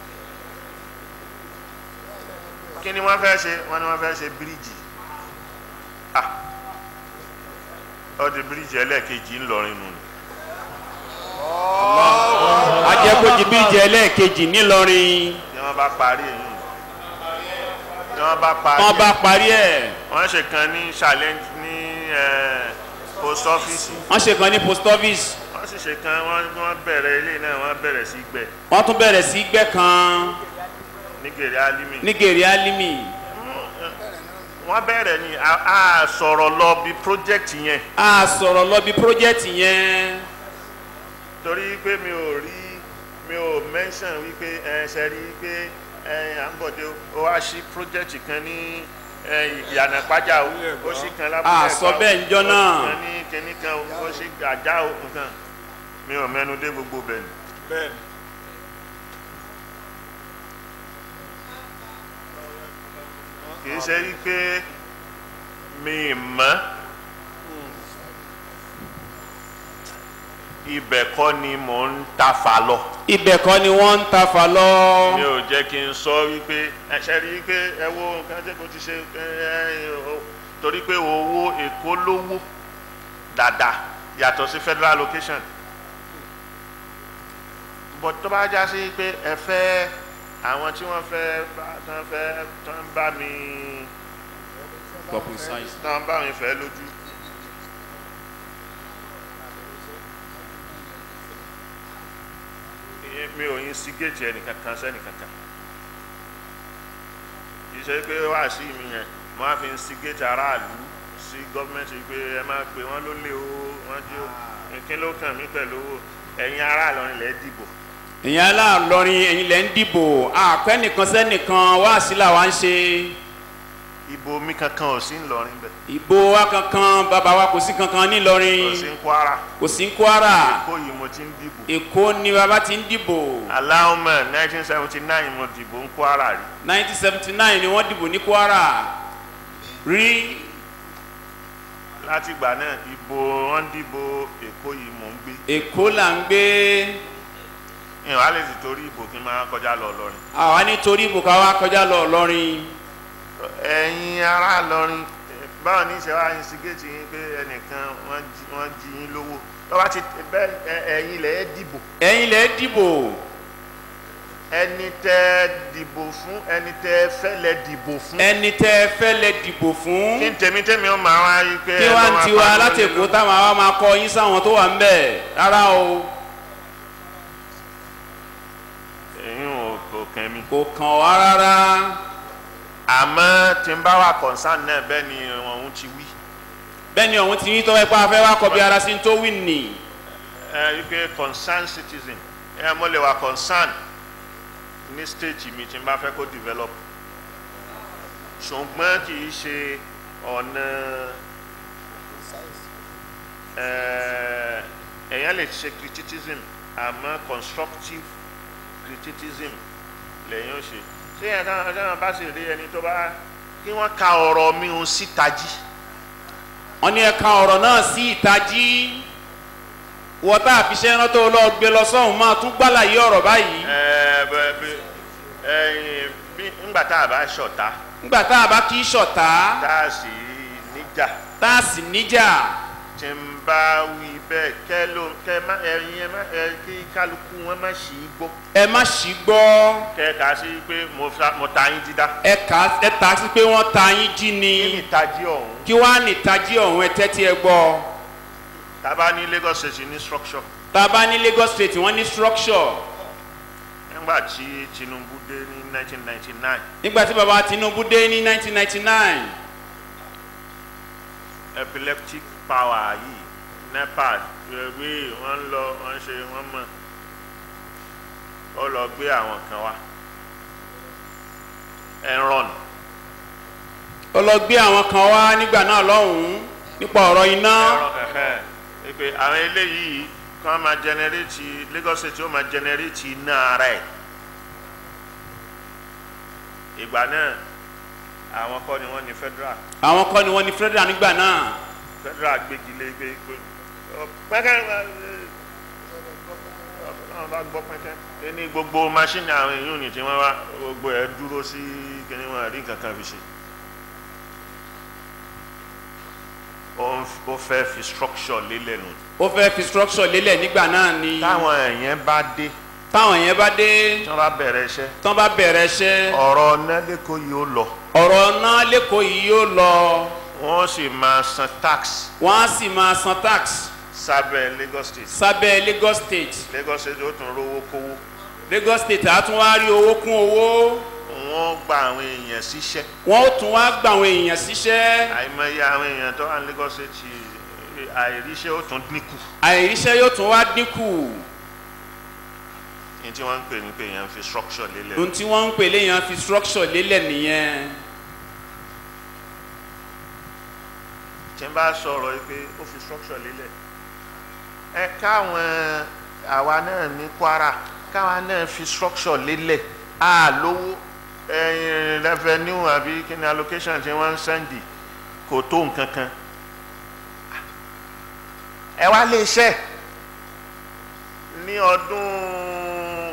kí ni wọ́n fẹ́ ṣe wọ́n ní wọ́n fẹ́ ṣe bíríìjì ah ó di bíríìjì ẹlẹ́ẹ̀kejì ńlọrin nù ni ajẹ́kọ̀jì bíríjì ẹlẹ́ẹ̀kejì ńìlọrin ni wọ́n bá parí èyí ni wọ́n bá parí wọ́n bá ẹ̀. parí ẹ̀ wọ́n ṣe kan ní challenge ní eh, post office wọ́n ṣe kan ní post office wọ́n sì ṣe kan wọ́n wọ́n bẹ̀rẹ̀ ilé náà wọ́n bẹ̀rẹ̀ sí gbẹ̀ wọ́n tún bẹ̀rẹ̀ sí gbẹ́ kan ní gèrè alimi ní gèrè álímì wọ́n bẹ̀rẹ̀ ní a a sọ̀rọ̀ lọ bí project yẹn a sọ̀rọ̀ lọ bí project yẹn torí pé mi ò rí mi ò mention wípé ẹ ṣe rí pé ẹ à ń bọ̀dé ó wá sí project kan ní ẹ, ìyànà pàjá o ó sì kan lábúlé A sọ bẹ́ẹ̀ níjọ́ náà. ó sì kan ní kinní kan o, ó sì àjá o nǹkan mi ò mẹ́nu dé gbogbo bẹ̀ ni. bẹ́ẹ̀ni kì í ṣe wípé mi mọ̀ ibẹ̀ kọ́ ni mò ń tafa lọ. ibẹ̀ kọ́ ni wọ́n ń ta fà lọ. mi ò jẹ́ kí n sọ wípé ẹ ṣe rí i pé ẹ wo nǹkan tí kò ti ṣe ẹ ẹ o- torí pé owó èkó lówó dáadáa yàtọ̀ sí federal location but tó bá já sí pé ẹ fẹ́ àwọn tí wọ́n fẹ́ bá tán fẹ́ tán bá mi tán bá mi fẹ́ lójú Eh, mi ò instigate ẹnìkankan sẹ́nìkankan kì í ṣe pé wá sí mi yẹn wọ́n á fi instigate aráàlú sí gọ́ọ̀mẹ̀ntì pé ẹ máa pè wọ́n ló lé o wọ́n jí o kí ló kàn mí pẹ̀lú ẹ̀yin aráàlú ilẹ̀ dìbò ìyẹn aláàlọ́rin ẹ̀yin lẹ́ ń dìbò àpẹ́ nìkan sẹ́nìkan wá sí làwa ń ṣe ìbò mi kankan ò sí ńlọrin bẹ̀ ìbò wa kankan bàbá wa kò sí kankan kò nílọrin sí ń kwara kò sí ní kwara kó yìí mo ti ń dìbò èkó ni bàbá ti ń dìbò aláwọ̀mọ̀ 1979 mo dìbò ń kwara rí 1979 ni wọ́n dìbò ní kwara rí látìgbà náà ìbò wọn dìbò èkó yìí mò ń gbé èkó là ń gbé ìwọ̀n á lè sì torí ìbò kí n máa kọjá lọ lọrin àwa nítorí ìbò ká wá kọjá lọ lọrin ẹ̀yin ará lọrin eh, báwo ní ìṣe wa instigate yín pé ẹnìkan wọ́n jí- wọ́n jí yín lówó lọ́wọ́ ti bẹ́ẹ̀ ẹ- ẹ̀yin lẹ̀ ẹ́ dìbò ẹ̀yin lẹ́ dìbò ẹni tẹ́ dìbò fún ẹni tẹ́ fẹ́ lẹ dìbò fún ẹni tẹ́ fẹ́ lẹ dìbò fún kí n tèmi tèmi ó máa wá yí pé kí ẹ wá lọ́ ń máa tiwa pariwo láti lé èkó lórí. táwọn àwa máa kọ yín sáwọn tó wà ń bẹ̀ rárá o èyí ò kò kàn mí. kò kàn wá rárá àmọ́ tí n bá wà concern náà bẹ́ẹ̀ ni òun ti wí bẹ́ẹ̀ ni òun ti ní tọ́wọ́ ipá fẹ́ wá kọ bí ara sí tó wí nì ẹ wípé concern citizen ẹ mo lè wà concern ní state mi tí n bá fẹ́ kó develop ṣùgbọ́n kì í ṣe ọ̀nà ẹ, èèyàn lè ṣe criticism àmọ́ constructive criticism lẹ́yìn ó ṣe ṣé yẹn táwọn táwọn bá sì rí ẹni tó bá kí wọ́n ka ọ̀rọ̀ mi ò síta jí wọ́n ní ẹ̀ka ọ̀rọ̀ náà sí ìtají wọ́n tá àfiṣẹ́ rán tó lọ gbé lọ sọ́hùn máa tún gbàlàyé ọ̀rọ̀ báyìí ẹ bẹ bẹ ẹyin bí ńgbà tá a bá ṣọ̀tá nígbà tá a bá kí ṣọ̀tá tá a sì níjà tá a sì níjà tí ń bá wí bẹ́ẹ̀ kẹ́ ló kẹ́ má ẹyin ẹ má ẹ kí kálukú wọn má ṣì í gbọ́ ẹ má ṣì gbọ́ kẹ́ kà á sí pé mo fa mo ta yín dídá ẹ kà á ẹ ta sí pé wọ́n ta yín jí ni kí ni ìtají ọ̀hún kí wọ́n á ní ìtají ọ̀hún ẹ tẹ́tí ẹ gbọ́ tá a bá ní Lagos State ní structure tá a bá ní Lagos State wọ́n ní structure nígbà tí Tinubu dé ní 1999 nígbà tí baba Tinubu dé ní 1999 epileptic power yìí NEPA wí wọ́n lọ wọ́n ṣe wọ́n mọ̀ ó lọ gbé àwọn kan wá Enron ó lọ gbé àwọn kan wá nígbà náà lọ́hùn-ún nípa ọ̀rọ̀ iná Enron ẹ̀hẹ́ ẹ pé àwọn eléyìí kí wọ́n máa generate Lagos State ó máa generate iná ara ẹ̀ ìgbà náà àwọn kọ́ ni wọ́n ní federal àwọn kọ́ ni wọ́n ní federal nígbà náà federal gbégi lé gbé gbé pẹ́kẹ́ náà bá gbọ́ pẹ́kẹ́ ní gbogbo machine àwọn èèyàn ní tí wọ́n wá gbogbo ẹ̀ dúró sí kíní wọn rí nǹkan kan fi ṣe ó ń- ó fẹ́ fi structure lélẹ̀ nù ó fẹ́ fi structure lélẹ̀ nígbà náà ni táwọn èèyàn bá dé táwọn yẹn bá dé tí wọ́n bá bẹ̀rẹ̀ iṣẹ́ tán bá bẹ̀rẹ̀ iṣẹ́ ọ̀rọ̀ nẹ́lẹ́kọ̀ọ́ yìí ó lọ ọ̀rọ̀ náà lẹ́kọ̀ọ́ yìí yóò lọ wọ́n sì máa san tax wọ́n á sì máa san tax sábẹ́ Lagos State sábẹ́ Lagos State Lagos State ó tún rówó kówó Lagos State á tún wá rí owó kún owó wọ́n gba àwọn èèyàn síṣẹ́ wọ́n ó tún wá gba àwọn èèyàn síṣẹ́ àìmọye àwọn èèyàn tó wà ní Lagos State àìríṣẹ́ ó tún dínkù àìríṣẹ́ yóò tún wá dínkù ní tí wọ́n ń pè ní pé èèyàn fi structure lélẹ̀ ohun tí wọ́n ń pè léèyàn fi structure lélẹ̀ nìyẹn tí n bá sọ̀rọ̀ yìí pé ó fi structure lélẹ̀ ẹ káwọn àwa náà ní Kwara káwa náà fi structure lélẹ̀ á lówó ẹyin revenue àbí kí ni allocation tí wọ́n ń sẹ́ndì kò tó nǹkan kan ẹ wá lè ṣe ní ọdún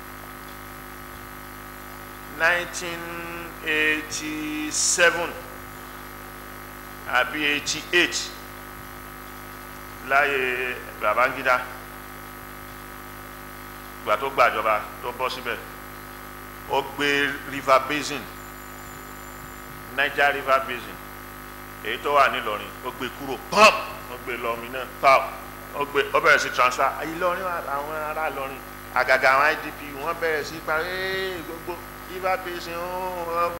1987 àbí 88 láyé Babangida ìgbà tó gbàjọba tó bọ́ síbẹ̀ ó gbé river basin Niger river basin èyí tó wà nílọrin ó gbé kúrò pop ó gbé lọmi náà pop ó gbé ó bẹ̀rẹ̀ sí transfer Ìlọrin àwọn ará Ìlọrin àgàgà àwọn IDP wọ́n bẹ̀rẹ̀ sí parí gbogbo river basin ó